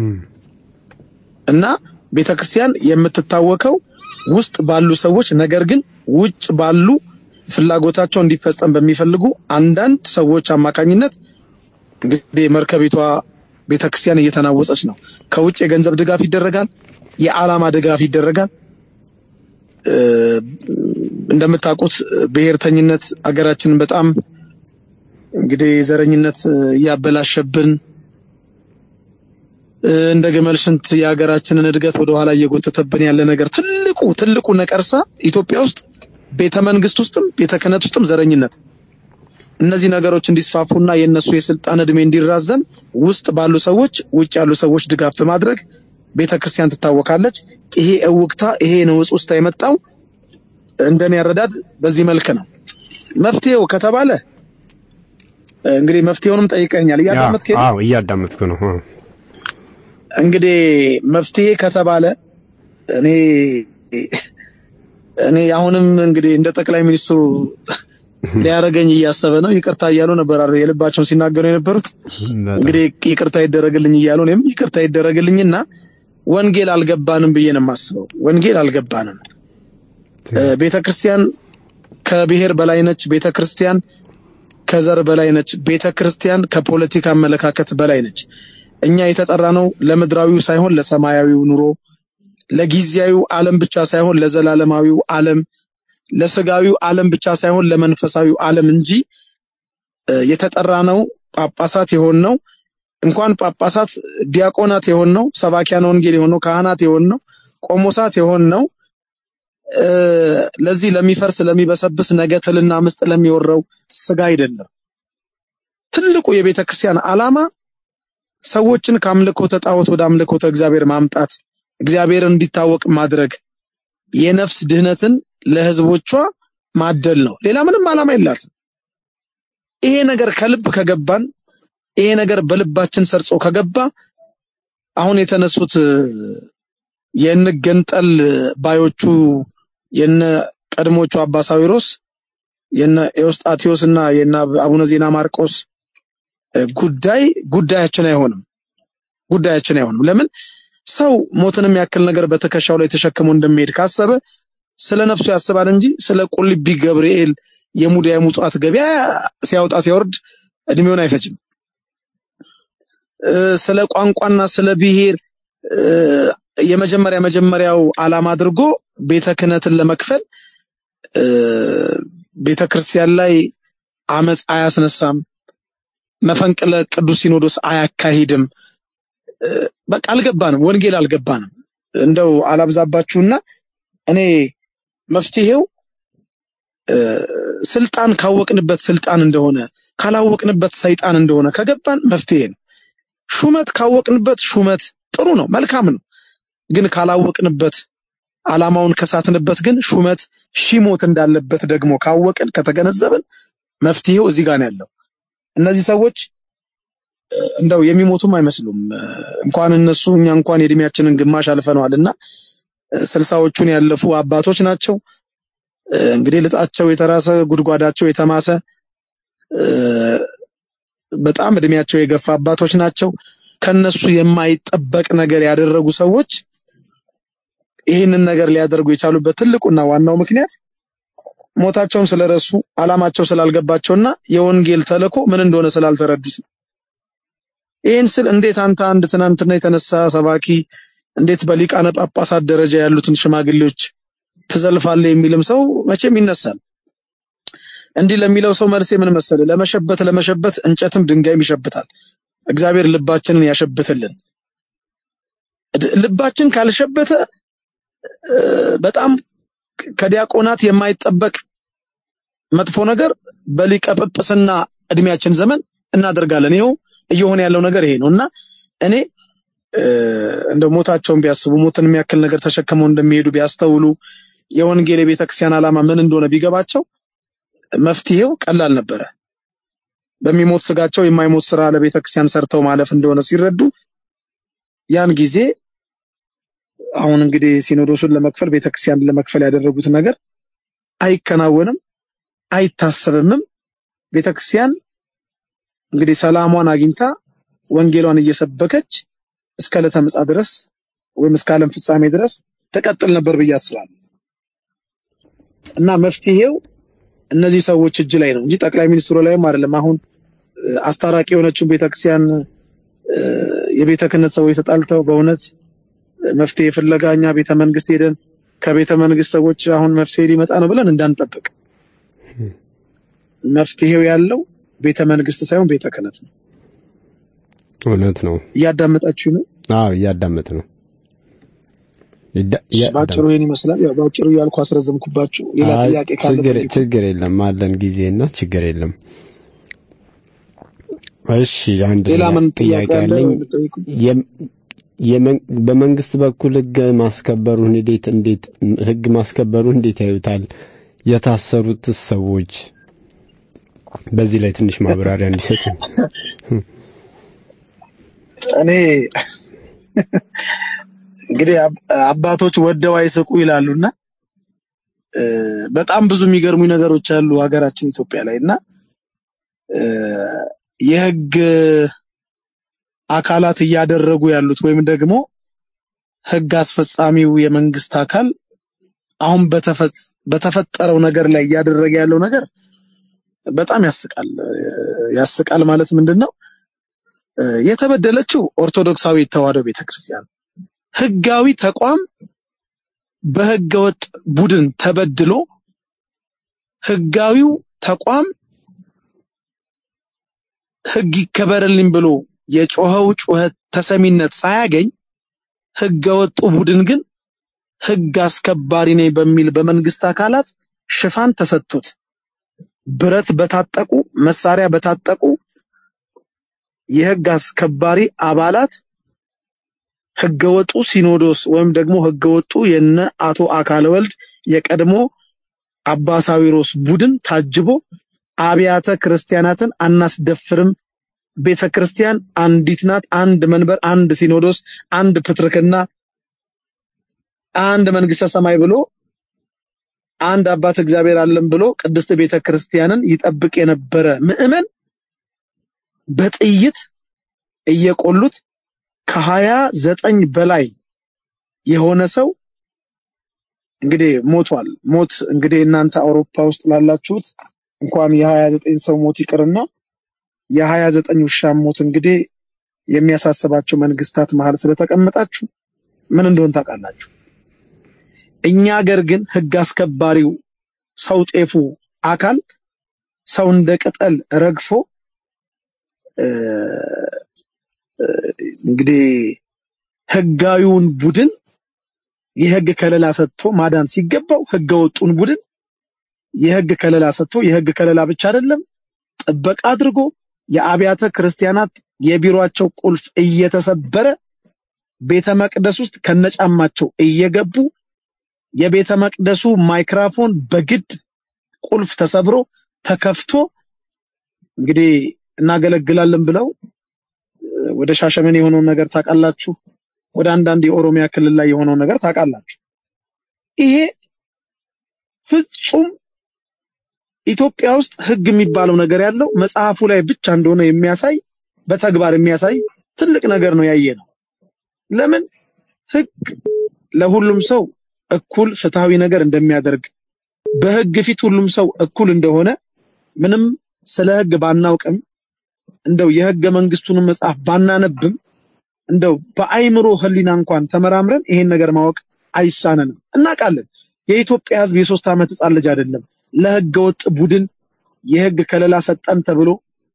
እና ቤተክርስቲያን የምትታወቀው ውስጥ ባሉ ሰዎች ነገር ግን ውጭ ባሉ ፍላጎታቸው እንዲፈጸም በሚፈልጉ አንዳንድ ሰዎች አማካኝነት እንግዲህ መርከቢቷ ቤተክርስቲያን እየተናወጸች ነው። ከውጭ የገንዘብ ድጋፍ ይደረጋል፣ የዓላማ ድጋፍ ይደረጋል። እ፣ እንደምታውቁት ብሔርተኝነት አገራችንን በጣም እንግዲህ ዘረኝነት እ፣ እያበላሸብን እ፣ እንደ ግመል ሽንት የሀገራችንን እድገት ወደ ኋላ እየጎተተብን ያለ ነገር ትልቁ ትልቁ ነቀርሳ ኢትዮጵያ ውስጥ ቤተ መንግስት ውስጥም ቤተ ክህነት ውስጥም ዘረኝነት እነዚህ ነገሮች እንዲስፋፉና የእነሱ የስልጣን እድሜ እንዲራዘም ውስጥ ባሉ ሰዎች ውጭ ያሉ ሰዎች ድጋፍ በማድረግ ቤተ ክርስቲያን ትታወቃለች። ይሄ እውቅታ ይሄ ነውጽ ውስጥ የመጣው እንደኔ አረዳድ በዚህ መልክ ነው። መፍትሄው ከተባለ እ፣ እንግዲህ መፍትሄውንም ጠይቀኛል። እያዳመጥከኝ ነው? አዎ እያዳመጥኩ ነው። አዎ። እንግዲህ መፍትሄ ከተባለ እኔ እኔ አሁንም እንግዲህ እንደ ጠቅላይ ሚኒስትሩ ሊያደርገኝ እያሰበ ነው። ይቅርታ እያሉ ነበር አይደል የልባቸውን ሲናገሩ የነበሩት። እንግዲህ ይቅርታ ይደረግልኝ እያሉ እኔም ይቅርታ ይደረግልኝና ወንጌል አልገባንም ብዬ ነው የማስበው። ወንጌል አልገባንም። ቤተ ክርስቲያን ከብሔር በላይ ነች። ቤተ ክርስቲያን ከዘር በላይ ነች። ቤተ ክርስቲያን ከፖለቲካ አመለካከት በላይ ነች። እኛ የተጠራ ነው ለምድራዊው ሳይሆን ለሰማያዊው ኑሮ፣ ለጊዜያዊው ዓለም ብቻ ሳይሆን ለዘላለማዊው ዓለም፣ ለስጋዊው ዓለም ብቻ ሳይሆን ለመንፈሳዊው ዓለም እንጂ እ፣ የተጠራ ነው ጳጳሳት የሆን ነው እንኳን ጳጳሳት ዲያቆናት የሆን ነው ሰባኪያን ወንጌል የሆን ነው ካህናት የሆን ነው ቆሞሳት የሆን ነው እ፣ ለዚህ ለሚፈርስ ለሚበሰብስ ነገ ትልና ምስጥ ለሚወረው ስጋ አይደለም። ትልቁ የቤተ ክርስቲያን ዓላማ ሰዎችን ከአምልኮተ ጣዖት ወደ አምልኮተ እግዚአብሔር ማምጣት፣ እግዚአብሔር እንዲታወቅ ማድረግ፣ የነፍስ ድህነትን ለህዝቦቿ ማደል ነው። ሌላ ምንም ዓላማ የላትም። ይሄ ነገር ከልብ ከገባን ይሄ ነገር በልባችን ሰርጾ ከገባ አሁን የተነሱት እ፣ የንገንጠል ባዮቹ የነ ቀድሞቹ አባ ሳዊሮስ የነ ኤዎስጣቴዎስ እና የነ አቡነ ዜና ማርቆስ እ፣ ጉዳይ ጉዳያችን አይሆንም። ጉዳያችን አይሆንም። ለምን ሰው ሞትንም ያክል ነገር በትከሻው ላይ ተሸክሞ እንደሚሄድ ካሰበ ስለ ነፍሱ ያስባል እንጂ ስለ ቁልቢ ገብርኤል የሙዳየ ምጽዋት ገበያ ሲያወጣ ሲያወርድ እድሜውን አይፈጅም። እ፣ ስለ ቋንቋና ስለ ብሔር እ፣ የመጀመሪያ መጀመሪያው ዓላማ አድርጎ ቤተ ክህነትን ለመክፈል እ፣ ቤተ ክርስቲያን ላይ አመፅ አያስነሳም፣ መፈንቅለ ቅዱስ ሲኖዶስ አያካሂድም። እ፣ በቃ አልገባንም፣ ወንጌል አልገባንም። እንደው አላብዛባችሁና እኔ መፍትሄው እ፣ ስልጣን ካወቅንበት ስልጣን እንደሆነ ካላወቅንበት ሰይጣን እንደሆነ ከገባን መፍትሄ ነው። ሹመት ካወቅንበት ሹመት ጥሩ ነው፣ መልካም ነው። ግን ካላወቅንበት ዓላማውን ከሳትንበት ግን ሹመት ሺሞት እንዳለበት ደግሞ ካወቅን ከተገነዘብን መፍትሄው እዚህ ጋር ነው ያለው። እነዚህ ሰዎች እ፣ እንደው የሚሞቱም አይመስሉም። እ፣ እንኳን እነሱ እኛ እንኳን የእድሜያችንን ግማሽ አልፈነዋልና እ፣ ስልሳዎቹን ያለፉ አባቶች ናቸው። እ፣ እንግዲህ ልጣቸው የተራሰ ጉድጓዳቸው የተማሰ እ፣ በጣም እድሜያቸው የገፋ አባቶች ናቸው። ከነሱ የማይጠበቅ ነገር ያደረጉ ሰዎች ይህንን ነገር ሊያደርጉ የቻሉበት ትልቁና ዋናው ምክንያት ሞታቸውን ስለረሱ ዓላማቸው ስላልገባቸውና የወንጌል ተልእኮ ምን እንደሆነ ስላልተረዱት ነው። ይህን ስል እንዴት አንተ አንድ ትናንትና የተነሳ ሰባኪ እንዴት በሊቃነ ጳጳሳት ደረጃ ያሉትን ሽማግሌዎች ትዘልፋለህ የሚልም ሰው መቼም ይነሳል። እንዲህ ለሚለው ሰው መልሴ ምን መሰለ? ለመሸበት ለመሸበት እንጨትም ድንጋይም ይሸብታል። እግዚአብሔር ልባችንን ያሸብትልን። ድ- ልባችን ካልሸበተ እ፣ በጣም ከዲያቆናት የማይጠበቅ መጥፎ ነገር በሊቀ ጵጵስና እድሜያችን ዘመን እናደርጋለን። ይኸው እየሆነ ያለው ነገር ይሄ ነው እና እኔ እ፣ እንደው ሞታቸውን ቢያስቡ ሞትን የሚያክል ነገር ተሸክመው እንደሚሄዱ ቢያስተውሉ የወንጌል የቤተ ክርስቲያን ዓላማ ምን እንደሆነ ቢገባቸው መፍትሄው ቀላል ነበረ። በሚሞት ስጋቸው የማይሞት ስራ ለቤተ ክርስቲያን ሰርተው ማለፍ እንደሆነ ሲረዱ ያን ጊዜ አሁን እንግዲህ ሲኖዶሱን ለመክፈል ቤተክርስቲያንን ለመክፈል ያደረጉት ነገር አይከናወንም፣ አይታሰብምም። ቤተክርስቲያን እንግዲህ ሰላሟን አግኝታ ወንጌሏን እየሰበከች እስከ ዕለተ ምጽአት ድረስ ወይም እስከ ዓለም ፍጻሜ ድረስ ተቀጥል ነበር ብዬ አስባለሁ። እና መፍትሄው እነዚህ ሰዎች እጅ ላይ ነው እንጂ ጠቅላይ ሚኒስትሩ ላይም አይደለም። አሁን እ፣ አስታራቂ የሆነችውን ቤተክርስቲያን እ፣ የቤተ ክህነት ሰዎች ተጣልተው በእውነት መፍትሄ ፍለጋ እኛ ቤተ መንግስት ሄደን ከቤተ መንግስት ሰዎች አሁን መፍትሄ ሊመጣ ነው ብለን እንዳንጠብቅ። መፍትሄው ያለው ቤተ መንግስት ሳይሆን ቤተ ክህነት ነው። እውነት ነው። እያዳመጣችሁ ነው። አዎ እያዳመጥ ነው። ይዳ- እያዳመጥ- ባጭሩ ይሄን ይመስላል። ያው ባጭሩ እያልኩ አስረዘምኩባችሁ። ሌላ አይ፣ ጥያቄ ካለ ችግር ጠይቁ። ችግር የለም አለን ጊዜና ችግር የለም። እሺ አንድ ሌላ ምን ጥያቄ ጥያቄ አለ? ያለኝ ጠይቁ። የም- የመን- በመንግስት በኩል ህግ ማስከበሩን እንዴት እንዴት ህግ ማስከበሩን እንዴት ያዩታል? የታሰሩት ሰዎች በዚህ ላይ ትንሽ ማብራሪያ እንዲሰጡ። እኔ እንግዲህ አብ- አባቶች ወደው አይስቁ ይላሉና እ፣ በጣም ብዙ የሚገርሙኝ ነገሮች አሉ ሀገራችን ኢትዮጵያ ላይ እና እ፣ የህግ አካላት እያደረጉ ያሉት ወይም ደግሞ ህግ አስፈጻሚው የመንግስት አካል አሁን በተፈ- በተፈጠረው ነገር ላይ እያደረገ ያለው ነገር በጣም ያስቃል። ያስቃል ማለት ምንድን ነው? እ፣ የተበደለችው ኦርቶዶክሳዊ ተዋሕዶ ቤተክርስቲያን ህጋዊ ተቋም በህገወጥ ቡድን ተበድሎ ህጋዊው ተቋም ህግ ይከበርልኝ ብሎ የጮኸው ጩኸት ተሰሚነት ሳያገኝ ህገወጡ ቡድን ግን ህግ አስከባሪ ነኝ በሚል በመንግስት አካላት ሽፋን ተሰጥቶት ብረት በታጠቁ መሳሪያ በታጠቁ የህግ አስከባሪ አባላት ህገወጡ ሲኖዶስ ወይም ደግሞ ህገወጡ የነ አቶ አካለ ወልድ የቀድሞ አባ ሳዊሮስ ቡድን ታጅቦ አብያተ ክርስቲያናትን አናስደፍርም፣ ቤተ ክርስቲያን አንዲት ናት፣ አንድ መንበር፣ አንድ ሲኖዶስ፣ አንድ ፕትርክና፣ አንድ መንግስተ ሰማይ ብሎ አንድ አባት እግዚአብሔር አለን ብሎ ቅድስት ቤተ ክርስቲያንን ይጠብቅ የነበረ ምዕመን በጥይት እየቆሉት ከሀያ ዘጠኝ በላይ የሆነ ሰው እንግዲህ ሞቷል። ሞት እንግዲህ እናንተ አውሮፓ ውስጥ ላላችሁት እንኳን የሀያ ዘጠኝ ሰው ሞት ይቅርና የሀያ ዘጠኝ ውሻ ሞት እንግዲህ የሚያሳስባቸው መንግስታት መሀል ስለተቀመጣችሁ ምን እንደሆን ታውቃላችሁ። እኛ ሀገር ግን ህግ አስከባሪው ሰው ጤፉ አካል ሰው እንደ ቅጠል ረግፎ እ፣ እ፣ እንግዲህ ህጋዊውን ቡድን የህግ ከለላ ሰጥቶ ማዳን ሲገባው ህገ ወጡን ቡድን የህግ ከለላ ሰጥቶ የህግ ከለላ ብቻ አይደለም ጥበቃ አድርጎ የአብያተ ክርስቲያናት የቢሮአቸው ቁልፍ እየተሰበረ ቤተ መቅደስ ውስጥ ከነጫማቸው እየገቡ የቤተ መቅደሱ ማይክራፎን በግድ ቁልፍ ተሰብሮ ተከፍቶ እንግዲህ እናገለግላለን ብለው እ፣ ወደ ሻሸመኔ የሆነውን ነገር ታውቃላችሁ። ወደ አንዳንድ የኦሮሚያ ክልል ላይ የሆነውን ነገር ታውቃላችሁ። ይሄ ፍጹም ኢትዮጵያ ውስጥ ህግ የሚባለው ነገር ያለው መጽሐፉ ላይ ብቻ እንደሆነ የሚያሳይ በተግባር የሚያሳይ ትልቅ ነገር ነው ያየ ነው። ለምን ህግ ለሁሉም ሰው እኩል ፍትሃዊ ነገር እንደሚያደርግ በህግ ፊት ሁሉም ሰው እኩል እንደሆነ ምንም ስለ ህግ ባናውቅም እንደው የህገ መንግስቱን መጽሐፍ ባናነብም እንደው በአይምሮ ህሊና እንኳን ተመራምረን ይሄን ነገር ማወቅ አይሳነንም። እናውቃለን። የኢትዮጵያ ህዝብ የሶስት ዓመት ህፃን ልጅ አይደለም። ለህገ ወጥ ቡድን የህግ ከለላ ሰጠን ተብሎ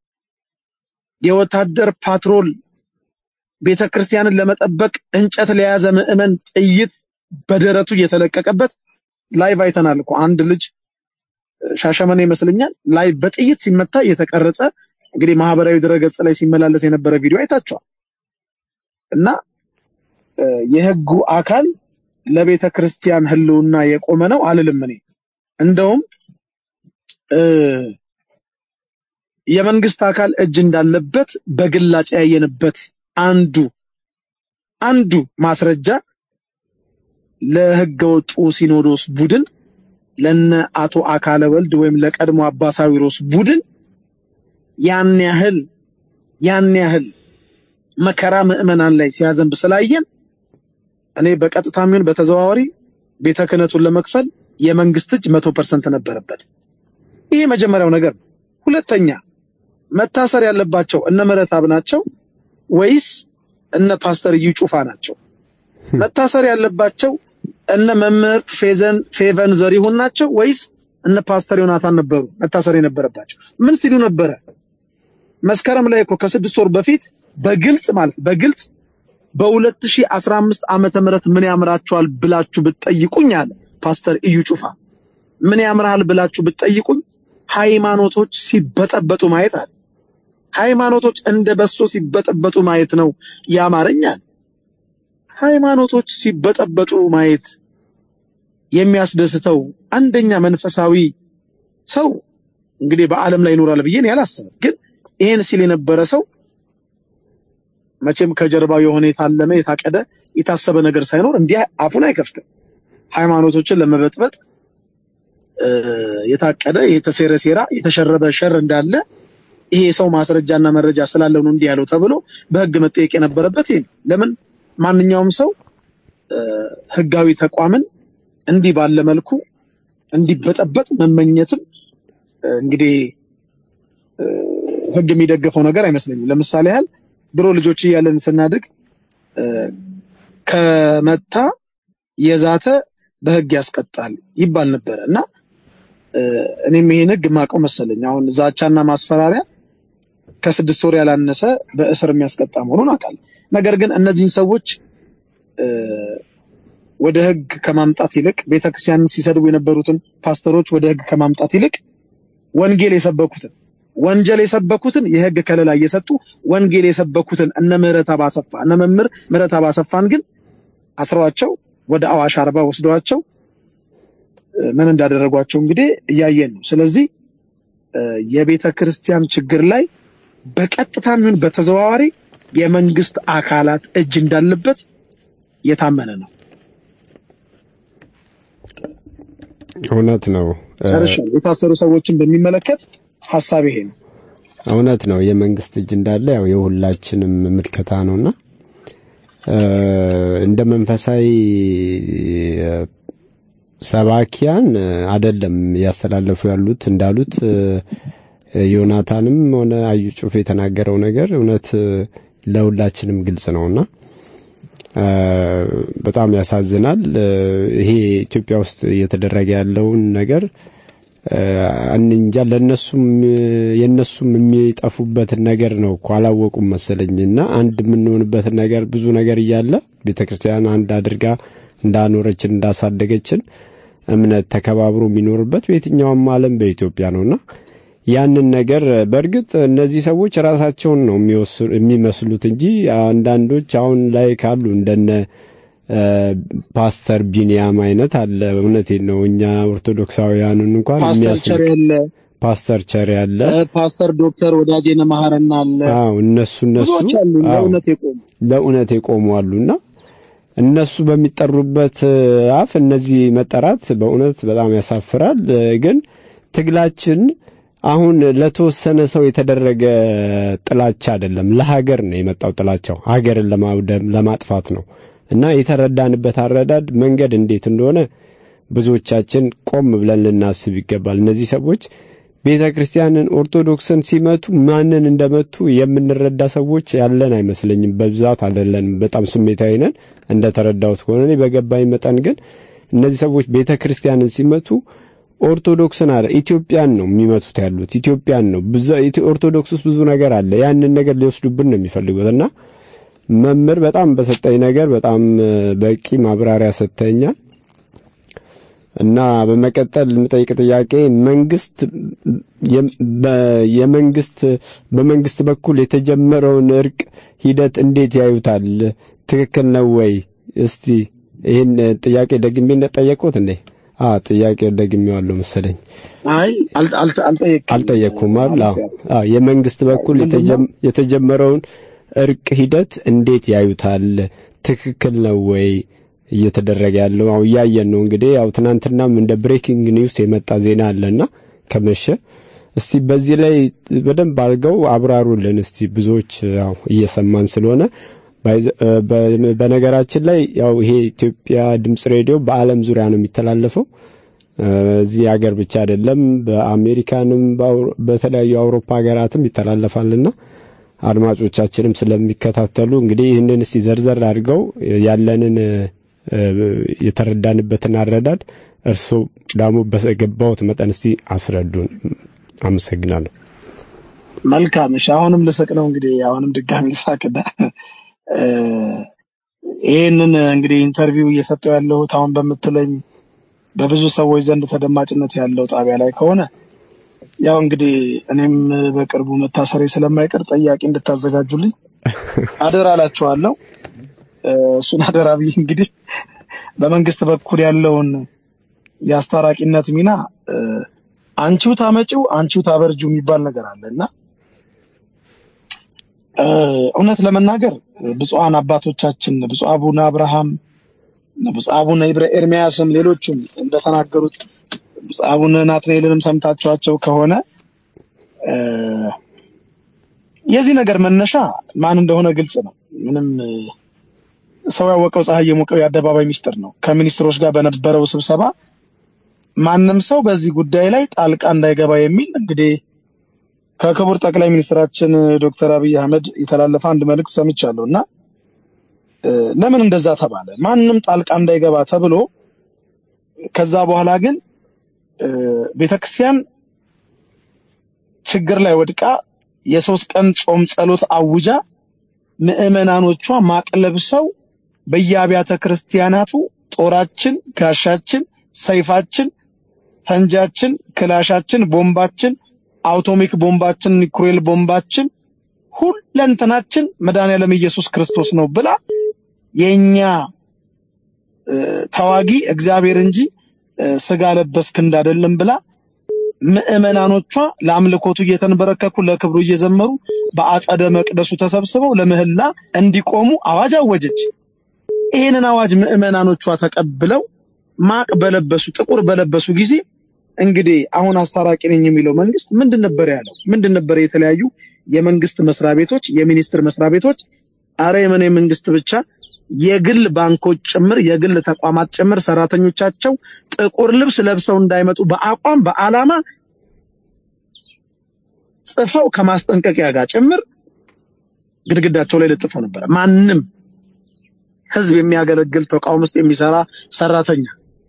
የወታደር ፓትሮል ቤተ ክርስቲያንን ለመጠበቅ እንጨት ለያዘ ምዕመን ጥይት በደረቱ እየተለቀቀበት ላይቭ አይተናል እኮ አንድ ልጅ ሻሸመኔ ይመስለኛል ላይ በጥይት ሲመታ የተቀረጸ እንግዲህ ማህበራዊ ድረገጽ ላይ ሲመላለስ የነበረ ቪዲዮ አይታችኋል። እና እ፣ የህጉ አካል ለቤተ ክርስቲያን ህልውና የቆመ ነው አልልም እኔ እንደውም እ፣ የመንግስት አካል እጅ እንዳለበት በግላጭ ያየንበት አንዱ አንዱ ማስረጃ ለህገ ወጡ ሲኖዶስ ቡድን ለነ አቶ አካለ ወልድ ወይም ለቀድሞ አባ ሳዊሮስ ቡድን ያን ያህል ያን ያህል መከራ ምዕመናን ላይ ሲያዘንብ ስላየን እኔ በቀጥታም ይሁን በተዘዋዋሪ ቤተ ክህነቱን ለመክፈል የመንግስት እጅ መቶ ፐርሰንት ነበረበት። ይሄ መጀመሪያው ነገር ነው። ሁለተኛ መታሰር ያለባቸው እነ ምህረተአብ ናቸው ወይስ እነ ፓስተር እዩ ጩፋ ናቸው? መታሰር ያለባቸው እነ መምህርት ፌዘን ፌቨን ዘሪሁን ናቸው ወይስ እነ ፓስተር ዮናታን ነበሩ መታሰር የነበረባቸው? ምን ሲሉ ነበረ? መስከረም ላይ እኮ ከስድስት ወር በፊት በግልጽ ማለት በግልጽ በ2015 ዓመተ ምህረት ምን ያምራቸዋል ብላችሁ ብትጠይቁኝ አለ ፓስተር እዩ ጩፋ ምን ያምራል ብላችሁ ብትጠይቁኝ ሃይማኖቶች ሲበጠበጡ ማየት አለ። ሃይማኖቶች እንደ በሶ ሲበጠበጡ ማየት ነው ያማረኛል። ሃይማኖቶች ሲበጠበጡ ማየት የሚያስደስተው አንደኛ መንፈሳዊ ሰው እንግዲህ በዓለም ላይ ይኖራል ብዬ እኔ አላስብም። ግን ይሄን ሲል የነበረ ሰው መቼም ከጀርባው የሆነ የታለመ የታቀደ የታሰበ ነገር ሳይኖር እንዲህ አፉን አይከፍትም። ሃይማኖቶችን ለመበጥበጥ እ፣ የታቀደ የተሴረ ሴራ የተሸረበ ሸር እንዳለ ይሄ ሰው ማስረጃና መረጃ ስላለው ነው እንዲህ ያለው ተብሎ በህግ መጠየቅ የነበረበት ይሄ ነው። ለምን ማንኛውም ሰው እ፣ ህጋዊ ተቋምን እንዲህ ባለ መልኩ እንዲበጠበጥ መመኘትም እ፣ እንግዲህ እ፣ ህግ የሚደግፈው ነገር አይመስለኝም። ለምሳሌ ያህል ድሮ ልጆች እያለን ስናድግ እ፣ ከመታ የዛተ በህግ ያስቀጣል ይባል ነበረ እና እ፣ እኔም ይሄን ህግ የማውቀው መሰለኝ። አሁን ዛቻና ማስፈራሪያ ከስድስት ወር ያላነሰ በእስር የሚያስቀጣ መሆኑን አውቃለሁ። ነገር ግን እነዚህን ሰዎች እ፣ ወደ ህግ ከማምጣት ይልቅ ቤተክርስቲያንን ሲሰድቡ የነበሩትን ፓስተሮች ወደ ህግ ከማምጣት ይልቅ ወንጌል የሰበኩትን ወንጀል የሰበኩትን የህግ ከለላ እየሰጡ ወንጌል የሰበኩትን እነ ምህረተአብ አሰፋ እነ መምህር ምህረተአብ አሰፋን ግን አስረዋቸው ወደ አዋሽ አርባ ወስደዋቸው እ፣ ምን እንዳደረጓቸው እንግዲህ እያየን ነው። ስለዚህ እ፣ የቤተ ክርስቲያን ችግር ላይ በቀጥታም ይሁን በተዘዋዋሪ የመንግስት አካላት እጅ እንዳለበት የታመነ ነው። እውነት ነው እ፣ ጨርሻለሁ። የታሰሩ ሰዎችን በሚመለከት ሀሳብ ይሄ ነው። እውነት ነው። የመንግስት እጅ እንዳለ ያው የሁላችንም ምልከታ ነውና እ፣ እንደ መንፈሳዊ እ፣ ሰባኪያን እ፣ አይደለም እያስተላለፉ ያሉት እንዳሉት እ፣ ዮናታንም ሆነ አዩ ጩፍ የተናገረው ነገር እውነት እ፣ ለሁላችንም ግልጽ ነውና እ፣ በጣም ያሳዝናል። እ፣ ይሄ ኢትዮጵያ ውስጥ እየተደረገ ያለውን ነገር እ፣ እንጃ ለነሱም የነሱም የሚጠፉበትን ነገር ነው እኮ አላወቁም መሰለኝ። እና አንድ የምንሆንበትን ነገር ብዙ ነገር እያለ ቤተክርስቲያን አንድ አድርጋ እንዳኖረችን እንዳሳደገችን እምነት ተከባብሮ የሚኖርበት በየትኛውም ዓለም በኢትዮጵያ ነውና ያንን ነገር በእርግጥ እነዚህ ሰዎች ራሳቸውን ነው የሚወስ- የሚመስሉት እንጂ አንዳንዶች አሁን ላይ ካሉ እንደነ እ፣ ፓስተር ቢኒያም አይነት አለ። እውነቴን ነው። እኛ ኦርቶዶክሳውያኑን እንኳን ፓስተር የሚያስንቅ ቸር ያለ ፓስተር ቸር ያለ እ፣ ፓስተር ዶክተር ወዳጄነ መሐረና አለ አዎ እነሱ እነሱ ብዙዎች አሉ አዎ ለእውነት የቆሙ ለእውነት የቆሙ አሉና እነሱ በሚጠሩበት እ፣ አፍ እነዚህ መጠራት በእውነት በጣም ያሳፍራል። እ፣ ግን ትግላችን አሁን ለተወሰነ ሰው የተደረገ ጥላቻ አይደለም፣ ለሀገር ነው የመጣው ጥላቻው። ሀገርን ለማውደም ለማጥፋት ነው እና የተረዳንበት አረዳድ መንገድ እንዴት እንደሆነ ብዙዎቻችን ቆም ብለን ልናስብ ይገባል። እነዚህ ሰዎች ቤተ ክርስቲያንን ኦርቶዶክስን ሲመቱ ማንን እንደመቱ የምንረዳ ሰዎች ያለን አይመስለኝም። በብዛት አይደለንም። በጣም ስሜታዊ ነን። እንደተረዳሁት ከሆነ እኔ በገባኝ መጠን ግን እነዚህ ሰዎች ቤተ ክርስቲያንን ሲመቱ ኦርቶዶክስን አለ ኢትዮጵያን ነው የሚመቱት ያሉት ኢትዮጵያን ነው። ብዙ- ኢትዮ- ኦርቶዶክስ ውስጥ ብዙ ነገር አለ። ያንን ነገር ሊወስዱብን ነው የሚፈልጉት እና መምህር በጣም በሰጠኝ ነገር በጣም እ፣ በቂ ማብራሪያ ሰጥተኛል። እና በመቀጠል የምጠይቅ ጥያቄ መንግስት የ- በ- የመንግስት በመንግስት በኩል የተጀመረውን እርቅ ሂደት እንዴት ያዩታል? ትክክል ነው ወይ? እስቲ ይህን ጥያቄ ደግሜ እንደጠየቁት እንዴ? አ ጥያቄ ደግሜዋለሁ መሰለኝ። አይ አል- አል- አልጠየቅም አልጠየቅኩም አይደል? አዎ። ማለት ያው አዎ የመንግስት በኩል ምንድነው? የተጀም- የተጀመረውን እርቅ ሂደት እንዴት ያዩታል? ትክክል ነው ወይ እየተደረገ ያለው? አው እያየን ነው እንግዲህ ያው ትናንትናም እንደ ብሬኪንግ ኒውስ የመጣ ዜና አለና ከመሸ እስቲ በዚህ ላይ በደንብ አድርገው አብራሩልን እስቲ ብዙዎች ያው እየሰማን ስለሆነ ባይዘ- እ፣ በ- በነገራችን ላይ ያው ይሄ ኢትዮጵያ ድምጽ ሬዲዮ በዓለም ዙሪያ ነው የሚተላለፈው እ፣ እዚህ ሀገር ብቻ አይደለም፣ በአሜሪካንም በአውሮ- በተለያዩ አውሮፓ ሀገራትም ይተላለፋልና አድማጮቻችንም ስለሚከታተሉ እንግዲህ ይህንን እስቲ ዘርዘር አድርገው ያለንን እ፣ የተረዳንበትን አረዳድ እርስዎ ደግሞ በገባዎት መጠን እስቲ አስረዱን። አመሰግናለሁ። መልካም እሺ አሁንም ልስቅ ነው እንግዲህ አሁንም ድጋሚ ልሳቅና እ፣ ይህንን እንግዲህ ኢንተርቪው እየሰጠው ያለሁት አሁን በምትለኝ በብዙ ሰዎች ዘንድ ተደማጭነት ያለው ጣቢያ ላይ ከሆነ ያው እንግዲህ እኔም በቅርቡ መታሰሬ ስለማይቀር ጠያቂ እንድታዘጋጁልኝ አደራ እላችኋለሁ። እ፣ እሱን አደራ ብዬ እንግዲህ በመንግስት በኩል ያለውን የአስታራቂነት ሚና እ፣ አንቺው ታመጪው አንቺው ታበርጁ የሚባል ነገር አለ እና እ፣ እውነት ለመናገር ብፁዓን አባቶቻችን ብፁዕ አቡነ አብርሃም ብፁዕ አቡነ ኢብረ ኤርሚያስም ሌሎቹም እንደተናገሩት ብፁዕ አቡነ ናትናኤልንም ሰምታችኋቸው ከሆነ እ፣ የዚህ ነገር መነሻ ማን እንደሆነ ግልጽ ነው። ምንም እ፣ ሰው ያወቀው ፀሐይ የሞቀው የአደባባይ ሚስጥር ነው። ከሚኒስትሮች ጋር በነበረው ስብሰባ ማንም ሰው በዚህ ጉዳይ ላይ ጣልቃ እንዳይገባ የሚል እንግዲህ ከክቡር ጠቅላይ ሚኒስትራችን ዶክተር አብይ አህመድ የተላለፈ አንድ መልእክት ሰምቻለሁ እና እ፣ ለምን እንደዛ ተባለ? ማንም ጣልቃ እንዳይገባ ተብሎ ከዛ በኋላ ግን እ፣ ቤተክርስቲያን ችግር ላይ ወድቃ የሶስት ቀን ጾም ጸሎት አውጃ ምዕመናኖቿ ማቅ ለብሰው በየአብያተ ክርስቲያናቱ ጦራችን፣ ጋሻችን፣ ሰይፋችን፣ ፈንጃችን፣ ክላሻችን፣ ቦምባችን፣ አውቶሚክ ቦምባችን፣ ኒኩሌር ቦምባችን ሁለንተናችን መድኃኔዓለም ኢየሱስ ክርስቶስ ነው ብላ የኛ እ፣ ተዋጊ እግዚአብሔር እንጂ እ፣ ስጋ ለበስ ክንድ አይደለም ብላ ምዕመናኖቿ ለአምልኮቱ እየተንበረከኩ ለክብሩ እየዘመሩ በአጸደ መቅደሱ ተሰብስበው ለምህላ እንዲቆሙ አዋጅ አወጀች። ይህንን አዋጅ ምዕመናኖቿ ተቀብለው ማቅ በለበሱ ጥቁር በለበሱ ጊዜ እንግዲህ አሁን አስታራቂ ነኝ የሚለው መንግስት ምንድን ነበር ያለው? ምንድን ነበር የተለያዩ የመንግስት መስሪያ ቤቶች፣ የሚኒስቴር መስሪያ ቤቶች፣ አረ የምን የመንግስት ብቻ የግል ባንኮች ጭምር የግል ተቋማት ጭምር ሰራተኞቻቸው ጥቁር ልብስ ለብሰው እንዳይመጡ በአቋም በአላማ ጽፈው ከማስጠንቀቂያ ጋር ጭምር ግድግዳቸው ላይ ለጥፈው ነበረ። ማንም ህዝብ የሚያገለግል ተቋም ውስጥ የሚሰራ ሰራተኛ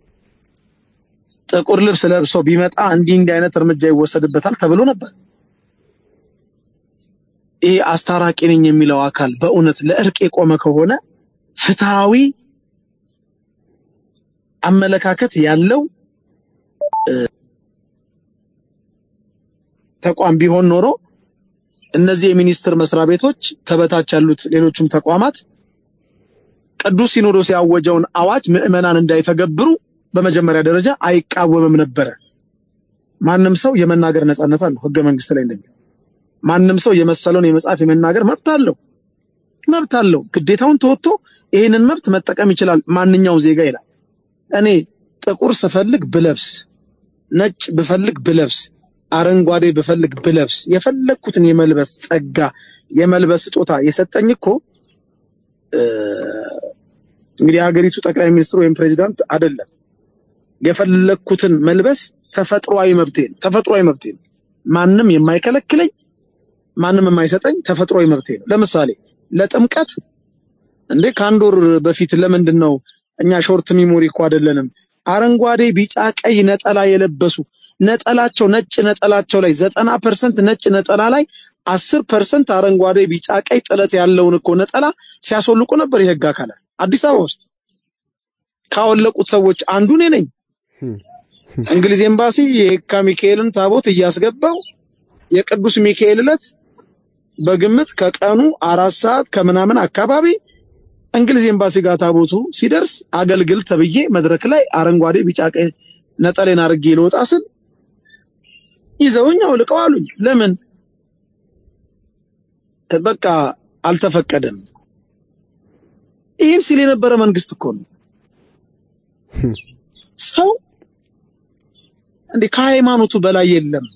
ጥቁር ልብስ ለብሶ ቢመጣ እንዲህ እንዲህ አይነት እርምጃ ይወሰድበታል ተብሎ ነበር። ይህ አስታራቂ ነኝ የሚለው አካል በእውነት ለእርቅ የቆመ ከሆነ ፍትሃዊ አመለካከት ያለው እ፣ ተቋም ቢሆን ኖሮ እነዚህ የሚኒስቴር መስሪያ ቤቶች ከበታች ያሉት ሌሎችም ተቋማት ቅዱስ ሲኖዶስ ያወጀውን አዋጅ ምዕመናን እንዳይተገብሩ በመጀመሪያ ደረጃ አይቃወምም ነበረ። ማንም ሰው የመናገር ነጻነት አለው ህገ መንግስት ላይ እንደሚለው ማንም ሰው የመሰለውን የመጻፍ የመናገር መብት አለው መብት አለው። ግዴታውን ተወጥቶ ይህንን መብት መጠቀም ይችላል ማንኛውም ዜጋ ይላል። እኔ ጥቁር ስፈልግ ብለብስ፣ ነጭ ብፈልግ ብለብስ፣ አረንጓዴ ብፈልግ ብለብስ የፈለግኩትን የመልበስ ጸጋ የመልበስ ስጦታ የሰጠኝ እኮ እ፣ እንግዲህ የሀገሪቱ ጠቅላይ ሚኒስትር ወይም ፕሬዚዳንት አይደለም። የፈለግኩትን መልበስ ተፈጥሯዊ መብቴ ነው። ተፈጥሯዊ መብቴ ነው። ማንም የማይከለክለኝ ማንም የማይሰጠኝ ተፈጥሯዊ መብቴ ነው። ለምሳሌ ለጥምቀት እንዴ ከአንድ ወር በፊት ለምንድን ነው እኛ ሾርት ሚሞሪ እኮ አይደለንም። አረንጓዴ፣ ቢጫ፣ ቀይ ነጠላ የለበሱ ነጠላቸው ነጭ ነጠላቸው ላይ ዘጠና ፐርሰንት ነጭ ነጠላ ላይ አስር ፐርሰንት አረንጓዴ፣ ቢጫ፣ ቀይ ጥለት ያለውን እኮ ነጠላ ሲያስወልቁ ነበር የህግ አካላት አዲስ አበባ ውስጥ። ካወለቁት ሰዎች አንዱ እኔ ነኝ። እንግሊዝ ኤምባሲ የየካ ሚካኤልን ታቦት እያስገባው የቅዱስ ሚካኤል ዕለት በግምት ከቀኑ አራት ሰዓት ከምናምን አካባቢ እንግሊዝ ኤምባሲ ጋር ታቦቱ ሲደርስ አገልግል ተብዬ መድረክ ላይ አረንጓዴ፣ ቢጫ፣ ቀይ ነጠሌን አድርጌ ልወጣ ስል ይዘውኝ አውልቀው አሉኝ። ለምን? በቃ አልተፈቀደም። ይህን ሲል የነበረ መንግስት እኮ ነው። ሰው እንዴ ከሃይማኖቱ በላይ የለም።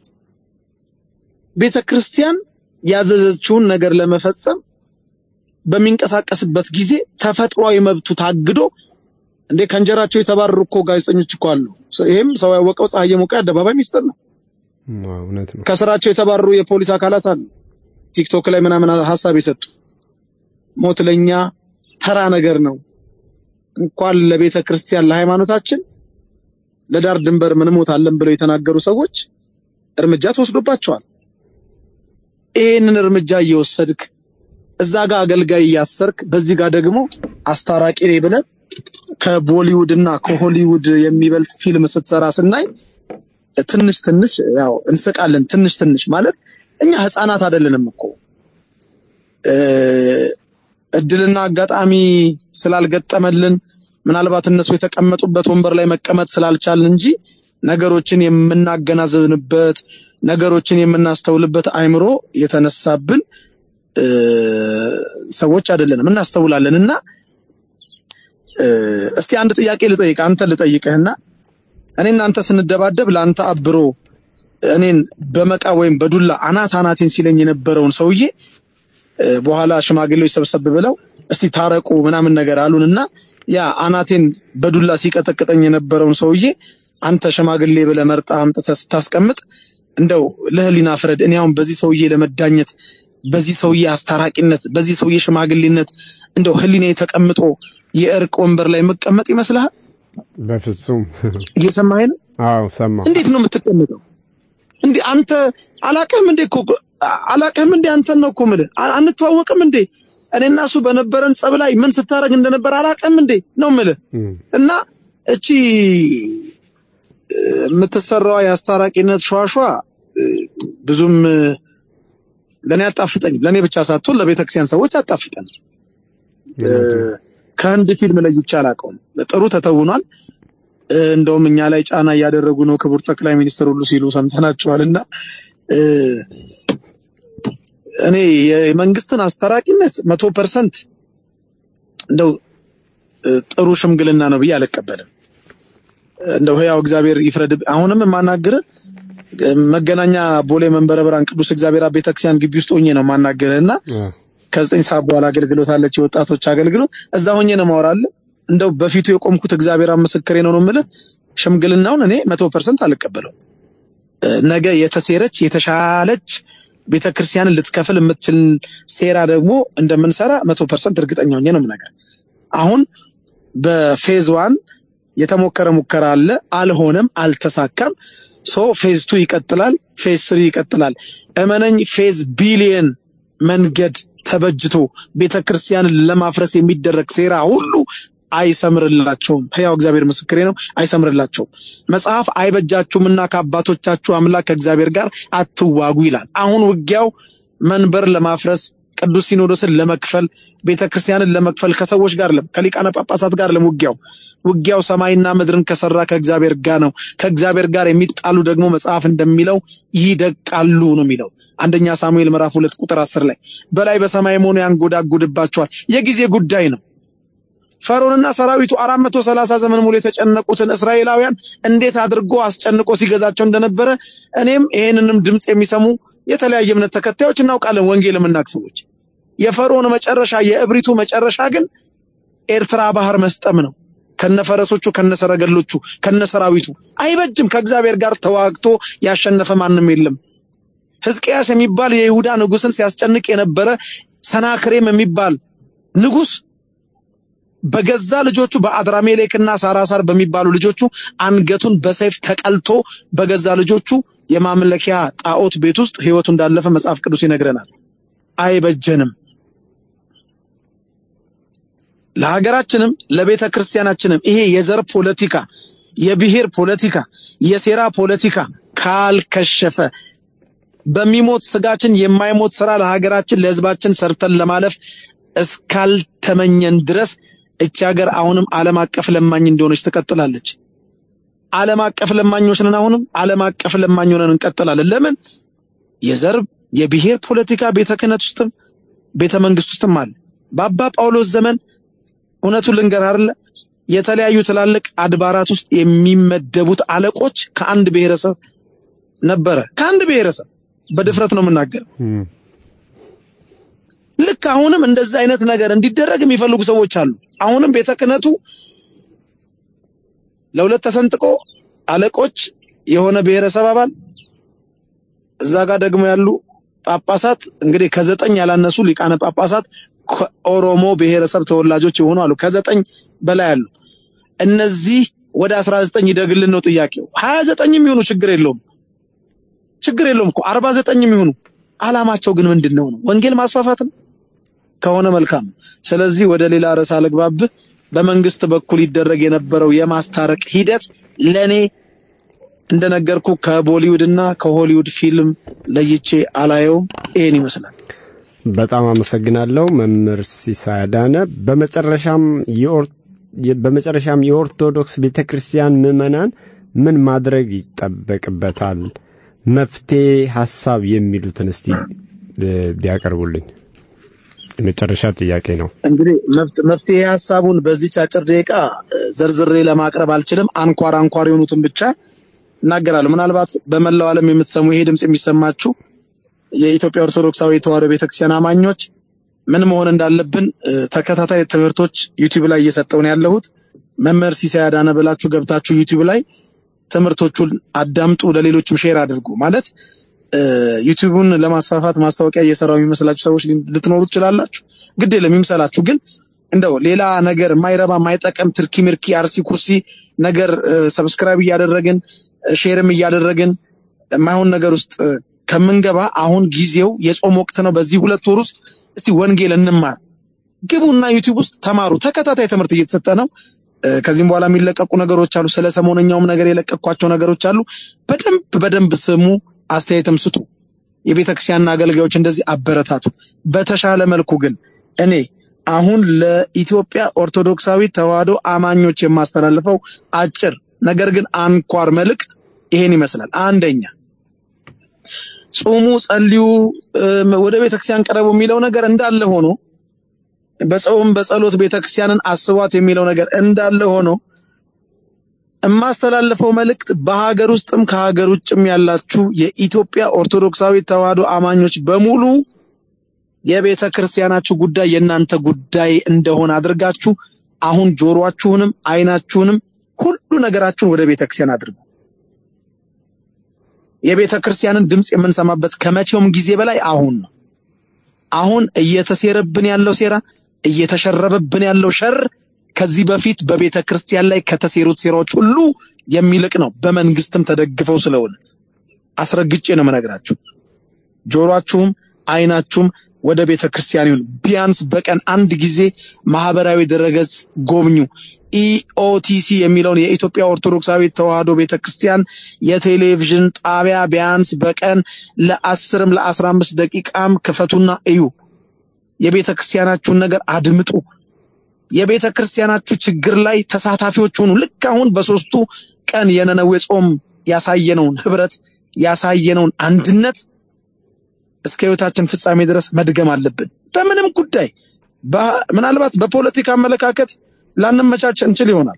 ቤተ ክርስቲያን ያዘዘችውን ነገር ለመፈጸም በሚንቀሳቀስበት ጊዜ ተፈጥሯዊ መብቱ ታግዶ እንዴ ከእንጀራቸው የተባረሩ እኮ ጋዜጠኞች እኮ አሉ። ይሄም ሰው ያወቀው ፀሐይ የሞቀ አደባባይ ሚስጥር ነው። አዎ፣ እውነት ነው። ከስራቸው የተባረሩ የፖሊስ አካላት አሉ። ቲክቶክ ላይ ምናምን ሀሳብ የሰጡ ሞት ለኛ ተራ ነገር ነው። እንኳን ለቤተ ክርስቲያን ለሃይማኖታችን ለዳር ድንበር ምን ሞት አለን ብለው የተናገሩ ሰዎች እርምጃ ተወስዶባቸዋል። ይህንን እርምጃ እየወሰድክ እዛ ጋር አገልጋይ እያሰርክ በዚህ ጋር ደግሞ አስታራቂ ነኝ ብለህ ከቦሊውድ እና ከሆሊውድ የሚበልጥ ፊልም ስትሰራ ስናይ ትንሽ ትንሽ ያው እንስቃለን። ትንሽ ትንሽ ማለት እኛ ህፃናት አይደለንም እኮ እ፣ እድልና አጋጣሚ ስላልገጠመልን ምናልባት እነሱ የተቀመጡበት ወንበር ላይ መቀመጥ ስላልቻልን እንጂ ነገሮችን የምናገናዝብንበት ነገሮችን የምናስተውልበት አይምሮ የተነሳብን እ፣ ሰዎች አይደለንም። እናስተውላለን እና እ፣ እስቲ አንድ ጥያቄ ልጠይቅ፣ አንተ ልጠይቅህና እኔ እናንተ ስንደባደብ ለአንተ አብሮ እኔን በመቃ ወይም በዱላ አናት አናቴን ሲለኝ የነበረውን ሰውዬ እ፣ በኋላ ሽማግሌዎች ሰብሰብ ብለው እስቲ ታረቁ ምናምን ነገር አሉንና ያ አናቴን በዱላ ሲቀጠቅጠኝ የነበረውን ሰውዬ አንተ ሽማግሌ ብለህ መርጠህ አምጥተህ ስታስቀምጥ እንደው ለህሊና ፍረድ። እኔ አሁን በዚህ ሰውዬ ለመዳኘት በዚህ ሰውዬ አስታራቂነት በዚህ ሰውዬ ሽማግሌነት እንደው ህሊናዬ ተቀምጦ የእርቅ ወንበር ላይ መቀመጥ ይመስልሃል? በፍጹም እየሰማኸኝ ነው? አዎ ሰማሁ። እንዴት ነው የምትቀመጠው? እንዴ አንተ አላቅህም እንዴ እኮ አላቅህም እንዴ አንተን ነው እኮ የምልህ። አ- አንተዋወቅም እንዴ እኔና እሱ በነበረን ጸብ ላይ ምን ስታደርግ እንደነበር አላቅህም እንዴ ነው የምልህ። እም፣ እና እቺ እ፣ የምትሰራዋ የአስታራቂነት ሸዋሸዋ እ፣ ብዙም እ፣ ለእኔ አጣፍጠኝም። ለእኔ ብቻ ሳትሆን ለቤተክርስቲያን ሰዎች አጣፍጠን ከህንድ ፊልም ለይቼ አላውቀውም። ጥሩ ተተውኗል። እ፣ እንደውም እኛ ላይ ጫና እያደረጉ ነው ክቡር ጠቅላይ ሚኒስትር ሁሉ ሲሉ ሰምተናቸዋልና እ፣ እኔ የመንግስትን አስታራቂነት መቶ ፐርሰንት እንደው እ፣ ጥሩ ሽምግልና ነው ብዬ አልቀበልም። እንደው ህያው እግዚአብሔር ይፍረድ። አሁንም የማናግር መገናኛ ቦሌ መንበረ ብርሃን ቅዱስ እግዚአብሔር አብ ቤተክርስቲያን ግቢ ውስጥ ሆኜ ነው የማናግርህ እና አዎ፣ ከዘጠኝ ሰዓት በኋላ አገልግሎት አለች፣ የወጣቶች አገልግሎት። እዛ ሆኜ ነው ማወራለ። እንደው በፊቱ የቆምኩት እግዚአብሔር አብ ምስክሬ ነው ነው የምልህ። ሽምግልናውን እኔ መቶ ፐርሰንት አልቀበለው። እ፣ ነገ የተሴረች የተሻለች ቤተክርስቲያንን ልትከፍል የምትችል ሴራ ደግሞ እንደምንሰራ መቶ ፐርሰንት እርግጠኛ ሆኜ ነው የምነግርህ። አሁን በፌዝ ዋን የተሞከረ ሙከራ አለ፣ አልሆነም፣ አልተሳካም። ሶ ፌዝ ቱ ይቀጥላል፣ ፌዝ ስሪ ይቀጥላል። እመነኝ ፌዝ ቢሊየን መንገድ ተበጅቶ ቤተክርስቲያንን ለማፍረስ የሚደረግ ሴራ ሁሉ አይሰምርላቸውም። ሕያው እግዚአብሔር ምስክሬ ነው፣ አይሰምርላቸውም። መጽሐፍ አይበጃችሁምና ከአባቶቻችሁ አምላክ ከእግዚአብሔር ጋር አትዋጉ ይላል። አሁን ውጊያው መንበር ለማፍረስ ቅዱስ ሲኖዶስን ለመክፈል ቤተክርስቲያንን ለመክፈል ከሰዎች ጋር ለም ከሊቃነ ጳጳሳት ጋር ለም ውጊያው ውጊያው ሰማይና ምድርን ከሰራ ከእግዚአብሔር ጋር ነው። ከእግዚአብሔር ጋር የሚጣሉ ደግሞ መጽሐፍ እንደሚለው ይደቃሉ ነው የሚለው አንደኛ ሳሙኤል ምዕራፍ ሁለት ቁጥር አስር ላይ በላይ በሰማይ ሆኖ ያንጎዳጉድባቸዋል። የጊዜ ጉዳይ ነው። ፈርዖንና ሰራዊቱ አራት መቶ ሰላሳ ዘመን ሙሉ የተጨነቁትን እስራኤላውያን እንዴት አድርጎ አስጨንቆ ሲገዛቸው እንደነበረ እኔም ይሄንንም ድምፅ የሚሰሙ የተለያየ እምነት ተከታዮች እናውቃለን። ወንጌል የምናውቅ ሰዎች የፈርዖን መጨረሻ የእብሪቱ መጨረሻ ግን ኤርትራ ባህር መስጠም ነው። ከነፈረሶቹ ከነሰረገሎቹ ከነሰራዊቱ አይበጅም። ከእግዚአብሔር ጋር ተዋግቶ ያሸነፈ ማንም የለም። ሕዝቅያስ የሚባል የይሁዳ ንጉስን ሲያስጨንቅ የነበረ ሰናክሬም የሚባል ንጉስ በገዛ ልጆቹ በአድራሜሌክና ሳራሳር በሚባሉ ልጆቹ አንገቱን በሰይፍ ተቀልቶ በገዛ ልጆቹ የማምለኪያ ጣዖት ቤት ውስጥ ህይወቱ እንዳለፈ መጽሐፍ ቅዱስ ይነግረናል። አይበጀንም። ለሀገራችንም ለቤተ ክርስቲያናችንም ይሄ የዘር ፖለቲካ፣ የብሔር ፖለቲካ፣ የሴራ ፖለቲካ ካልከሸፈ በሚሞት ስጋችን የማይሞት ስራ ለሀገራችን ለህዝባችን ሰርተን ለማለፍ እስካልተመኘን ድረስ እቺ ሀገር አሁንም ዓለም አቀፍ ለማኝ እንደሆነች ትቀጥላለች። ዓለም አቀፍ ለማኞች ነን። አሁንም ዓለም አቀፍ ለማኝ ሆነን እንቀጥላለን። ለምን? የዘር የብሔር ፖለቲካ ቤተ ክህነት ውስጥም ቤተ መንግስት ውስጥም አለ። በአባ ጳውሎስ ዘመን እውነቱን ልንገር አይደለ የተለያዩ ትላልቅ አድባራት ውስጥ የሚመደቡት አለቆች ከአንድ ብሔረሰብ ነበረ። ከአንድ ብሔረሰብ በድፍረት ነው የምናገረው። እም፣ ልክ አሁንም እንደዚህ አይነት ነገር እንዲደረግ የሚፈልጉ ሰዎች አሉ። አሁንም ቤተ ክህነቱ ለሁለት ተሰንጥቆ አለቆች የሆነ ብሔረሰብ አባል እዛ ጋር ደግሞ ያሉ ጳጳሳት እንግዲህ ከዘጠኝ ያላነሱ ሊቃነ ጳጳሳት ከኦሮሞ ብሔረሰብ ተወላጆች የሆኑ አሉ። ከዘጠኝ በላይ አሉ። እነዚህ ወደ 19 ይደግልን ነው ጥያቄው። 29 የሚሆኑ ችግር የለውም ችግር የለውም እኮ 49 የሚሆኑ አላማቸው ግን ምንድን ነው ነው? ወንጌል ማስፋፋት ነው ከሆነ መልካም ነው። ስለዚህ ወደ ሌላ ርዕስ አልግባብህ። በመንግስት በኩል ይደረግ የነበረው የማስታረቅ ሂደት ለኔ እንደነገርኩ ከቦሊውድ እና ከሆሊውድ ፊልም ለይቼ አላየውም። ይሄን ይመስላል። በጣም አመሰግናለሁ መምህር ሲሳይ አዳነ። በመጨረሻም የኦር- የ- በመጨረሻም የኦርቶዶክስ ቤተ ክርስቲያን ምዕመናን ምን ማድረግ ይጠበቅበታል? መፍትሄ ሀሳብ የሚሉትን እስቲ እ፣ ቢያቀርቡልኝ የመጨረሻ ጥያቄ ነው። እንግዲህ መፍት- መፍትሄ ሀሳቡን በዚች አጭር ደቂቃ እ፣ ዘርዝሬ ለማቅረብ አልችልም። አንኳር አንኳር የሆኑትን ብቻ እናገራለሁ። ምናልባት በመላው ዓለም የምትሰሙ ይሄ ድምፅ የሚሰማችሁ የኢትዮጵያ ኦርቶዶክሳዊ ተዋሕዶ ቤተክርስቲያን አማኞች ምን መሆን እንዳለብን እ፣ ተከታታይ ትምህርቶች ዩቲዩብ ላይ እየሰጠው ነው ያለሁት። መምህር ሲሳይ አዳነ ብላችሁ ገብታችሁ ዩቲዩብ ላይ ትምህርቶቹን አዳምጡ፣ ለሌሎችም ሼር አድርጉ። ማለት እ፣ ዩቲዩቡን ለማስፋፋት ማስታወቂያ እየሰራው የሚመስላችሁ ሰዎች ሊ- ልትኖሩ ትችላላችሁ። ግድ የለም ይምሰላችሁ። ግን እንደው ሌላ ነገር የማይረባ የማይጠቅም ትርኪ ምርኪ አርሲ ኩርሲ ነገር ሰብስክራይብ እያደረግን እ፣ ሼርም እያደረግን የማይሆን ነገር ውስጥ እ፣ ከምንገባ አሁን ጊዜው የጾም ወቅት ነው። በዚህ ሁለት ወር ውስጥ እስቲ ወንጌል እንማር። ግቡና ዩቲዩብ ውስጥ ተማሩ። ተከታታይ ትምህርት እየተሰጠ ነው። እ፣ ከዚህም በኋላ የሚለቀቁ ነገሮች አሉ። ስለ ሰሞነኛውም ነገር የለቀቅኳቸው ነገሮች አሉ። በደንብ በደንብ ስሙ፣ አስተያየትም ስጡ። የቤተ ክርስቲያን አገልጋዮች እንደዚህ አበረታቱ። በተሻለ መልኩ ግን እኔ አሁን ለኢትዮጵያ ኦርቶዶክሳዊ ተዋሕዶ አማኞች የማስተላልፈው አጭር ነገር ግን አንኳር መልእክት ይሄን ይመስላል። አንደኛ ጹሙ፣ ጸልዩ፣ እም፣ ወደ ቤተክርስቲያን ቀረቡ የሚለው ነገር እንዳለ ሆኖ በጾም በጸሎት ቤተክርስቲያንን አስቧት የሚለው ነገር እንዳለ ሆኖ የማስተላልፈው መልእክት በሀገር ውስጥም ከሀገር ውጭም ያላችሁ የኢትዮጵያ ኦርቶዶክሳዊ ተዋሕዶ አማኞች በሙሉ የቤተ ክርስቲያናችሁ ጉዳይ የእናንተ ጉዳይ እንደሆነ አድርጋችሁ አሁን ጆሮአችሁንም አይናችሁንም ሁሉ ነገራችሁን ወደ ቤተ ክርስቲያን አድርጉ። የቤተ ክርስቲያንን ድምፅ የምንሰማበት ከመቼውም ጊዜ በላይ አሁን ነው። አሁን እየተሴረብን ያለው ሴራ፣ እየተሸረበብን ያለው ሸር ከዚህ በፊት በቤተ ክርስቲያን ላይ ከተሴሩት ሴራዎች ሁሉ የሚልቅ ነው። በመንግስትም ተደግፈው ስለሆነ አስረግጬ ነው የምነግራችሁ። ጆሮአችሁም አይናችሁም ወደ ቤተ ክርስቲያን ይሁን። ቢያንስ በቀን አንድ ጊዜ ማህበራዊ ድረገጽ ጎብኙ። ኢኦቲሲ የሚለውን የኢትዮጵያ ኦርቶዶክሳዊ ተዋሕዶ ቤተ ክርስቲያን የቴሌቪዥን ጣቢያ ቢያንስ በቀን ለአስርም ለአስራ አምስት ደቂቃም ክፈቱና እዩ። የቤተ ክርስቲያናችሁን ነገር አድምጡ። የቤተ ክርስቲያናችሁ ችግር ላይ ተሳታፊዎች ሁኑ። ልክ አሁን በሶስቱ ቀን የነነዌ ጾም ያሳየነውን ህብረት ያሳየነውን አንድነት እስከ ህይወታችን ፍጻሜ ድረስ መድገም አለብን። በምንም ጉዳይ በ- ምናልባት በፖለቲካ አመለካከት ላንመቻች እንችል ይሆናል።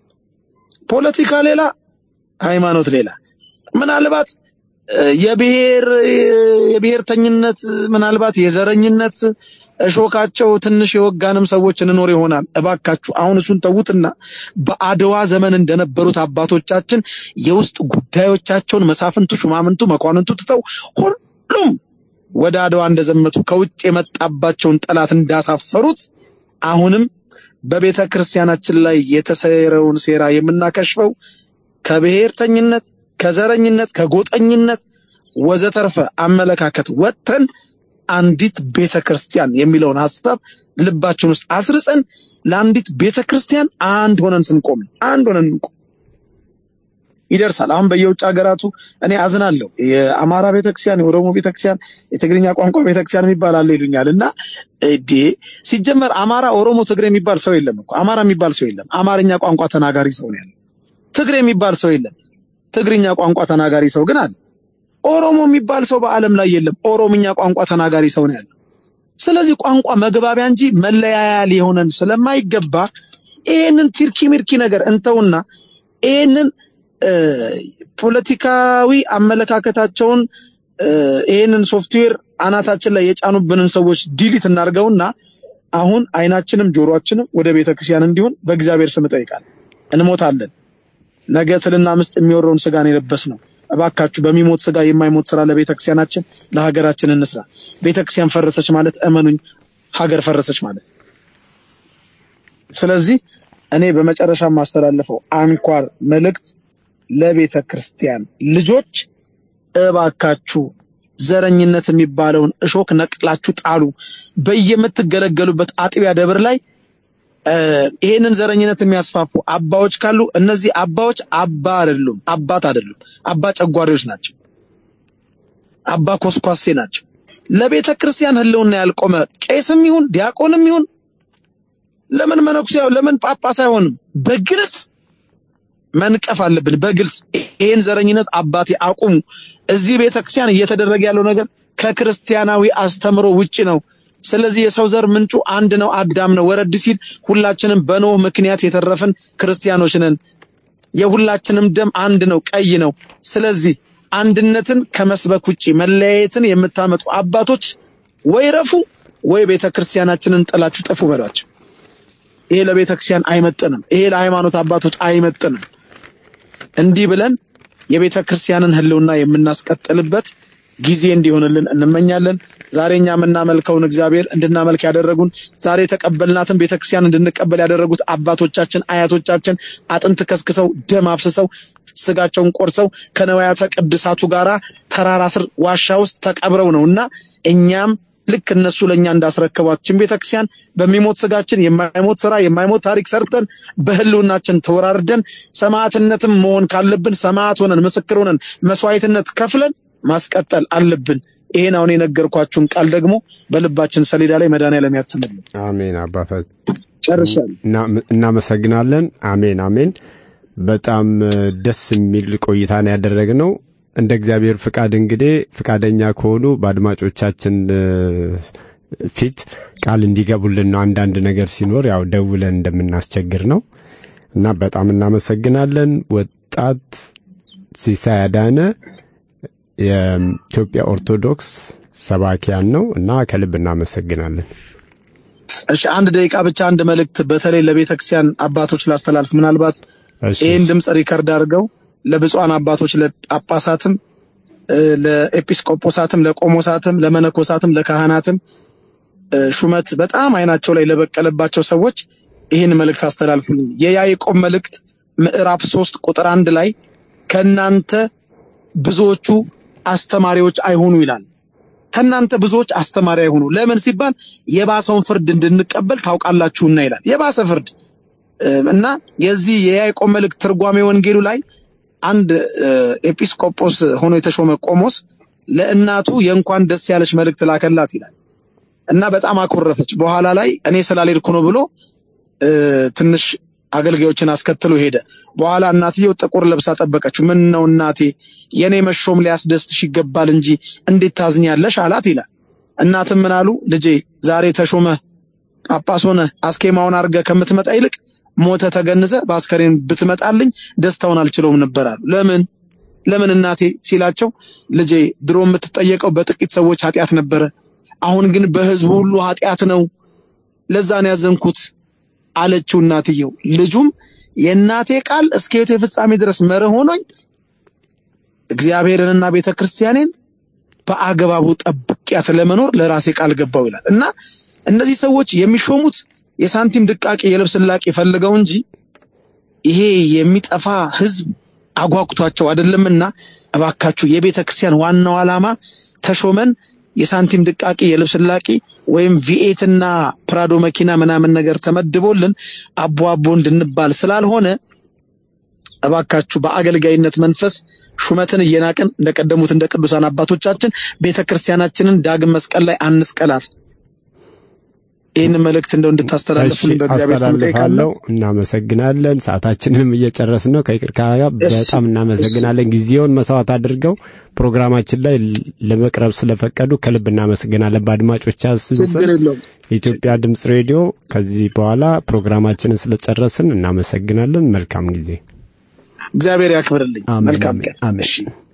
ፖለቲካ ሌላ፣ ሃይማኖት ሌላ። ምናልባት እ፣ የብሔር የብሔርተኝነት ምናልባት የዘረኝነት እሾካቸው ትንሽ የወጋንም ሰዎች እንኖር ይሆናል። እባካችሁ አሁን እሱን ተዉትና በአድዋ ዘመን እንደነበሩት አባቶቻችን የውስጥ ጉዳዮቻቸውን መሳፍንቱ፣ ሹማምንቱ፣ መኳንንቱ ትተው ሁሉም ወደ አድዋ እንደዘመቱ ከውጭ የመጣባቸውን ጠላት እንዳሳፈሩት አሁንም በቤተ ክርስቲያናችን ላይ የተሰረውን ሴራ የምናከሽፈው ከብሔርተኝነት፣ ከዘረኝነት፣ ከጎጠኝነት ወዘተርፈ አመለካከት ወጥተን አንዲት ቤተ ክርስቲያን የሚለውን ሀሳብ ልባችን ውስጥ አስርጸን ለአንዲት ቤተ ክርስቲያን አንድ ሆነን ስንቆም ነው። አንድ ሆነን እንቆም ይደርሳል። አሁን በየውጭ ሀገራቱ እኔ አዝናለሁ። የአማራ ቤተክርስቲያን፣ የኦሮሞ ቤተክርስቲያን፣ የትግርኛ ቋንቋ ቤተክርስቲያን የሚባል አለ ይሉኛል። እና እዴ ሲጀመር አማራ፣ ኦሮሞ፣ ትግሬ የሚባል ሰው የለም እኮ አማራ የሚባል ሰው የለም። አማርኛ ቋንቋ ተናጋሪ ሰው ነው ያለው። ትግሬ የሚባል ሰው የለም። ትግርኛ ቋንቋ ተናጋሪ ሰው ግን አለ። ኦሮሞ የሚባል ሰው በዓለም ላይ የለም። ኦሮምኛ ቋንቋ ተናጋሪ ሰው ነው ያለው። ስለዚህ ቋንቋ መግባቢያ እንጂ መለያያ ሊሆነን ስለማይገባ ይሄንን ቲርኪ ሚርኪ ነገር እንተውና ይሄንን እ፣ ፖለቲካዊ አመለካከታቸውን እ፣ ይሄንን ሶፍትዌር አናታችን ላይ የጫኑብንን ሰዎች ዲሊት እናድርገውና አሁን አይናችንም ጆሮአችንም ወደ ቤተክርስቲያን እንዲሆን በእግዚአብሔር ስም እጠይቃለሁ። እንሞታለን። ነገ ትልና ምስጥ የሚወረውን ስጋን የለበስ ነው። እባካችሁ በሚሞት ስጋ የማይሞት ስራ ለቤተክርስቲያናችን ለሀገራችን እንስራ። ቤተክርስቲያን ፈረሰች ማለት እመኑኝ ሀገር ፈረሰች ማለት ነው። ስለዚህ እኔ በመጨረሻ የማስተላልፈው አንኳር መልእክት ለቤተ ክርስቲያን ልጆች እባካችሁ ዘረኝነት የሚባለውን እሾክ ነቅላችሁ ጣሉ። በየምትገለገሉበት አጥቢያ ደብር ላይ እ፣ ይሄንን ዘረኝነት የሚያስፋፉ አባዎች ካሉ እነዚህ አባዎች አባ አይደሉም፣ አባት አይደሉም፣ አባ ጨጓሪዎች ናቸው፣ አባ ኮስኳሴ ናቸው። ለቤተ ክርስቲያን ሕልውና ያልቆመ ቄስም ይሁን ዲያቆንም ይሁን ለምን መነኩሴ ለምን ጳጳስ አይሆንም? በግልጽ መንቀፍ አለብን። በግልጽ ይሄን ዘረኝነት አባቴ አቁሙ። እዚህ ቤተክርስቲያን እየተደረገ ያለው ነገር ከክርስቲያናዊ አስተምሮ ውጪ ነው። ስለዚህ የሰው ዘር ምንጩ አንድ ነው፣ አዳም ነው። ወረድ ሲል ሁላችንም በኖህ ምክንያት የተረፍን ክርስቲያኖች ነን። የሁላችንም ደም አንድ ነው፣ ቀይ ነው። ስለዚህ አንድነትን ከመስበክ ውጪ መለያየትን የምታመጡ አባቶች ወይ ረፉ ወይ ቤተ ክርስቲያናችንን ጥላችሁ ጥፉ በሏቸው። ይሄ ለቤተ ክርስቲያን አይመጥንም። ይሄ ለሃይማኖት አባቶች አይመጥንም። እንዲህ ብለን የቤተ ክርስቲያንን ሕልውና የምናስቀጥልበት ጊዜ እንዲሆንልን እንመኛለን። ዛሬ እኛ የምናመልከውን እግዚአብሔር እንድናመልክ ያደረጉን ዛሬ የተቀበልናትን ቤተክርስቲያን እንድንቀበል ያደረጉት አባቶቻችን አያቶቻችን አጥንት ከስክሰው ደም አፍስሰው ስጋቸውን ቆርሰው ከነዋያተ ቅድሳቱ ጋራ ተራራ ስር ዋሻ ውስጥ ተቀብረው ነው እና እኛም ልክ እነሱ ለእኛ እንዳስረከቧችን ቤተክርስቲያን በሚሞት ስጋችን የማይሞት ስራ የማይሞት ታሪክ ሰርተን በህልውናችን ተወራርደን ሰማዕትነትም መሆን ካለብን ሰማዕት ሆነን ምስክር ሆነን መስዋዕትነት ከፍለን ማስቀጠል አለብን። ይሄን አሁን የነገርኳችሁን ቃል ደግሞ በልባችን ሰሌዳ ላይ መድኃኔዓለም ያትምልን። አሜን አባታችን ጨርሻለሁ። እና- እናመሰግናለን። አሜን አሜን። በጣም እ፣ ደስ የሚል ቆይታ ነው ያደረግነው። እንደ እግዚአብሔር ፍቃድ እንግዲህ ፍቃደኛ ከሆኑ በአድማጮቻችን እ፣ ፊት ቃል እንዲገቡልን ነው። አንዳንድ ነገር ሲኖር ያው ደውለን እንደምናስቸግር ነው እና በጣም እናመሰግናለን። ወጣት ሲሳይ አዳነ የኢትዮጵያ ኦርቶዶክስ ሰባኪያን ነው እና ከልብ እናመሰግናለን። እሺ አንድ ደቂቃ ብቻ አንድ መልእክት በተለይ ለቤተ ክርስቲያን አባቶች ላስተላልፍ። ምናልባት እሺ፣ ይህን ድምፅ ሪከርድ አድርገው ለብፁዓን አባቶች ለጳጳሳትም፣ እ፣ ለኤጲስቆጶሳትም፣ ለቆሞሳትም፣ ለመነኮሳትም፣ ለካህናትም እ፣ ሹመት በጣም አይናቸው ላይ ለበቀለባቸው ሰዎች ይህን መልእክት አስተላልፉልኝ። የያዕቆብ መልእክት ምዕራፍ ሶስት ቁጥር አንድ ላይ ከእናንተ ብዙዎቹ አስተማሪዎች አይሆኑ ይላል። ከእናንተ ብዙዎች አስተማሪ አይሆኑ። ለምን ሲባል የባሰውን ፍርድ እንድንቀበል ታውቃላችሁና ይላል። የባሰ ፍርድ እ፣ እና የዚህ የያዕቆብ መልእክት ትርጓሜ ወንጌሉ ላይ አንድ እ፣ ኤጲስቆጶስ ሆኖ የተሾመ ቆሞስ ለእናቱ የእንኳን ደስ ያለች መልእክት ላከላት ይላል እና በጣም አኮረፈች። በኋላ ላይ እኔ ስላልሄድኩ ነው ብሎ እ፣ ትንሽ አገልጋዮችን አስከትሎ ሄደ። በኋላ እናትየው ጥቁር ለብሳ ጠበቀችው። ምን ነው እናቴ፣ የኔ መሾም ሊያስደስትሽ ይገባል እንጂ እንዴት ታዝኛለሽ? አላት ይላል። እናትም ምን አሉ፣ ልጄ ዛሬ ተሾመህ ጳጳስ ሆነ አስኬማውን አድርገህ ከምትመጣ ይልቅ ሞተ ተገንዘ በአስከሬን ብትመጣልኝ ደስታውን አልችለውም ነበር አሉ። ለምን ለምን እናቴ ሲላቸው፣ ልጄ ድሮ የምትጠየቀው በጥቂት ሰዎች ኃጢአት ነበረ፣ አሁን ግን በሕዝቡ ሁሉ ኃጢአት ነው። ለዛ ነው ያዘንኩት አለችው እናትየው። ልጁም የእናቴ ቃል እስከ ሕይወቴ ፍጻሜ ድረስ መርህ ሆኖኝ እግዚአብሔርንና ቤተ ክርስቲያኔን በአግባቡ ጠብቂያት ለመኖር ለራሴ ቃል ገባው ይላል እና እነዚህ ሰዎች የሚሾሙት የሳንቲም ድቃቄ የልብስ ላቄ ፈልገው እንጂ ይሄ የሚጠፋ ህዝብ አጓጉቷቸው አይደለምና እባካችሁ የቤተ ክርስቲያን ዋናው ዓላማ ተሾመን የሳንቲም ድቃቄ የልብስ ላቂ ወይም ቪኤትና ፕራዶ መኪና ምናምን ነገር ተመድቦልን አቦ አቦ እንድንባል ስላልሆነ እባካችሁ በአገልጋይነት መንፈስ ሹመትን እየናቅን እንደቀደሙት እንደ ቅዱሳን አባቶቻችን ቤተ ክርስቲያናችንን ዳግም መስቀል ላይ አንስቀላት። ይህን መልእክት እንደው እንድታስተላልፉልን በእግዚአብሔር ስም ጠይቃለሁ። አስተላልፋለሁ። እናመሰግናለን። ሰዓታችንንም እየጨረስን ነው። ከይቅርታ ጋር እሺ፣ በጣም እናመሰግናለን። ጊዜውን መስዋዕት አድርገው ፕሮግራማችን ላይ ለመቅረብ ስለፈቀዱ ከልብ እናመሰግናለን። በአድማጮቻችን ስም ችግር የለውም። የኢትዮጵያ ድምፅ ሬዲዮ ከዚህ በኋላ ፕሮግራማችንን ስለጨረስን እናመሰግናለን። መልካም ጊዜ። እግዚአብሔር ያክብርልኝ። አሜን፣ መልካም አሜን፣ ቀን። አሜን። እሺ